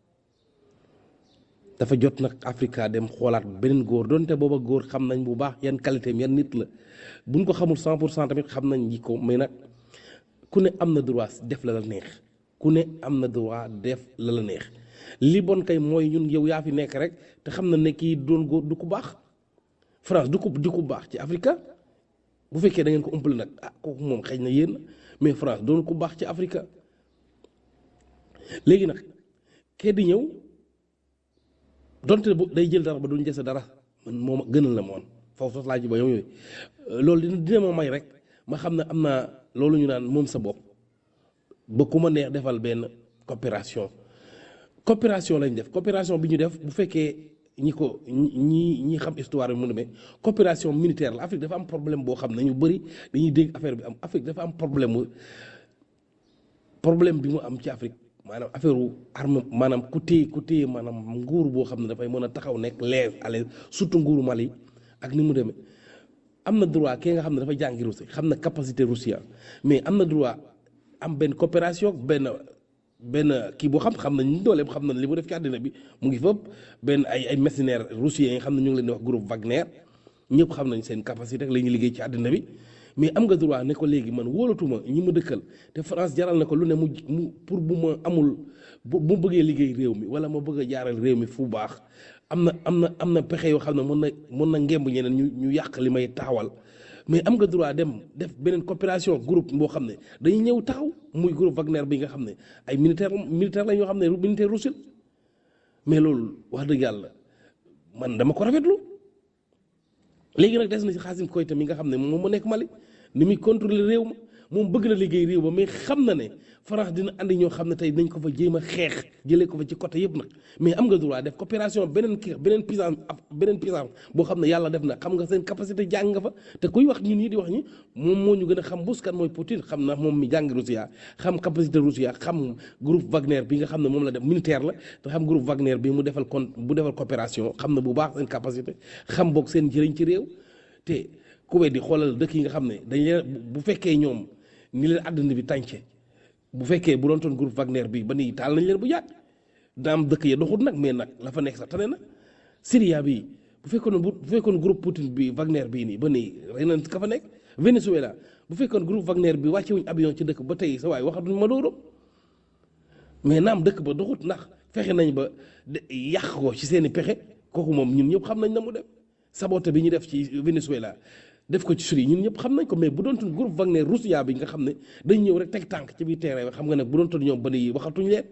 dafa jot nag Afrika dem xoolaat beneen góor donte booba góor xam nañ bu baax yan qualité yan nit la buñ ko xamul 100 pour cent tamit xam nañ ji ko mais nag ku ne am na droit def la la neex ku ne am na droit def la la neex li bon kay mooy ñun yow yaa fi nekk rek te xam na ne kii doon góor du ko baax France du ko di ko baax ci Afrika bu fekkee da ngeen ko ëmpale nag ah kooku moom xëy na yéen mais France doon ko baax ci Afrika léegi nag kee di ñëw donte bu day jël dara ba duñ dese dara man moom gënal na moon foofu sax laa ji ba yow yooyu loolu dina dina ma may rek ma xam ne am naa loolu ñu naan moom sa bopp ba ku ma neex defal benn coopération coopération lañ def coopération bi ñu def bu fekkee ñi ko ñi ñi xam histoire bi mu demee coopération militaire la Afrique dafa am problème boo xam ne ñu bëri dañuy dégg affaire bi am Afrique dafa am problème mu problème bi mu am ci Afrique maanaam affaire wu arme maanaam ku téye ku téye maanaam nguur boo xam ne dafay mën a taxaw nekk leer à l'aise surtout nguuru Mali ak ni mu demee am na droit kii nga xam ne dafa jàngi Russie xam na capacité Russie mais am na droit am benn coopération benn benn kii boo xam xam nañ dooleem xam nañ li mu def ci àddina bi mu ngi fëpp benn ay ay mercenaires russiens yi nga xam ne ñu ngi leen di wax groupe Wagner ñëpp xam nañ seen capacité ak la ñuy liggéey ci àddina bi mais am nga droit ne ko léegi man wóolatuma ñi ma dëkkal te France jaral na ko lu ne mu mu pour bu ma amul bu mu bëggee liggéey réew mi wala ma bëgg a jaaral réew mi fu baax am na am na am na pexe yoo xam ne mën na mën na ngemb ñeneen ñu ñu yàq li may taxawal mais am nga droit dem def beneen coopération groupe boo xam ne dañuy ñëw taxaw muy groupe Wagner bi nga xam ne ay militaire militaire la ñoo xam ne militaire russil mais loolu wax dëgg yàlla man dama ko rafetlu léegi nag des na ci Xaasim Koyta mi nga xam ne moom mu nekk Mali ni muy contrôler réew ma moom bëgg na liggéey réew ma mais xam na ne France dina andi ñoo xam ne tey nañ ko fa jéem a xeex jëlee ko fa ci côté yëpp nag mais am nga droit def coopération beneen kii beneen puissance beneen puissance boo xam ne yàlla def na xam nga seen capacité jàng nga fa te kuy wax ñun ñii di wax ñi moom moo ñu gën a xam bus kan mooy Poutine xam na moom mi jàng Russie xam capacité Russie xam groupe Wagner bi nga xam ne moom la def militaire la te xam groupe Wagner bi mu defal con bu defal coopération xam na bu baax seen capacité xam boog seen njëriñ ci réew te ku di xoolal dëkk yi nga xam ne dañ leen bu fekkee ñoom ni leen àddina bi tànce bu fekkee bu doon toon groupe Wagner bi ba nii taal nañ leen bu yàgg daam dëkk ya doxut nag mais nag la fa nekk sax tane na Syria bi bu fekkoon bu fekkoon groupe Poutine bi Wagner bii nii ba nii rey nañ ka fa nekk Venezuela bu fekkoon groupe Wagner bi wàcce wuñ avion ci dëkk ba tey sa waay waxatuñ ma dóoram mais naam dëkk ba doxut ndax fexe nañ ba yàq ko ci seen i pexe kooku moom ñun ñëpp xam nañ na mu dem sabote bi ñu def ci Venezuela def ko ci Syrie ñun ñëpp xam nañ ko mais bu doon toon groupe Wagner Russia bi nga xam ne dañ ñëw rek teg tànk ci biir terrain bi xam nga ne bu doon toon ñoom ba nii waxatuñ leen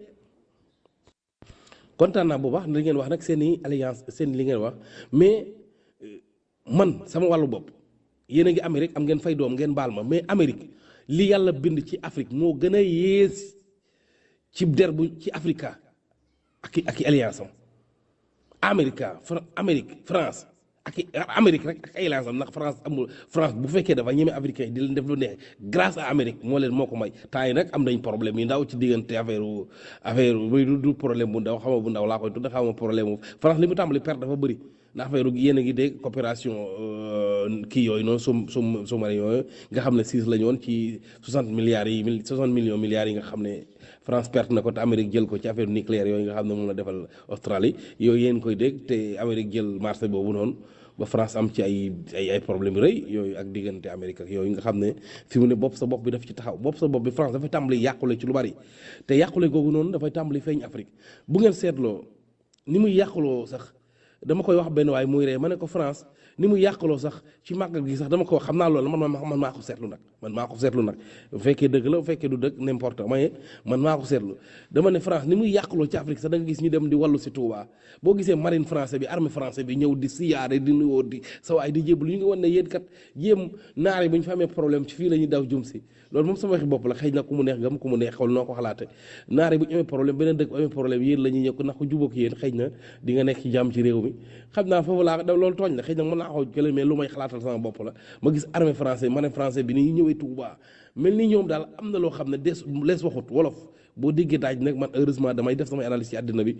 kontaan naa bu baax li ngeen wax nag seen i alliance seen li ngeen wax mais man sama wàllu bopp yéen a ngi Amérique am ngeen fay doom ngeen baal ma mais Amérique li yàlla bind ci Afrique moo gën a yées ci der bu ci Africa ak i ak i alliance am Amérique Fra Amérique France ak i Amérique rek ak ay alliance am ndax France amul France bu fekkee dafa ñeme africain yi di leen def lu neex grâce à Amérique moo leen moo ko may temps yi nag am nañ problème yi ndaw ci diggante affaire affaire muy du du problème bu ndaw xama bu ndaw laa koy tudd xama problème mu France li mu tàmbali perte dafa bëri ndax affaire yéen a ngi dégg coopération kii yooyu noonu sum sum sous-marin yooyu nga xam ne six la ñu woon ci 60 milliards yi mille 60 millions milliards yi nga xam ne France perte na ko te Amérique jël ko ci affaire nucléaire yooyu nga xam ne moom la defal Australie yooyu yéen koy dégg te Amérique jël marché boobu noonu ba France am ci ay ay ay problème yu rëy yooyu ak diggante Amérique ak yooyu nga xam ne fi mu ne bopp sa bopp bi daf ci taxaw bopp sa bopp bi France dafay tàmbali yàqule ci lu bari te yàqule googu noonu dafay tàmbali feeñ Afrique bu ngeen seetloo ni muy yàquloo sax dama koy wax benn waay muy ree ma ne ko France ni mu yàqaloo sax ci màggal gi sax dama ko wax xam naa loolu man man man maa ko seetlu nag man maa ko seetlu nag bu fekkee dëgg la bu fekkee du dëgg n'importe mais man maa ko seetlu dama ne France ni muy yàqaloo ci Afrique sax da nga gis ñu dem di wàllu si Touba boo gisee marine français bi armée français bi ñëw di siyaare di nuyoo di sa waay di jébbalu ñu ngi wan ne yéen kat jéem naari bu ñu fa amee problème ci fii la ñuy daw jum si loolu moom sama waxi bopp la xëy na ku mu neex gam ku mu neex xawal noo ko xalaate naari bu ñu amee problème beneen dëkk bu amee problème yéen la ñuy ñëw ndax ko jubóog yéen xëy na di nga nekk ci jàmm ci réew mi xam naa foofu laa loolu tooñ la xëy na mën naa xaw jële mais lu may xalaatal sama bopp la ma gis armée français marine français bi ni ñu ñëwee Touba mel ni ñoom daal am na loo xam ne des lees waxut wolof boo déggee daaj nag man heureusement damay def samay analyse ci àddina bi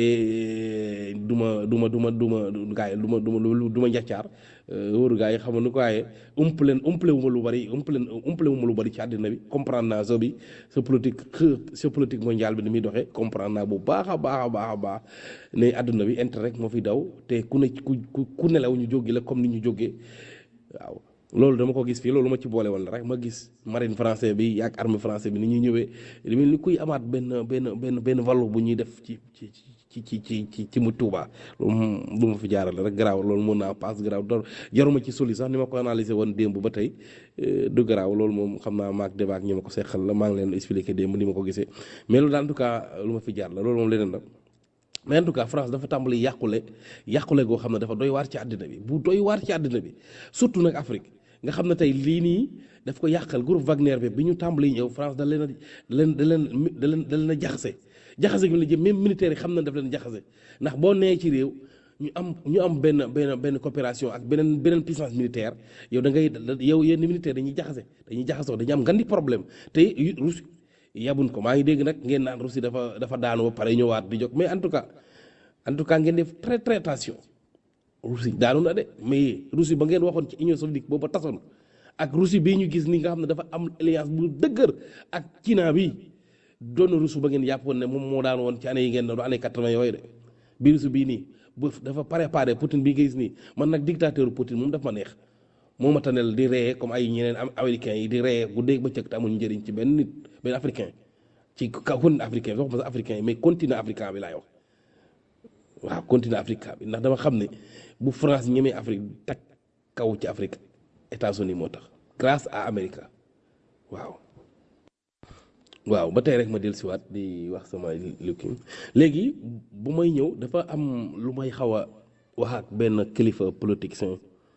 te du ma du ma du ma du ma gaa yi du ma du ma du ma njaccaar wóoru gaa yi xam nu ko waaye umpale umpale wu ma lu bari umpale umpale wu ma lu bari ci àddina bi comprendre naa so bi sa politique sa politique mondiale bi ni muy doxee comprendre naa bu baax a baax a baax a baax ne àdduna bi intérêt rek moo fi daw te ku ne ku ku nelaw ñu jógi la comme ni ñu jógee waaw loolu dama ko gis fii loolu ma ci boole woon rek ma gis marine français bi ak armée français bi ni ñuy ñëwee li mel ni kuy amaat benn benn benn benn valeur bu ñuy def ci ci ci ci ci ci ci mu Touba loolu lu ma fi jaarale rek garaaw loolu mën naa paas garaaw dor jaruma ci soli sax ni ma ko analyser woon démb ba tey du garaaw loolu moom xam naa maak débat ak ñi ma ko seqal la maa ngi leen expliquer démb ni ma ko gisee mais loolu daal en tout cas lu ma fi jaar la loolu moom leneen la mais en tout cas France dafa tàmbali yàqule yàqule goo xam ne dafa doy waar ci àddina bi bu doy waar ci àddina bi surtout nag Afrique nga xam ne tey lii nii daf ko yàqal groupe Wagner bi bi ñu tàmbali ñëw France da leen a da leen da leen da leen da leen a jaxase jaxase gi la jëm même militaire yi xam na daf leen jaxase ndax boo nee ci réew ñu am ñu am benn benn benn coopération ak beneen beneen puissance militaire yow da ngay yow yenn militaire dañuy jaxase dañuy jaxasoo dañuy am ngandi problème te Russie yabun ko maa ngi dégg nag ngeen naan Russie dafa dafa daanu ba pare ñëwaat di jóg mais en tout cas en tout cas ngeen def très très attention Russie daanu na de mais Russie ba ngeen waxoon ci Union soviétique boobu ba tasoon ak Russie bii ñu gis ni nga xam ne dafa am alliance bu dëgër ak Chine bi doon Russie ba ngeen yàppoon ne moom moo daan woon ci année yi ngeen doon année quatre-vingt yooyu de bi Russie bii nii bu dafa préparé Poutine bi nga gis nii man nag dictateur Poutine moom daf ma neex moo ma tanel di reye comme ay ñeneen am américains yi di reye bu dégg ba cëg te amuñ njëriñ ci benn nit benn africain ci continent africain waxuma sax africain yi mais continent africain bi laay wax waaw continent africain bi ndax dama xam ne bu France ñemee Afrique tag kaw ci Afrique États-Unis moo tax grâce à Amérique waaw waaw ba tey rek ma del siwaat di wax sama lukki léegi bu may ñëw dafa am lu may xaw a wax ak benn kilifa politicien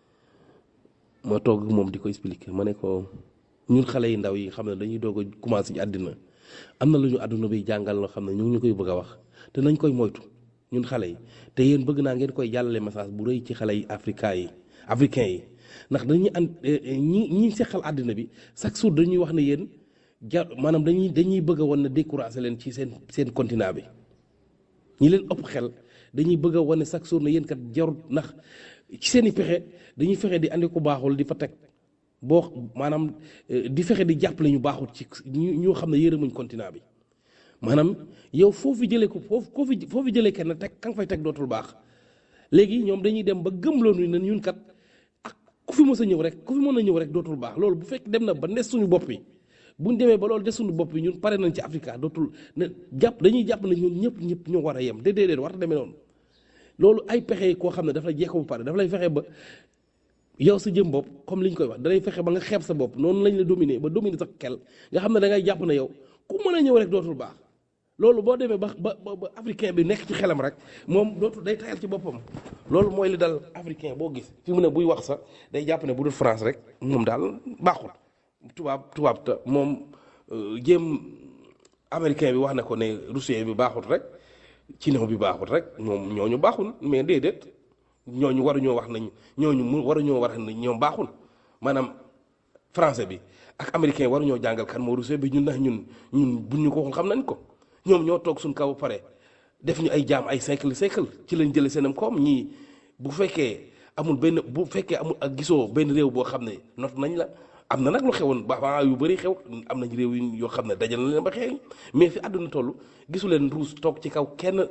ma toog moom di ko expliquer ma ne ko ñun xale yi ndaw yi xam ne dañuy doog a commencé ci àddina am na lu ñu àdduna bi jàngal loo xam ne ñu ngi ñu koy bëgg a wax te nañ koy moytu ñun xale yi te yéen bëgg naa ngeen koy jàllale message bu rëy ci xale yi africain yi africain yi ndax dañuy an ñi ñi seqal àddina bi chaque jour dañuy wax ne yéen ja maanaam dañuy dañuy bëgg a wan ne découragé leen ci seen seen continent bi ñi leen ëpp xel dañuy bëgg a wane chaque jour ne yéen kat jarut ndax ci seen i pexe dañuy fexe di andi ko baaxul di fa teg boo maanaam di fexe di jàppale ñu baaxul ci ñoo xam ne yërëmuñ continent bi maanaam yow foofu jëlee ko foofu koo fi foofu jëlee kenn teg ka nga fay teg dootul baax léegi ñoom dañuy dem ba gëmloo ñu ne ñun kat ak ku fi mës a ñëw rek ku fi mën a ñëw rek dootul baax loolu bu fekk dem na ba ndes suñu bopp yi buñ demee ba loolu des suñu bopp yi ñun pare nañ ci Afrique dootul ne jàpp dañuy jàpp ne ñun ñëpp ñëpp ñoo war a yem déedéet war a demee noonu loolu ay pexe koo xam ne dafa lay jeexoo bu pare dafa lay fexe ba yow sa jëm bopp comme li ñu koy wax da lay fexe ba nga xeeb sa bopp noonu lañ la dominer ba dominer sa kel nga xam ne da ngay jàpp ne yow ku mën a ñëw rek dootul baax loolu boo demee ba ba ba ba africain bi nekk ci xelam rek moom dootu day tayal ci boppam loolu mooy li dal africain boo gis fi mu ne buy wax sax day jàpp ne bu dul France rek moom daal baaxul tubaab tubaab ta moom euh, jéem américain bi wax na ko ne russien bi baaxul rek chinois bi baaxul rek moom ñooñu baaxul mais déedéet ñooñu waruñoo wax nañ ñooñu mu waruñoo wax ne ñoom baaxul maanaam français bi ak américain waruñoo jàngal kan moo russien bi ñun ndax ñun ñun buñ ñu ko waxul xam nañ ko ñoom ñoo toog suñ kaw ba pare def ñu ay jaam ay siècle siècle ci lañ jëlee seenam koom ñii bu fekkee amul benn bu fekkee amul ak gisoo benn réew boo xam ne not nañ la am na nag lu xewoon ba ba yu bëri xew am nañ réew yu yoo xam ne dajal na leen ba xeeñ mais fi àdduna toll gisu leen ruus toog ci kaw kenn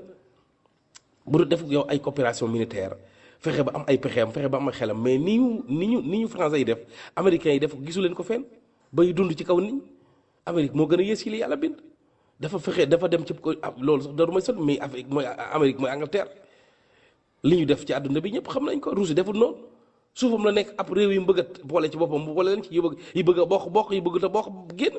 bu dul def yow ay coopération militaire fexe ba am ay pexeem fexe ba am ay xelam mais ni ñu ni ñu ni ñu français yi def américains yi def gisu leen ko fenn bay dund ci kaw nit ñi Amérique moo gën a yées ci li yàlla bind dafa fexe dafa dem ci ko ah, loolu sax daru may sot mais Afrique mooy Amérique mooy Angleterre li ñu def ci àdduna bi ñëpp xam nañ ko Russie deful noonu suufam la nekk ab réew yi mu bëgg a boole ci boppam mu boole leen ci yi bëgg yi bëgg a bokk bokk yi bëgg te bokk génn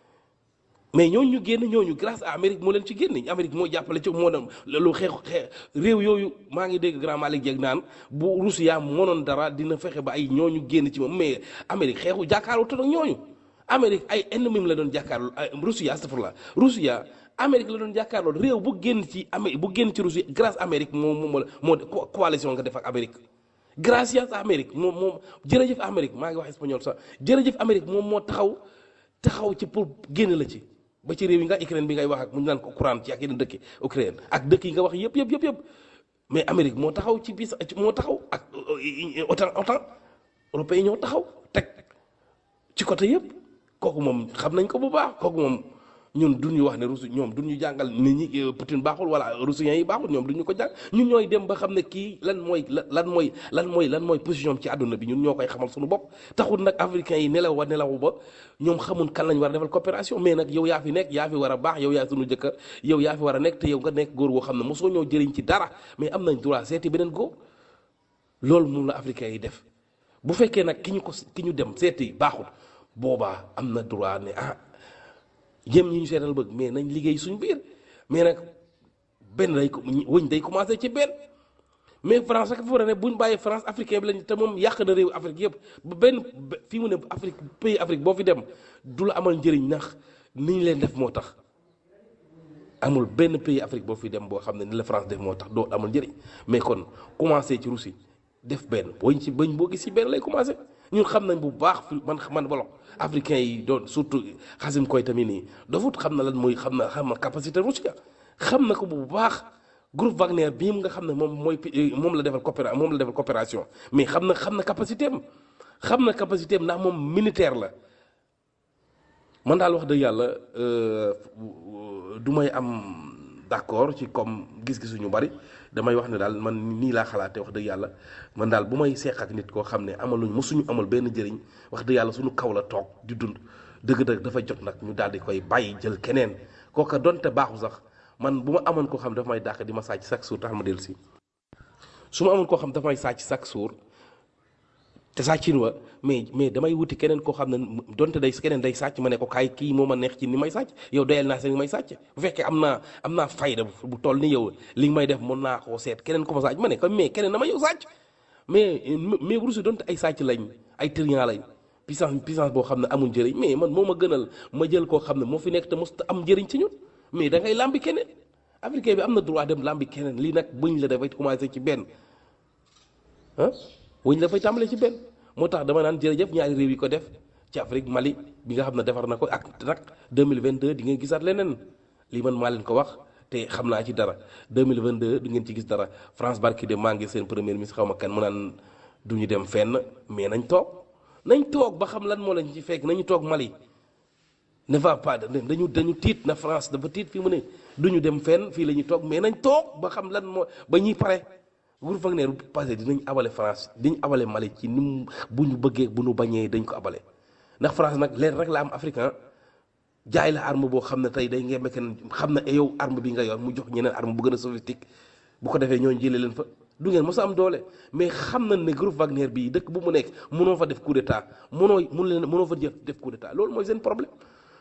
mais ñooñu ñu génn ñooñu grâce à Amérique moo leen ci génn Amérique moo jàppale ci moo dem lu xeex xeex réew yooyu maa ngi dégg grand Malick Dieng naan bu Russie yaa mënoon dara dina fexe ba ay ñooñu génn ci moom mais Amérique xeexu jàkkaarloo te nag ñooñu Amérique ay ennemi la doon jàkkaarloo ay Russie astafurlah Russie Amérique la doon jàkkaarloo réew bu génn ci Amérique bu génn ci Russie grâce Amérique moo moo moo coalition nga def ak Amérique. gracias Amérique moom moom jërëjëf Amérique maa ngi wax espagnol sax jërëjëf Amérique moom moo taxaw taxaw ci pour génn la ci ba ci réew yi nga Ukraine bi ngay wax ak mu ñu naan ko courant ci ak yeneen dëkk Ukraine ak dëkk yi nga wax yëpp yëpp yëpp yëpp mais Amérique moo taxaw ci bis moo taxaw ak OTAN OTAN européen ñoo taxaw teg ci côté yëpp kooku moom xam nañ ko bu baax kooku moom ñun duñu wax ne Russie ñoom duñu jàngal nit ñi Poutine baaxul wala russiens yi baaxul ñoom duñu ko jàng ñun ñooy dem ba xam ne kii lan mooy lan mooy lan mooy lan mooy position ci àdduna bi ñun ñoo koy xamal suñu bopp taxul nag africains yi nelaw wa nelawu ba ñoom xamul kan lañ war a defal coopération mais nag yow yaa fi nekk yaa fi war a baax yow yaa suñu jëkkër yow yaa fi war a nekk te yow nga nekk góor goo xam ne mosoo ñoo jëriñ ci dara mais am nañ droit seeti beneen góor loolu moom la africains yi def bu fekkee nag ki ñu ko ki ñu dem seeti baaxul boobaa am na droit ne ah jëm ñi ñu seetal bëgg mais nañ liggéey suñ biir mais nag benn day ko wëñ day commencé ci benn mais France rek fa war a ne buñ bàyyee France africain bi lañ te moom yàq na réew Afrique yëpp ba benn fii mu ne Afrique pays Afrique boo fi dem du la amal njëriñ ndax ni ñu leen def moo tax amul benn pays Afrique boo fi dem boo xam ne ni la France def moo tax doo amal njëriñ mais kon commencé ci Russie def benn booñ ci bañ boo gis ci benn lay commencé ñun xam nañ bu baax fi man man bolo africain yi doon surtout xasim koy tamit nii dafut xam na lan mooy xam na xam na capacité Russie xam na ko bu baax groupe Wagner bii nga xam ne moom mooy moom la defal coopéra moom la defal coopération mais xam na xam na capacité am xam na capacité am ndax moom militaire la man daal wax dëgg yàlla du may am d'accord ci comme gis-gisu ñu bari damay wax ne daal man nii laa xalaatee wax dëgg yàlla man daal bu may seq ak nit koo xam ne amaluñ mosuñu amal benn njëriñ wax dëgg yàlla suñu kaw la toog di dund dëgg-dëgg dafa jot nag ñu daal di koy bàyyi jël keneen kooka donte baaxu sax man bu ma amoon koo xam dafa may dàq di ma sàcc chaque jour tax ma dellu si su ma amoon koo xam dafa may sàcc chaque jour te sàccin wa mais mais damay wuti keneen koo xam ne donte day keneen day sàcc ma ne ko kaay kii moo ma neex ci ni may sàcc yow doyal naa seen ni may sàcc bu fekkee am naa am naa fayda bu toll ni yow li nga may def mën naa koo seet keneen ko ma sàcc ma ne ko mais keneen na ma yow sàcc mais mais Russie donte ay sàcc lañ ay trian lañ puissance puissance boo xam ne amul njëriñ mais man moo ma gënal ma jël koo xam ne moo fi nekk te mos am njëriñ ci ñun mais da ngay làmbi keneen africain bi am na droit dem làmbi keneen lii nag buñ la dafay commencé ci benn ah wuñ dafay tàmbale ci benn moo tax dama naan jërëjëf ñaari réew yi ko def ci Afrique Mali bi nga xam ne defar na ko ak nag 2022 di ngeen gisaat leneen lii man maa leen ko wax te xam naa ci dara 2022 di ngeen ci gis dara France barki de maa ngi seen premier ministre xaw ma kan mu naan du ñu dem fenn mais nañ toog nañ toog ba xam lan moo leen ci fekk nañu toog Mali ne va pas dañu dañu tiit na France dafa tiit fii mu ne du ñu dem fenn fii la ñuy toog mais nañ toog ba xam lan moo ba ñuy pare groupe Wagner bu passé dinañ abale France dinañ abale Mali ci ni mu bu ñu bëggee bu ñu bañee dañ ko abale ndax France nag leen rek la am africain jaay la arme boo xam ne tey day ngeen kenn xam ne yow arme bi nga yor mu jox ñeneen arme bu gën a soviétique bu ko defee ñooñu jëlee leen fa du ngeen mos a am doole mais xam nañ ne groupe Wagner bii dëkk bu mu nekk mënoo fa def coup d'état mënoo mun leen mënoo fa def coup d'état loolu mooy seen problème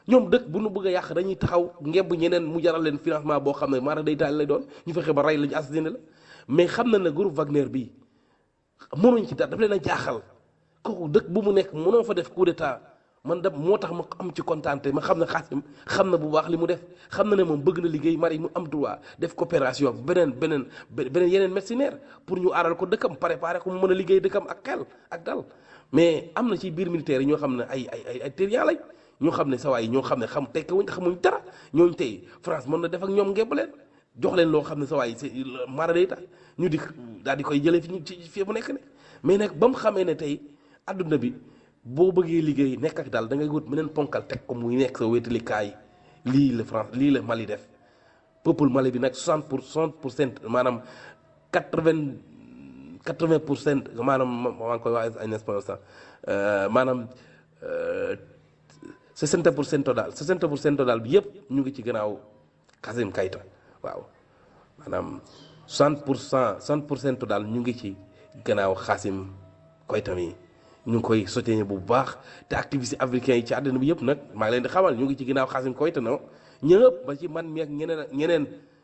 ñoom dëkk bu nu bëgg a yàq dañuy taxaw ngemb ñeneen mu jaral leen financement boo xam ne maanaam day taal lay doon ñu fexe ba rey lañu assassiné la mais xam na ne groupe Wagner bii mënuñ ci dara daf leen a jaaxal kooku dëkk bu mu nekk mënoo fa def coup d'état man da moo tax ma am ci kontaante ma xam ne Xaasim xam na bu baax li mu def xam na ne moom bëgg na liggéey mari mu am droit def coopération beneen beneen beneen yeneen mercenaire pour ñu aaral ko dëkkam préparer ko mu mën a liggéey dëkkam ak xel ak dal mais am na ci biir militaire yi ñoo xam ne ay ay ay ay terrien lañ ñoo xam ne sawaay ñoo xam ne xam tekki wuñ xamuñ dara ñooñu tey France mën na def ak ñoom ngemb leen jox leen loo xam ne sawaay c'est mara day tax ñu di daal di koy jëlee fi ñu ci fii mu nekk ne mais nag ba mu xamee ne tey adduna bi boo bëggee liggéey nekk ak daal da ngay wut beneen ponkal teg ko muy nekk sa wéetalikaay lii la France lii la Mali def peuple Mali bi nag 60 pour 60 pour cent maanaam 80 80 pour cent maanaam maa ngi koy wax en espagnol sax maanaam 60 pour cent daal 60 pour cent daal bi yëpp ñu ngi ci gannaaw Kassim Kayta waaw maanaam 60 pour cent 60 pour cent daal ñu ngi ci gannaaw Kassim Kayta mi ñu ngi koy soutenir bu baax te activiste africain yi ci àddina bi yëpp nag maa ngi leen di xamal ñu ngi ci ginnaaw Kassim Koyta no ñëpp ba ci man mi ak ñeneen ak ñeneen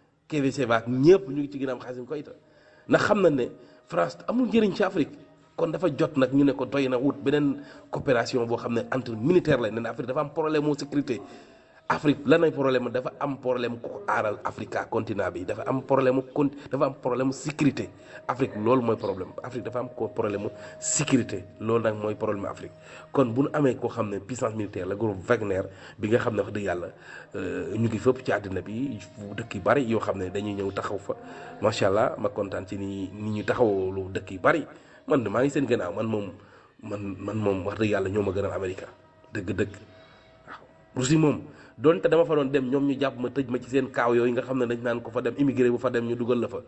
KVC baak ñëpp ñu ngi ci ginnaaw Kassim Koyta ndax xam na ne France amul njëriñ ci Afrique kon dafa jot nag ñu ne ko doy na wut beneen coopération boo xam ne entre militaire la ne ne Afrique dafa am problème mu sécurité Afrique lan ay problème dafa am problème ku aaral Africa continent bi dafa am problème con dafa am problème sécurité Afrique loolu mooy problème Afrique dafa am ko problème sécurité loolu nag mooy problème Afrique kon bu nu amee koo xam ne puissance militaire la groupe Wagner bi nga xam ne wax dëgg yàlla ñu ngi fépp ci àddina bi dëkk yu bari yoo xam ne dañuy ñëw taxaw fa macha allah ma kontaan ci ni ni ñu taxawlu dëkk yu bari man de maa ngi seen gannaaw man moom man man moom wax dëgg yàlla ñoo ma gënal Amérique dëgg-dëgg waaw Russie moom. donte dama fa doon dem ñoom ñu jàpp ma tëj ma ci seen kaaw yooyu nga xam ne dañ naan ko fa dem immigré bu fa dem ñu dugal la fa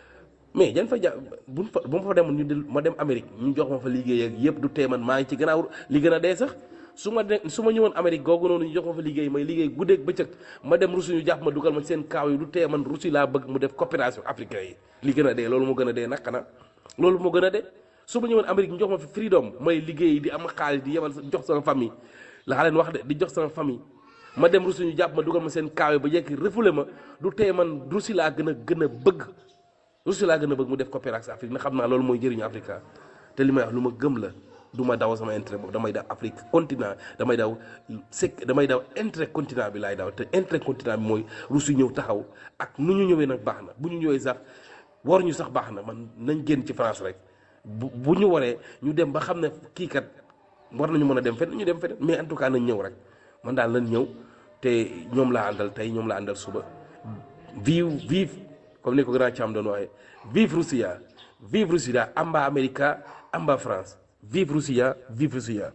mais jan fa ja buñ fa bu ma fa demoon ñu del ma dem Amérique ñu jox ma fa liggéey ak yëpp du tee man maa ngi ci gannaaw li gën a dee sax su ma de su ma ñëwoon Amérique googu noonu ñu jox ma fa liggéey may liggéey guddeeg bëccëg ma dem Russie ñu jàpp ma dugal ma ci seen kaaw yi du tee man Russie laa bëgg mu def coopération africain yi li gën a dee loolu moo gën a dee nag xanaa loolu moo gën a dee su ma ñëwoon Amérique ñu jox ma fi freedom may liggéey di am xaalis di yemal jox sama famille laa leen wax de di jox sama famille ma dem Russie ñu jàpp ma dugal ma seen kaawe ba jekki refoulé ma du tee man Russie laa gën a gën a bëgg Russie laa gën a bëgg mu def coopération Afrique na xam naa loolu mooy jëriñu Afrique te li may wax lu ma gëm la du ma daw sama intérêt boobu damay daw Afrique continent damay daw sec damay daw intérêt continent bi laay daw te intérêt continent bi mooy Russie ñëw taxaw ak nu ñu ñëwee nag baax na bu ñu ñëwee sax war ñu sax baax na man nañ génn ci France rek bu bu ñu waree ñu dem ba xam ne kii kat war nañu mën a dem fenn ñu dem fenn mais en tout cas nañ ñëw rek man daal lañ ñëw te ñoom laa àndal tey ñoom laa àndal suba vive vive comme ni ko grand Thiam doon waxee vive Russia vive Russia amba America amba France vive Russia vive Russia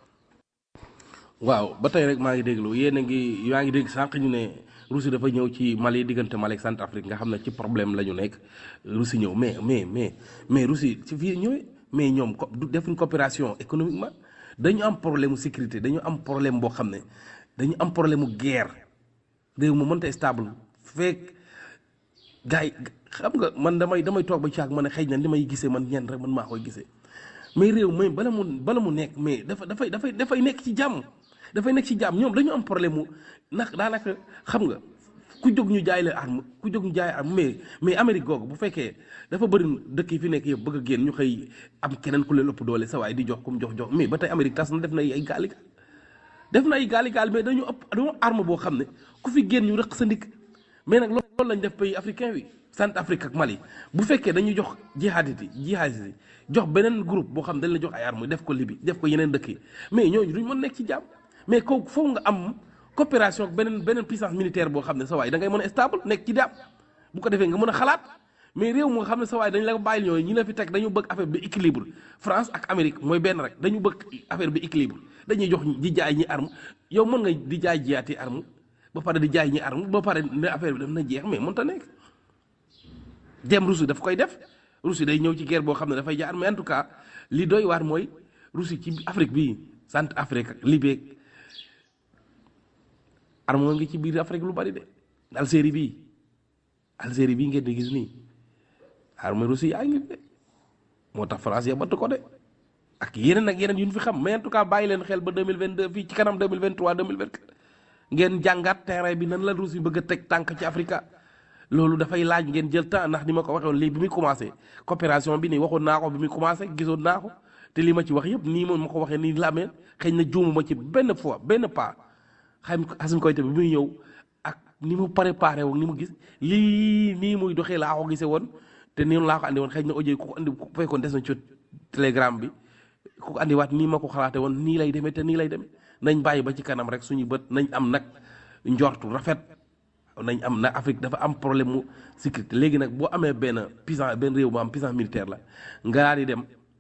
waaw ba tey rek maa ngi déglu yéen a ngi yaa ngi dégg sànq ñu ne Russie dafa ñëw ci Mali diggante Mali ak Centrafrique nga xam ne ci problème la ñu nekk Russie ñëw mais mais mais mais Russie ci fii ñëwee mais ñoom co du defuñ coopération économiquement dañu am problème mu sécurité dañu am problème boo xam ne dañu am problème mu guerre réew mu mënta stable fekk gars yi xam nga man damay damay toog ba caag ma ne xëy na li may gisee man ñenn rek man maa koy gisee mais réew may bala mu bala mu nekk mais dafa dafay dafay dafay nekk ci jàmm dafay nekk ci jàmm ñoom dañu am problème mu ndax daanaka xam nga ku jóg ñu jaay la arme ku jóg ñu jaay arme mais mais Amérique googu bu fekkee dafa bëri dëkk yi fi nekk yëpp bëgg a génn ñu xëy am keneen ku leen ëpp doole sa waay di jox ku mu jox jox mais ba tey Amérique tas na def na ay gaali def na ay gaali gaal mais dañu ëpp dañoo arme boo xam ne ku fi génn ñu rëq sa ndik mais nag loolu lañ def pays africain wi Centrafrique ak Mali bu fekkee dañuy jox jihadit yi jihadit yi jox beneen groupe boo xam dañ la jox ay arme def ko Libye def ko yeneen dëkk yi mais ñooñu duñ mën nekk ci jàmm mais kooku foofu nga am coopération ak beneen beneen puissance militaire boo xam ne sa waay da ngay mën a stable nekk ci jàmm bu ko defee nga mën a xalaat mais réew moo xam ne sa waay dañ la bàyyil ñooyu ñi la fi teg dañu bëgg affaire bi équilibre France ak Amérique mooy benn rek dañu bëgg affaire bi équilibre dañuy jox di jaay ñi arme yow mën nga di jaay jiyaati arme ba pare di jaay ñi arme ba pare ne affaire bi daf na jeex mais mënta nekk dem Russie daf koy def Russie day ñëw ci guerre boo xam ne dafay jaar mais en tout cas li doy waar mooy Russie ci Afrique bii centre Afrique ak Libye arme ngi ci biir Afrique lu bari de Algérie bii Algérie bii ngeen di gis nii arme Russie yaa ngi de moo tax France ya batt ko de ak yeneen ak yeneen yu ñu fi xam mais en tout cas bàyyi leen xel ba 2022 fii ci kanam 2023 2024 ngeen jàngaat terrain bi nan la Russie bëgg a teg tànk ci Afrique loolu dafay laaj ngeen jël temps ndax ni ma ko waxee woon lii bi muy commencé coopération bi nii waxoon naa ko bi muy commencé gisoon naa ko te li ma ci wax yëpp nii moom ma ko waxee nii la amee xëy na juumuma ci benn fois benn pas xam Assimi Goïta bi muy ñëw ak ni mu préparé woon ni mu gis lii nii muy doxee laa ko gisee woon te nii laa ko andi woon xëy na audio ku ko andi ku fekkoon des na ci telegram bi ku ko andiwaat nii ma ko xalaate woon nii lay demee te nii lay demee nañ bàyyi ba ci kanam rek suñu bët nañ am nag njortu rafet nañ am nag Afrique dafa am problème mu sécurité léegi nag boo amee benn puissance benn réew bu am puissance militaire la nga daal di dem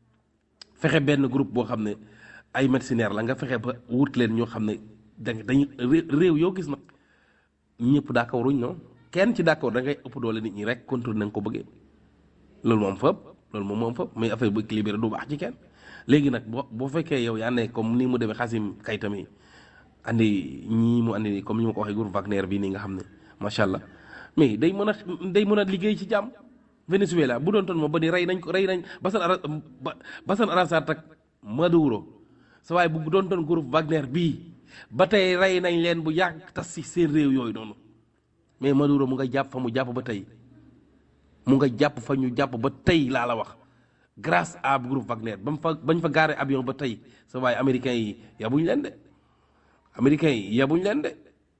fexe benn groupe boo xam ne ay mercenaires la nga fexe ba wut leen ñoo xam ne dañ dañuy réew yoo gis nag ñëpp d'accord wuñ non kenn ci d'accord da ngay ëpp doole nit ñi rek contrôle na nga ko bëggee loolu moom fëpp loolu moom moom fëpp mais affaire bu équilibré du baax ci kenn léegi nag boo boo fekkee yow yaa ne comme ni mu demee Xasim Kayta mi andi ñii mu andi comme ni ma ko waxee groupe Wagner bii nii nga xam ne macha allah mais day mën a day mën a liggéey ci jàmm Venezuela bu doon toon moom ba ni rey nañ ko rey nañ Bashar al Bashar al-Assad ak Maduro sa waaye bu doon toon groupe Wagner bii ba tey rey nañ leen bu yàgg tas si seen réew yooyu noonu mais Maduro mu nga jàpp fa mu jàpp ba tey mu nga jàpp fa ñu jàpp ba tey laa la wax grâce à groupe Wagner ba mu fa bañ fa gaare avion ba tey sa waaye américains yi yabuñ leen de américains yi yabuñ leen de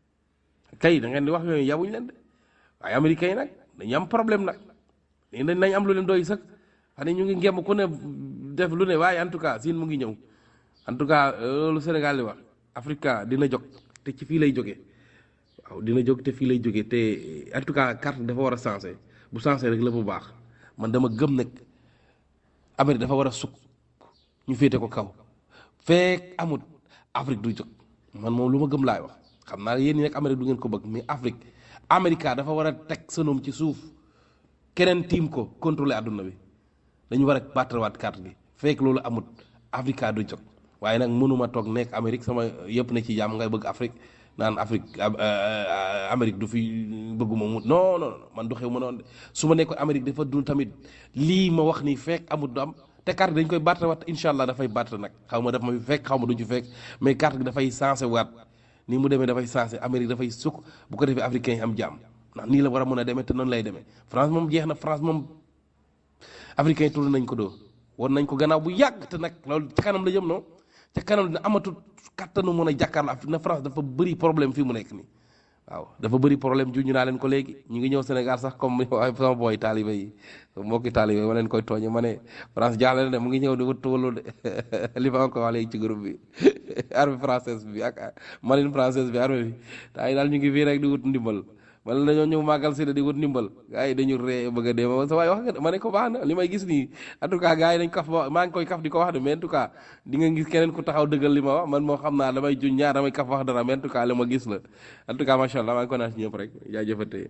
kay da ngeen di wax yooyu yabuñ leen de waaye américains yi nag dañu am problème nag dañ nañ am lu leen doy sax xam ne ñu ngi ngemb ku ne def lu ne waaye en tout cas siin mu ngi ñëw en tout cas loolu Sénégal di wax Africa dina jóg te ci fii lay jógee waaw dina jóg te fii lay jógee te en tout cas carte dafa war a sensé bu sensé rek la bu baax man dama gëm nag Amérique dafa war a sukk ñu féete ko kaw feek amut Afrique du jóg man moom lu ma gëm laay wax xam naa yéen ñi nag Amérique du ngeen ko bëgg mais Afrique Amérique dafa war a teg sënoom ci suuf keneen tiim ko contrôler àdduna bi dañu war a battrawaat carte bi fekk loolu amut Afrique du jóg waaye nag mënuma toog nekk Amérique sama yëpp ne ci jàmm ngay bëgg Afrique naan Afrique Amérique du fi bëgguma mu non non man du xew ma noonu de su ma nekkoon Amérique dafa dul tamit lii ma wax ni fekk amut du am te carte dañ koy battre waat incha allah dafay battre nag xaw ma daf ma fekk xaw ma duñ ci fekk mais carte gi dafay sensé waat ni mu demee dafay sensé Amérique dafay sukk bu ko defee africain yi am jàmm ndax nii la war a mën a demee te noonu lay demee France moom jeex na France moom africain yi tudd nañ ko doo war nañ ko gannaaw bu yàgg te nag loolu ca kanam la jëm non ca kanam dina amatul kattanu mën a jàkkaarloo Afrique na France dafa bëri problème fii mu nekk nii waaw dafa bëri problème ju ñu naa leen ko léegi ñu ngi ñëw Sénégal sax comme waaye sama booy taaliba yi mbokki taaliba yi ma leen koy tooñe ma ne France jaaxle na de mu ngi ñëw di wut tuwalu de li ma ko wax léegi ci groupe bi armée française bi ak marine française bi armée bi taa yi daal ñu ngi fii rek di wut ndimbal wala dañoo ñëw màggal si di wut ndimbal gars yi dañu ree bëgg a dee ma sa waay wax nga ma ne ko baax na li may gis nii en tout cas gars yi dañ kaf maa ngi koy kaf di ko wax de mais en tout cas di nga gis keneen ku taxaw dëggal li ma wax man moo xam naa damay juñ ñaar damay kaf wax dara mais en tout cas li ma gis la en tout cas macha allah maa ngi ko naan si ñëpp rek jaajëfate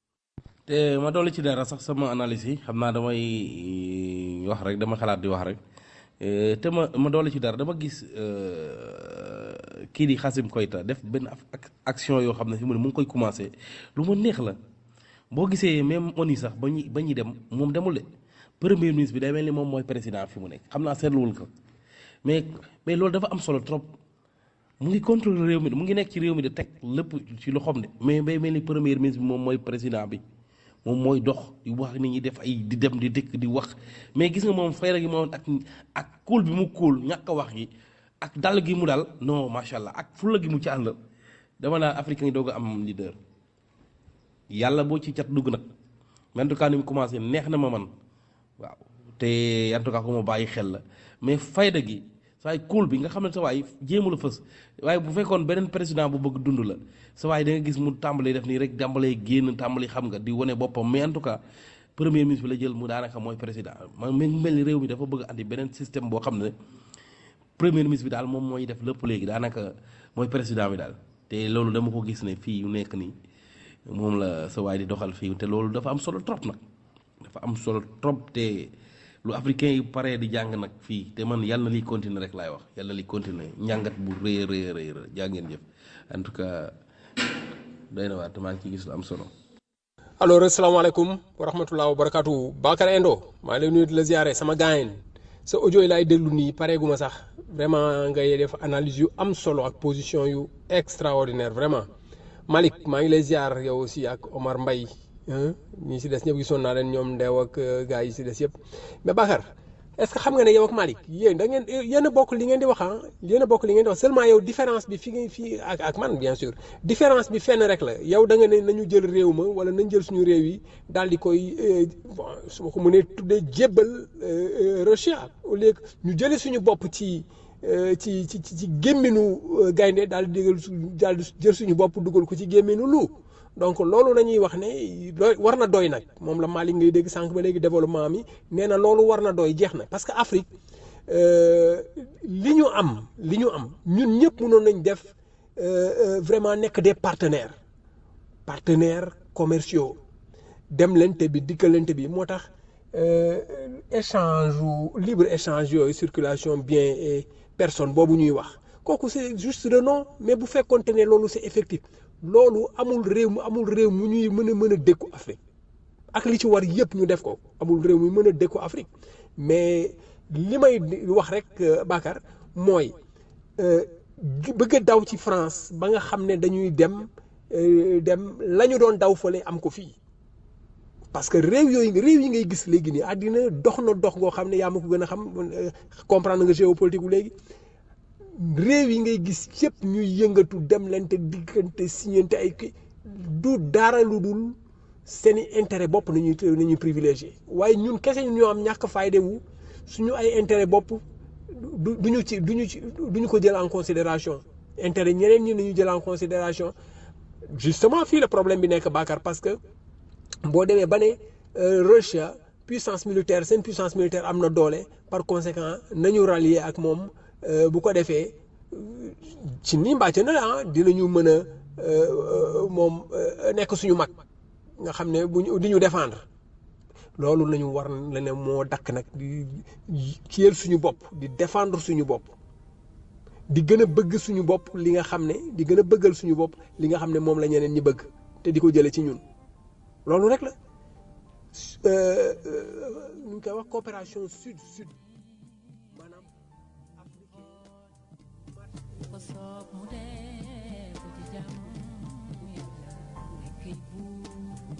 te ma dolli ci dara sax sama analyse yi xam naa damay wax rek dama xalaat di wax rek te ma ma dolli ci dara dama gis kii di Xasim Koyta def benn action yoo xam ne fi mu ne mu ngi koy commencé lu ma neex la boo gisee même ONU sax ba ñuy ba ñuy dem moom demul de premier ministre bi day mel ni moom mooy président fi mu nekk xam naa seetluwul ko mais mais loolu dafa am solo trop mu ngi contrôler réew mi mu ngi nekk ci réew mi di teg lépp ci loxoom de mais day mel ni premier ministre bi moom mooy président bi moom mooy dox di wax nit ñi def ay di dem di dëkk di wax mais gis nga moom fayra gi moom ak ak kóol bi mu kóol ñàkk a wax gi ak dal gi mu dal non macha allah ak fulla gi mu ci ànd dama naa africain yi doog a am leader yàlla boo ci cat dugg nag mais en tout cas ni mu commencé neex na ma man waaw te en tout cas ko ma bàyyi xel la mais fayda gi sa waay kóol bi nga xam ne sa waay jéemu la fës waaye bu fekkoon beneen président bu bëgg dund la sa waay da nga gis mu tàmbalee def nii rek tàmbalee génn tàmbali xam nga di wane boppam mais en tout cas premier ministre bi la jël mu daanaka mooy président man mi mel ni réew mi dafa bëgg andi beneen système boo xam ne premier ministre bi daal moom mooy def lépp léegi daanaka mooy président bi daal te loolu dama ko gis ne fii yu nekk nii moom la sa waay di doxal fii te loolu dafa am solo trop nag dafa am solo trop te lu africain yi paree di jàng nag fii te man yàlla na liy continuer rek laay wax yàlla na liy continuer njàngat bu rëy a rëy a rëy jaa ngeen jëf en tout cas doy na waar te maa ngi ciy gis lu am solo. alors asalaamaaleykum wa rahmatulah wa barakaatu Bakar Endo maa ngi lay nuyu di la ziare sama gaayen sa audio yi laay déglu nii pareeguma sax vraiment ngay def analyse yu am solo ak position yu extraordinaire vraiment Malick maa ngi lay ziar yow aussi ak Omar Mbaye ñi si des ñëpp gisoon naa leen ñoom ndeew ak gars yi si des yëpp mais Bakar est-ce que xam nga ne yow ak Malick yéen da ngeen yéen a bokk li ngeen di wax ah yéen a bokk li ngeen di wax seulement yow différence bi fi nga fii ak ak man bien sûr différence bi fenn rek la yow da nga ne nañu jël réew ma wala nañ jël suñu réew yi daal di koy bon su ma ko mënee tuddee jébbal Russia au lieu que ñu jëlee suñu bopp ci ci ci ci gémminu gaynde daal di digal daal di jël suñu bopp dugal ko ci gémminu lu donc loolu la ñuy wax ne doy war na doy nag moom la Malick ngay dégg sànq ba léegi développement mi nee na loolu war na doy jeex na parce que Afrique li ñu am li ñu am ñun ñëpp mënoon nañ def vraiment nekk des partenaires partenaires commerciaux demlante bi dikkalante bi moo tax échange libre échange yooyu circulation bien et personne boobu ñuy wax kooku c'est juste le nom mais bu fekkonte ne loolu c'est effectif loolu amul réew mu amul réew mu ñuy mën a mën a dékku Afrique ak li ci war yëpp ñu def ko amul réew mu mën a dékku Afrique mais li may wax rek Bakar mooy bëgg a daw ci France ba nga xam ne dañuy dem dem la ñu doon daw fële am ko fii parce que réew yooyu réew yi ngay gis léegi nii àddina dox na dox goo xam ne yaa ma ko gën a xam comprendre nga géopolitique gu léegi réew yi ngay gis yëpp ñuy yëngatu dem lente diggante signante ay kii du dara lu dul seeni intérêt bopp nañuy nañuy privilégié waaye ñun kese ñoo am ñàkk fayde wu suñu ay intérêt bopp du duñu ci duñu ci duñu ko jël en considération intérêt ñeneen ñi nañu jël en considération justement fii la problème bi nekk Bakar parce que boo demee ba ne Russia puissance militaire seen puissance militaire am na doole par conséquent nañu rallier ak moom bu ko defee ci nii mbàcc na la ah dinañu mën a moom nekk suñu mag nga xam ne bu ñu di ñu défendre loolu lañu war la ne moo dakk nag di kiyal suñu bopp di défendre suñu bopp di gën a bëgg suñu bopp li nga xam ne di gën a bëggal suñu bopp li nga xam ne moom la ñeneen ñi bëgg te di ko jële ci ñun loolu rek la nu ñu koy wax coopération sud sud maanaam ko soob mu dee ko ci jàmm yàlla nekkay buur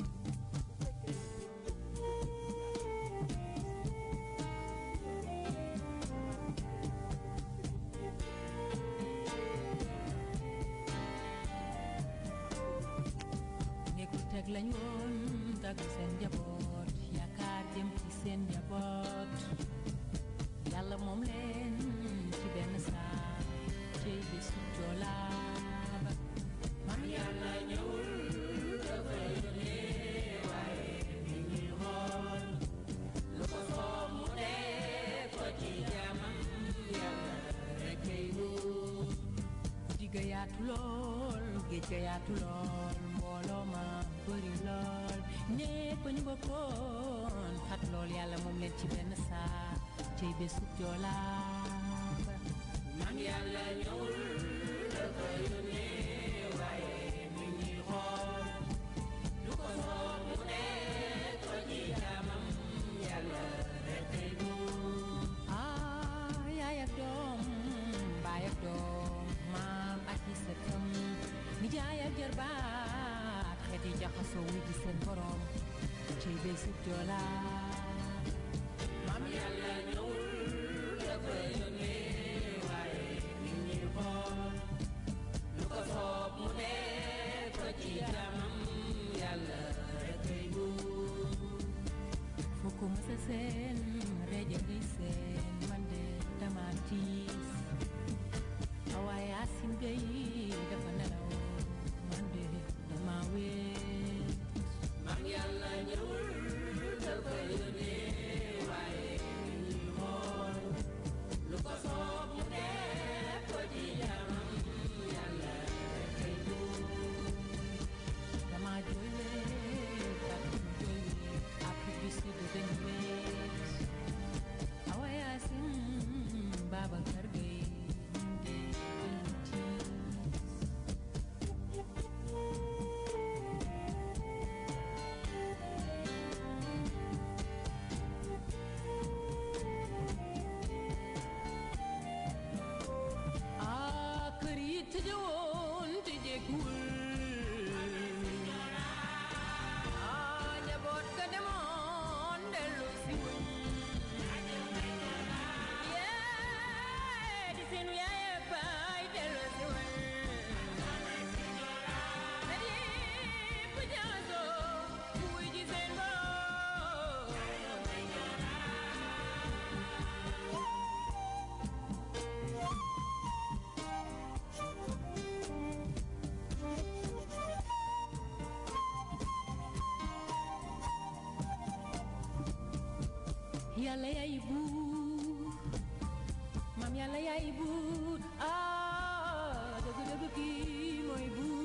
néegu teg lañ woon tagg seen njaboot yaakaar jëm ci seen njaboot yàlla moom leen ci benn saa cey bésu joolaaba man yàlla ñëwul dafa yónnee waaye mi ñuy xool lu ko soob mu dee ko ci jaamam yàlla rek kay wóor digga yaatu lool géej ga yaatu lool mbooloo ma bëri lool ñépp ñu bokkoon xat lool yàlla moom leen ci benn saa cey bésub joolaaba man yàlla ñëwul dafa yónnee waaye mi ñuy xool lu ko soob mu dee ko ci jaamam yàlla rek kay buur ah yaay ak doom baay ak doom maam ak i sëtam nijaay ak jarbaat xeet yi jaxasoo wu ji seen borom cey bésub joolaaba maam yàlla ñëwul dafa yónnee waaye mi ñuy xool lu ko soob mu dee ko ci jaamam yàlla rek kay buur foo ko mësa seen reje ngay seen man de dama tiis waaye asin gay dafa nelaw man de dama wéet maam yàlla ñëwul dafa yónnee waaye mi ñuy xool lu ko soob mu def ko ci jaamam yàlla rek kay buur dama jooy weet ak ñu jooy weet Afrique du Sud dañu weet yàlla yaay buur maam yàlla yaay buur ah dëgg dëgg kii mooy buur